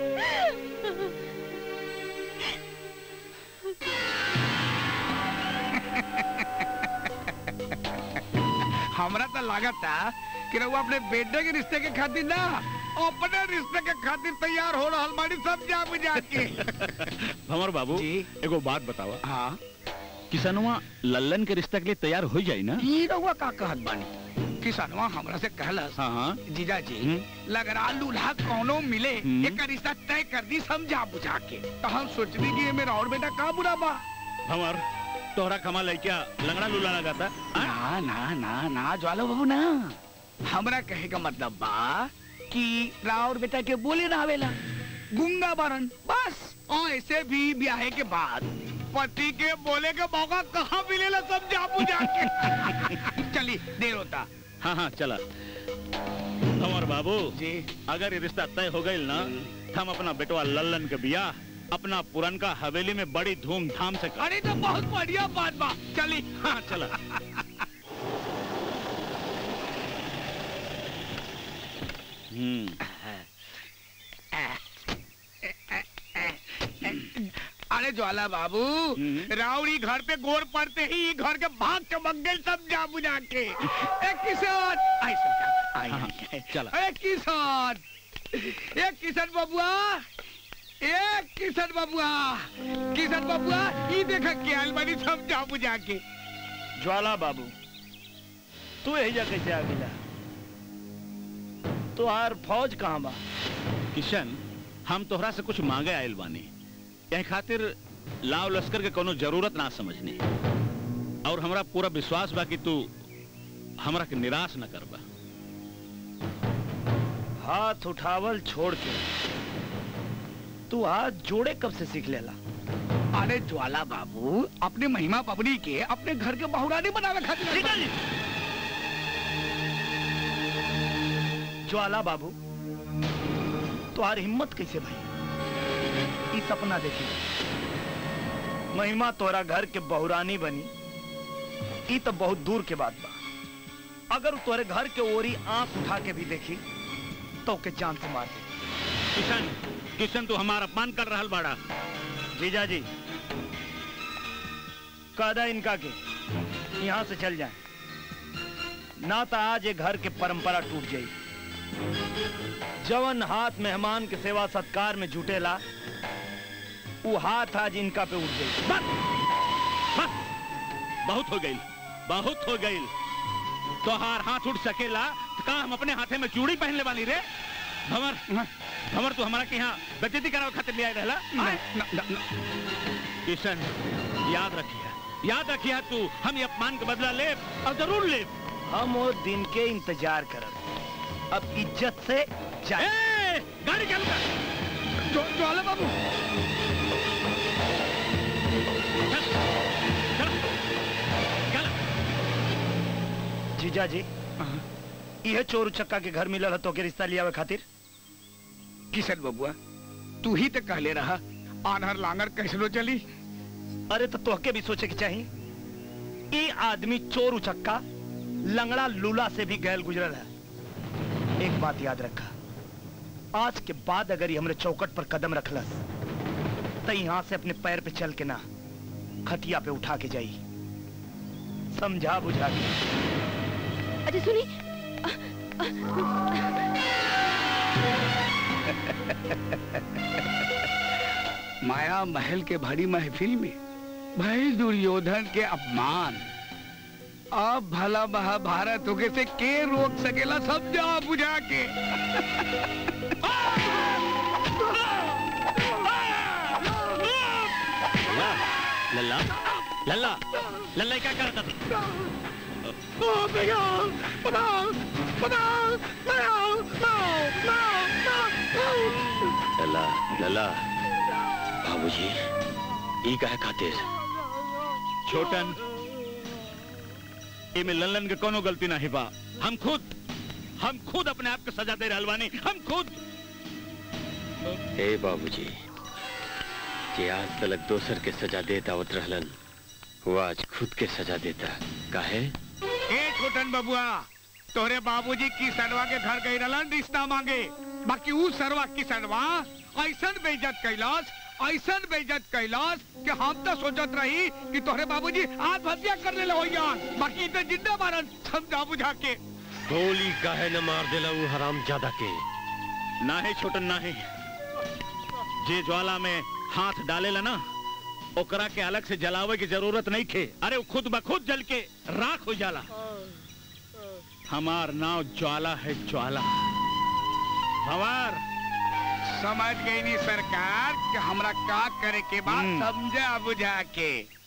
हमरा तो लागत था कि रउआ अपने बेटे के रिश्ते के खातिर ना अपने रिश्ते के खातिर तैयार हो रहा बाड़ी सब जा बुझा के भंवर बाबू एगो बात बतावा हाँ किसनवा लल्लन के रिश्ता के लिए तैयार हो जाई ना ई रउआ का कहत बानी किसनवा हमरा से कहलस हाँ हाँ जीजा जी लगरा लूल्हा कौनो मिले हम्म। एक रिश्ता तय कर दी समझा बुझा के तो हम सोचनी कि ये मेरा और बेटा का बुरा बा भंवर तोहरा कमा लइका लंगड़ा लूला लगाता ना ना ना ना ज्वाला बाबू ना हमरा कहे का मतलब बा कि राउर बेटा के बोले ना आवेला गुंगा बारन बस और ऐसे भी ब्याह के बाद पति के बोले के मौका कहाँ मिलेला सब जा बुझा के चली देर होता हाँ हाँ चला भंवर बाबू जी अगर ये रिश्ता तय हो गई ना तो हम अपना बेटवा लल्लन के बियाह अपना पुरनका हवेली में बड़ी धूमधाम से कर अरे तो बहुत बढ़िया बात बा चली हाँ चला अरे ज्वाला बाबू राउड़ी घर पे गोर पड़ते ही ई घर के भाग चमक गए सब जा बुझा के ए किसान आई सब जा आई, आई, चला अरे किसान ए किशन बबुआ ए किशन बबुआ किशन बबुआ ई देखा के आइल बानी सब जा बुझा के ज्वाला बाबू तू यही जा कैसे आ गया तुहार फौज कहाँ बा किशन हम तोहरा से कुछ मांगे आयल बानी यही खातिर लाव लश्कर के कोनो जरूरत ना समझनी और हमरा पूरा विश्वास बा कि तू हमरा के निराश न करबा हाथ उठावल छोड़ के तू हाथ जोड़े कब से सीख लेला अरे ज्वाला बाबू अपने महिमा पबनी के अपने घर के बहुरानी बनावे खातिर ज्वाला बाबू तुहार हिम्मत कैसे भाई ई सपना देखी महिमा तोरा घर के बहुरानी बनी ई तो बहुत दूर के बात बा अगर उ तोरे घर के ओरी आंख उठा के भी देखी तो के जान से मार दे किशन किशन तू हमारा अपमान कर रहा बाड़ा जीजा जी कादा इनका के यहाँ से चल जाए ना तो आज ये घर के परंपरा टूट जाई जवन हाथ मेहमान के सेवा सत्कार में जुटेला वो हाथ आज इनका पे उठ गई बहुत हो गई बहुत हो गई तोहार हाथ उठ सकेला तो का हम अपने हाथे में चूड़ी पहन ले वाली रे भंवर भंवर तू हमारा के यहाँ बेजती करावे खातिर ले आए रहला आए? किशन याद रखिया याद रखिया तू हम ये अपमान का बदला ले और जरूर ले हम वो दिन के इंतजार करब अब इज्जत से जाए गाड़ी चालू कर जो ज्वाला बाबू जीजा जी यह चोर उचक्का के घर मिलल तो के रिश्ता लियावे खातिर किशन बबुआ तू ही तो कहले रहा आनहर लांगर कैसनो चली अरे तो तोहके भी सोचे के चाहिए ये आदमी चोर उचक्का लंगड़ा लूला से भी गैल गुजरल है एक बात याद रखा आज के बाद अगर ये हमरे चौकट पर कदम रखलस तो यहाँ से अपने पैर पे चल के ना खटिया पे उठा के जाई समझा बुझा के अच्छा सुनी माया महल के भरी महफिल में भाई दुर्योधन के अपमान अब भला महाभारत होके से के रोक सकेला सब जा बुझा के लल्ला लल्ला लल्ला क्या कर रहा था लल्ला लल्ला बाबूजी ई काहे खातिर छोटन इमे लल्लन के कोनो गलती नहीं बा हम खुद हम खुद अपने आप को सजा दे रहल बानी हम खुद हे बाबूजी जे आज तलक दोसर के सजा देता आवत रहलन वो आज खुद के सजा देता काहे ए छोटन बबुआ तोरे बाबूजी किसनवा के घर गई रहलन रिश्ता मांगे बाकी ऊ सरवा किसनवा ऐसन बेइज्जत कैलास ऐसन बेइज्जत कैलास कि हम तो सोचत रही कि तोहरे बाबूजी आत्महत्या करने ले होइया बाकी तो जिंदा मारन समझा बुझा के गोली काहे न मार देला वो हराम ज्यादा के ना है छोटन ना है जे ज्वाला में हाथ डालेला ना ओकरा के अलग से जलावे की जरूरत नहीं थे अरे वो खुद ब खुद जल के राख हो जाला हमार नाव ज्वाला है ज्वाला हमार समझ गई नी सरकार कि हमरा का करे के बाद समझा बुझा के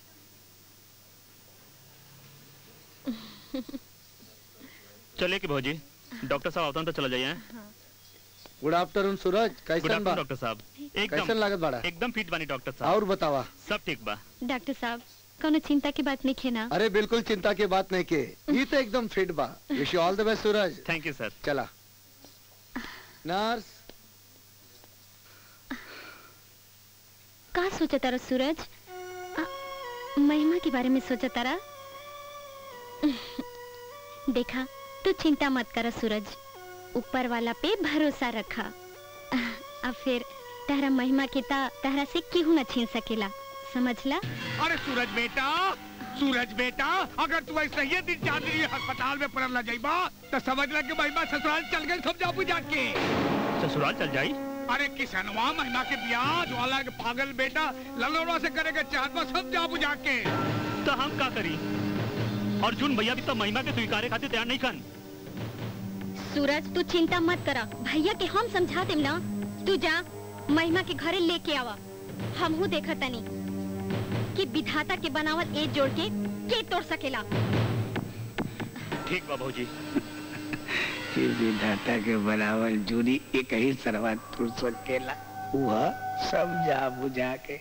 चलिए कि भौजी डॉक्टर साहब आवतन तो चला जाइए हैं? गुड आफ्टरनून सूरज गुड कैसन आफ्टरनून बा डॉक्टर साहब कैसन लागत बाड़ा एकदम फिट बानी डॉक्टर साहब और बतावा सब ठीक बा डॉक्टर साहब कोनो चिंता की बात नहीं खेना अरे बिल्कुल चिंता की बात नहीं के ये तो एकदम फिट बा wish you all the best Suraj thank you sir चला नर्स का सोचा तारा सूरज आ, महिमा के बारे में सोचा तारा देखा तू चिंता मत कर सूरज ऊपर वाला पे भरोसा रखा अब फिर तारा महिमा के ता तारा से केहू न छीन सकेला समझला अरे सूरज बेटा सूरज बेटा अगर तू ऐसे ही दिन चांदनी अस्पताल में पड़ल जाइबा तो समझ ला कि महिमा ससुराल चल गए समझा बुझा के ससुराल चल जाई अरे किसनवा महिमा के ब्याह ज्वाला के पागल बेटा ललोड़ा से करेगा चाहत समझा बुझा के तो हम का करी अर्जुन भैया भी तो महिमा के स्वीकारे खातिर तैयार नहीं खन सूरज तू चिंता मत करा भैया के हम समझा देम ना तू जा महिमा के घरे लेके आवा हमहू देखा तनी कि विधाता के बनावल एक जोड़ के के तोड़ सकेला ठीक बा भौजी कि विधाता के बनावल जूरी एक ही सरवा तू सकेला वह समझा बुझा के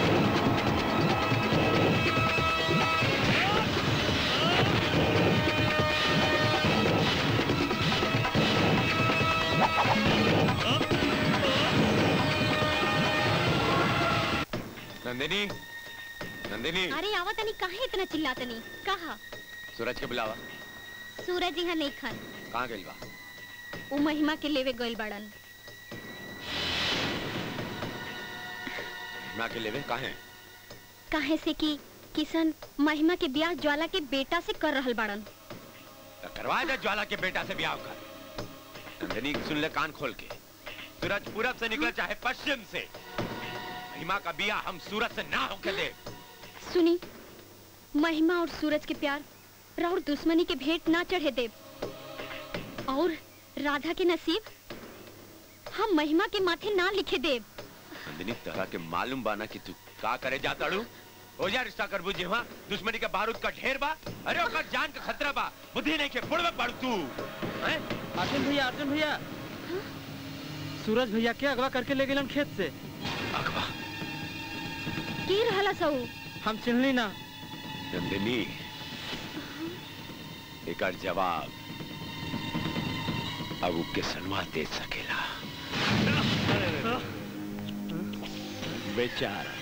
नंदिनी नंदिनी अरे आवा तनी काहे इतना चिल्लातनी कहा सूरज के बुलावा सूरज यहाँ नहीं खन कहाँ गइल बा उ महिमा के लेवे गइल बड़न ना के लेवे काहे काहे से कि किशन महिमा के ब्याह ज्वाला के बेटा से कर रहल बड़न तो करवा दे ज्वाला के बेटा से ब्याह कर नंदिनी सुन ले कान खोल के सूरज पूरब से निकला चाहे पश्चिम से महिमा का ब्याह हम सूरज से ना होके दे सुनी महिमा और सूरज के प्यार राउर दुश्मनी के भेंट ना चढ़े देव और राधा के नसीब हम महिमा के माथे ना लिखे देव नंदिनी तोहरा के मालूम बाना कि तू का करे जाता रू हो जा रिश्ता करबू जी हाँ दुश्मनी का बारूद का ढेर बा अरे ओकर जान का खतरा बा बुद्धि नहीं के बुढ़ में पड़ तू हैं? अर्जुन भैया अर्जुन भैया सूरज भैया के अगवा करके ले गेलन खेत से की रहला सऊ हम चिन्हली ना नंदिनी एकर जवाब अब उ के सनवा दे सकेला बेचारा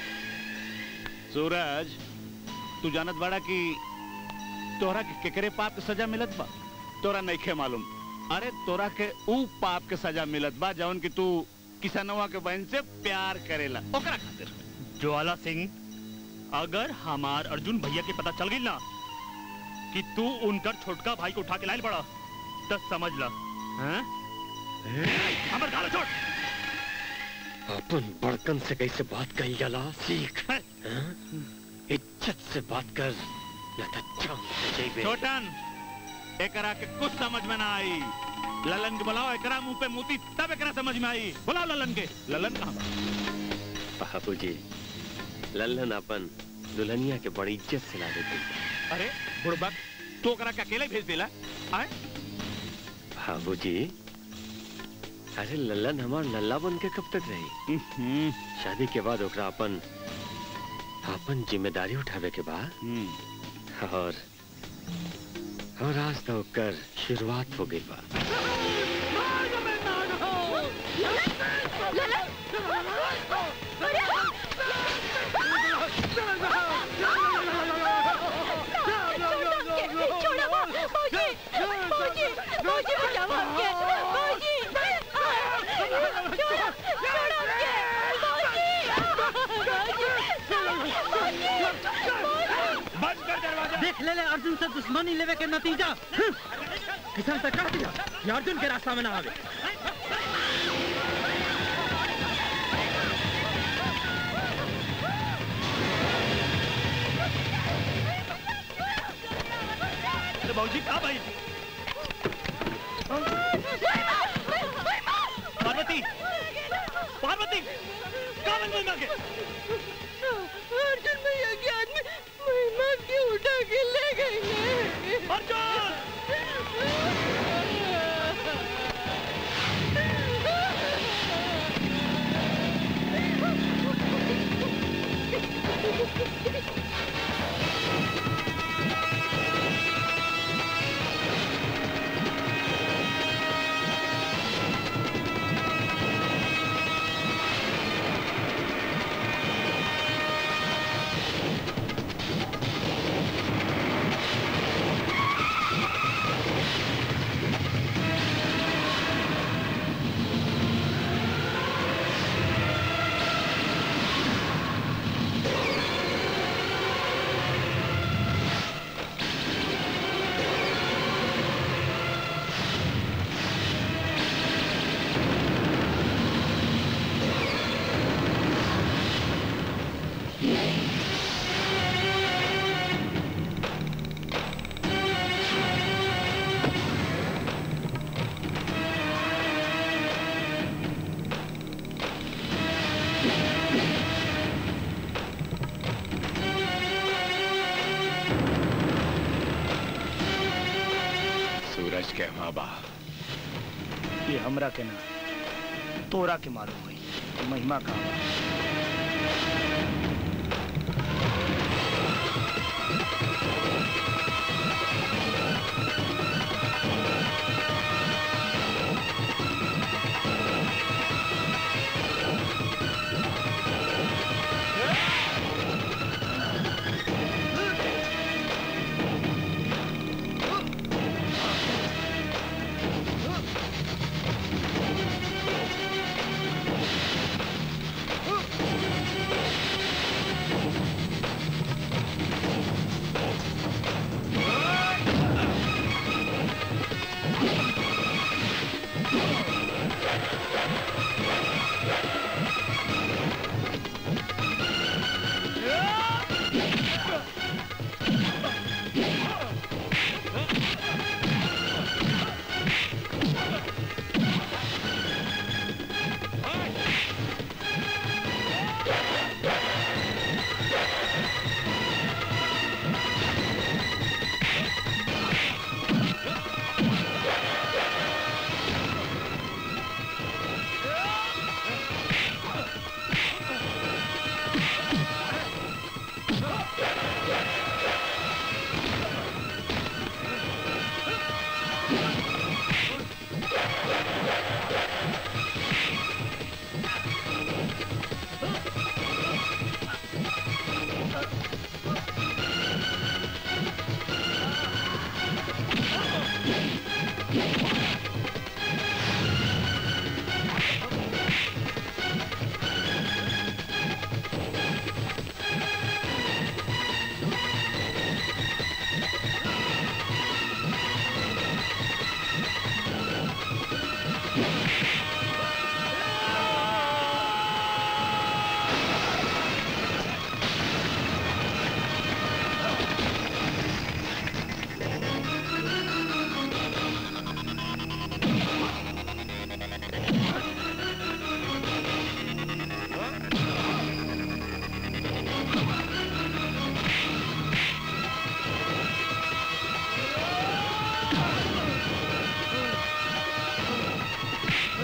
सूरज तू जानत बड़ा कि तोरा के केकरे पाप के सजा मिलत बा तोरा नइखे मालूम अरे तोरा के ऊ पाप के सजा मिलत बा जौन कि तू किसनवा के बहन से प्यार करेला ओकरा खातिर ज्वाला सिंह अगर हमार अर्जुन भैया के पता चल गई ना कि तू उनकर छोटका भाई को उठा के लाइल बड़ा तब समझ ला हैं? हमर गाला छोड़ अपन बड़कन से कैसे बात कही जाला सीख हाँ? इज्जत से बात कर या तो जान से जइबे छोटन एकरा के कुछ समझ में ना आई ललन के बुलाओ एकरा मुंह पे मोती तब एकरा समझ में आई बुलाओ ललन के ललन कहाँ बा? बाबूजी लल्लन अपन दुल्हनिया के बड़ी इज्जत से ला देते अरे बुड़बक तू ओकरा के अकेले भेज देला आए बाबूजी अरे लल्लन हमार लल्ला बन के कब तक रही शादी के बाद ओकरा अपन अपन जिम्मेदारी उठावे के बाद और और आज तो ओकर शुरुआत हो गई बा देख ले ले अर्जुन से दुश्मनी लेवे के नतीजा हम्म। किसान से कह दिया कि अर्जुन के रास्ता में ना आवे अरे बाबूजी कहाँ भाई पार्वती पार्वती कहाँ बन महिमा के अर्जुन भैया के आदमी महिमा की उठा के ले गए हैं अर्जुन सूरज के माँ बा ये हमरा के ना तोरा के मालूम हुई महिमा कहाँ बा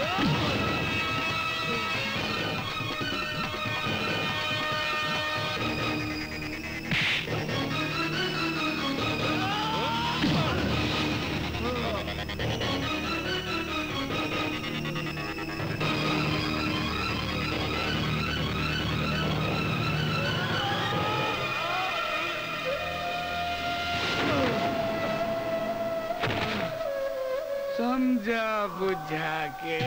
समझा बुझा के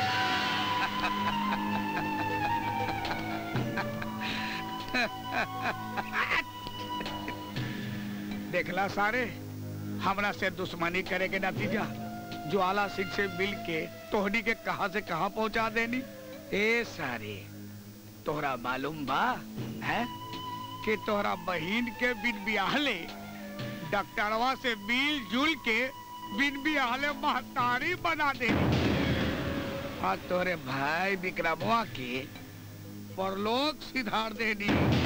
देखला सारे हमरा से दुश्मनी करे के नतीजा ज्वाला सिंह से मिल के तोहनी के कहा से कहा पहुंचा देनी ए सारे तोहरा मालूम बा है कि तोहरा बहन के बिन बियाहले डॉक्टरवा से मिल जुल के बिन बियाहले महतारी बना देनी और तोरे भाई विक्रमवा के परलोक सिधार देनी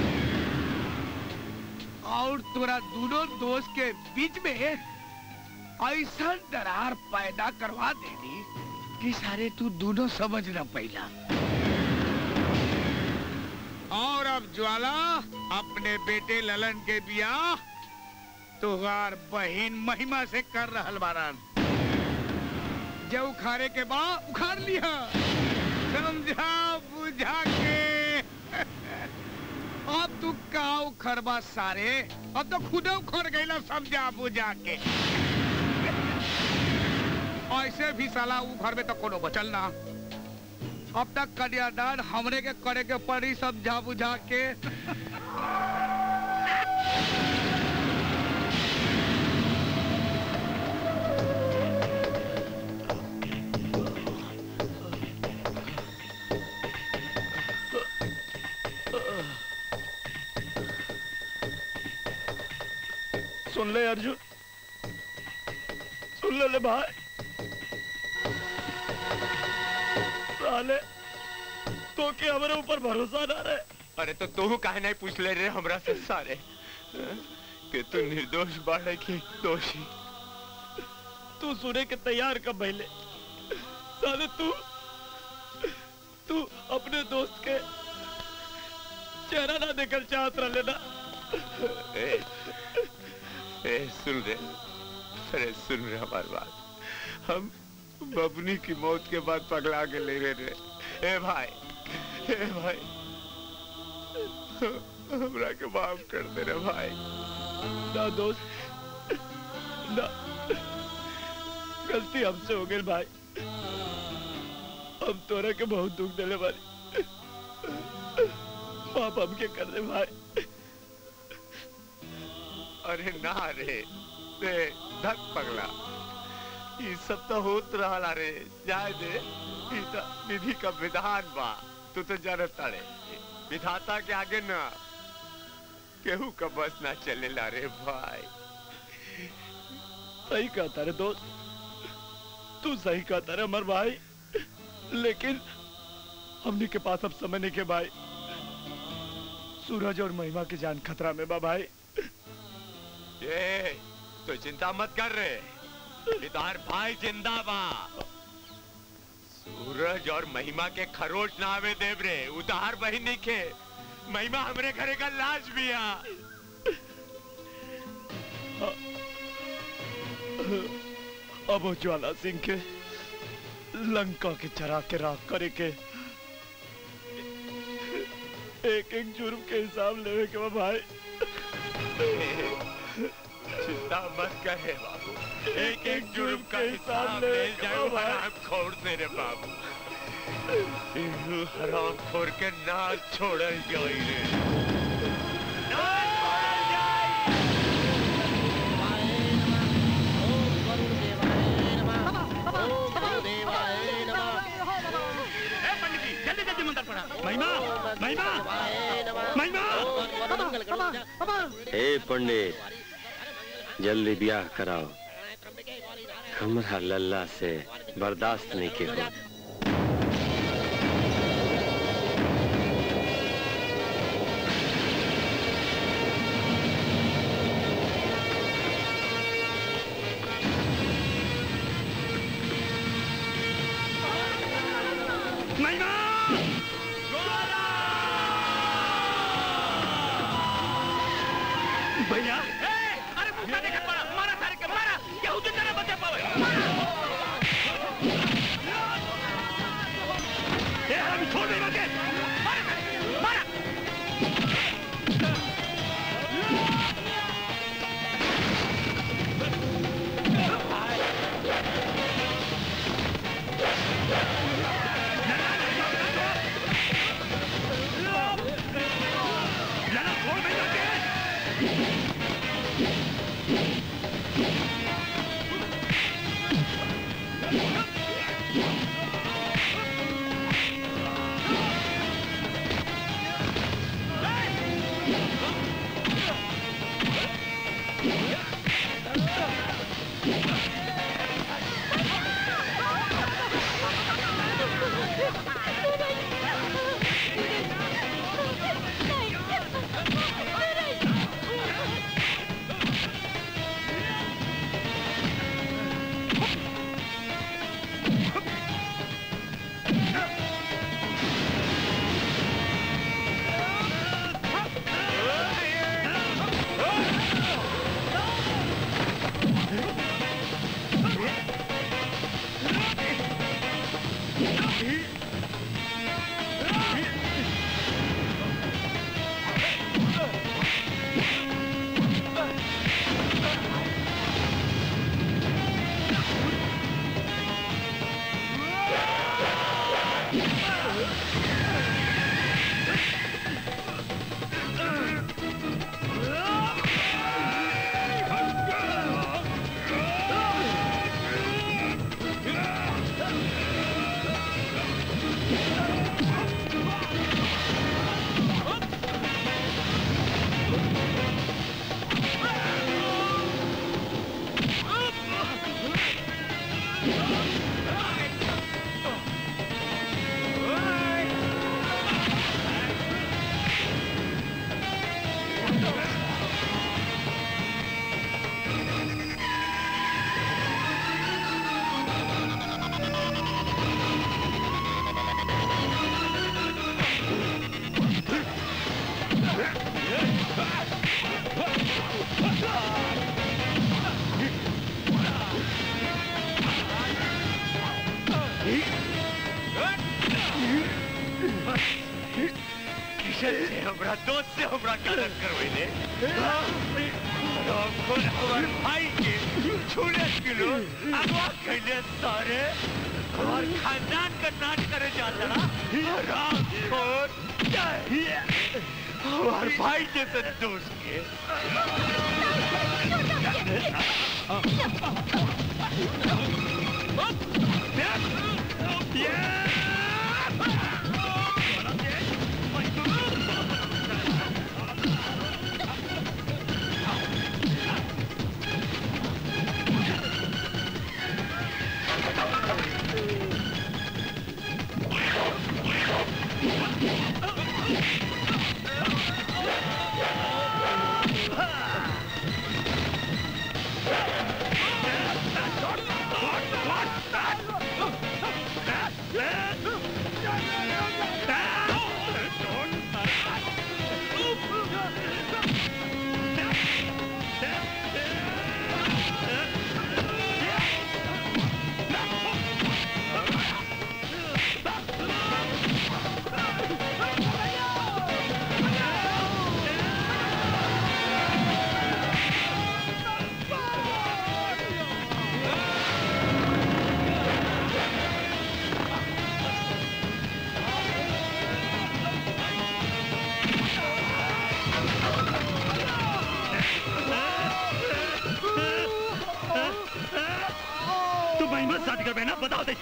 और तोरा दोनों दोस्त के बीच में ऐसा दरार पैदा करवा देनी कि सारे तू दोनों समझ न पैला और अब ज्वाला अपने बेटे ललन के बियाह तुहार बहन महिमा से कर रहल बारन जब उखाड़े के बाद उखाड़ लिया समझा बुझा के अब तू का उखड़बा सारे अब तो खुद उखड़ गईला समझा बुझा के ऐसे भी साला उखड़ में तो कोनो बचल ना अब तक कन्यादान हमरे के करे के पड़ी समझा बुझा के सुन ले अर्जुन सुन ले ले भाई साले तो के हमारे ऊपर भरोसा ना रहे अरे तो तू काहे नहीं पूछ ले रे हमरा से सारे हाँ? कि तू निर्दोष बाड़े की दोषी तू सुने के तैयार कब पहले साले तू तू अपने दोस्त के चेहरा ना देखल चाहत रहे ना ए, ए सुन रे अरे सुन रे हमारी बात हम बबनी की मौत के बाद पगला के ले रहे रे ए भाई ए भाई हमरा के माफ कर दे रे भाई ना दोस्त ना गलती हमसे हो गई भाई हम तोरा के बहुत दुख दिले बारी पाप हमके कर दे भाई अरे ना रे दे धक पगला ये सब तो होत रहा रे जाए दे ई तो विधि का विधान बा तू तो जानता रे विधाता के आगे ना केहू का बस ना चलेला रे भाई सही कहता रे दोस्त तू सही कहता रे अमर भाई लेकिन हमने के पास अब समय नहीं के भाई सूरज और महिमा की जान खतरा में बा भाई ये तो चिंता मत कर रे इधर भाई जिंदा बा सूरज और महिमा के खरोच ना आवे देव रे उधार बहिनी के महिमा हमरे घरे का लाश भी आ अब वो ज्वाला सिंह के लंका के चरा के राख करे के एक एक जुर्म के हिसाब लेवे के बा भाई चिंता मत करे बाबू एक एक जुर्म का के हिसाब हिसाब ले ले जाओ भाई। हराम खोर से रे बाबू इहू हराम खोर के ना छोड़ल जाई रे जल्दी जल्दी मंत्र पढ़ा महिमा महिमा महिमा हे पंडित जल्दी ब्याह कराओ हमरा लल्ला से बर्दाश्त नहीं के हो महिमा भैया अरे मुक्का देखा पड़ा मारा सारे के मारा केहू जिंदा ना बचे पावे ए हम छोड़ दे के मारा किशन से हमरा दोस्त से हमरा गलत करवेले खुद हमारे भाई के छूने किलो अगवा कैले सारे हमार खानदान का नाच करे जाता ना राम खोर हमार भाई जैसे दोस्त के तू महिमा से शादी कर ना बताओ दे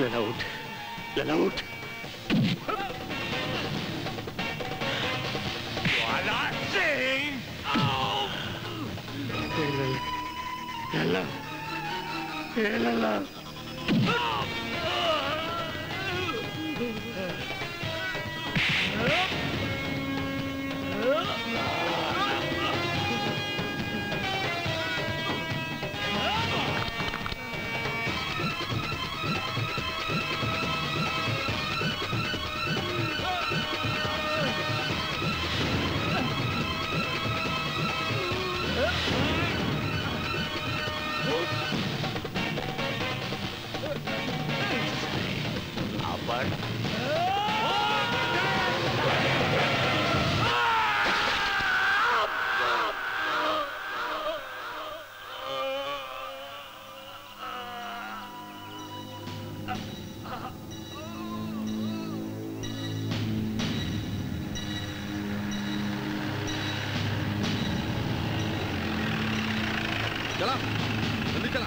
लला उठ लला उठ वाला सिंह लला लला अपन चला जल्दी चला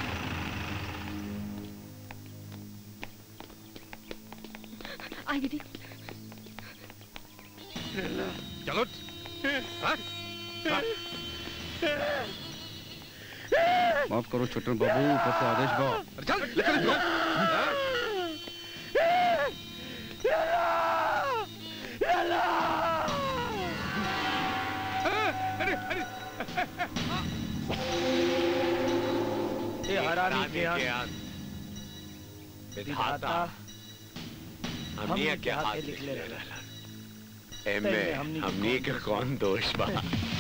आई दीदी चलो हाँ? हाँ? माफ करो छोटन बाबू ऊपर से आदेश बा अरे चल ले चल इसको। हाँ? अरे अरे ये हरामी रानी के के अंत अंत विधाता हमनी हमनी के के हाथ हाथे लिख लिखले ले रहला। एमे एमे हमनी के हमनी के कौन दोष बा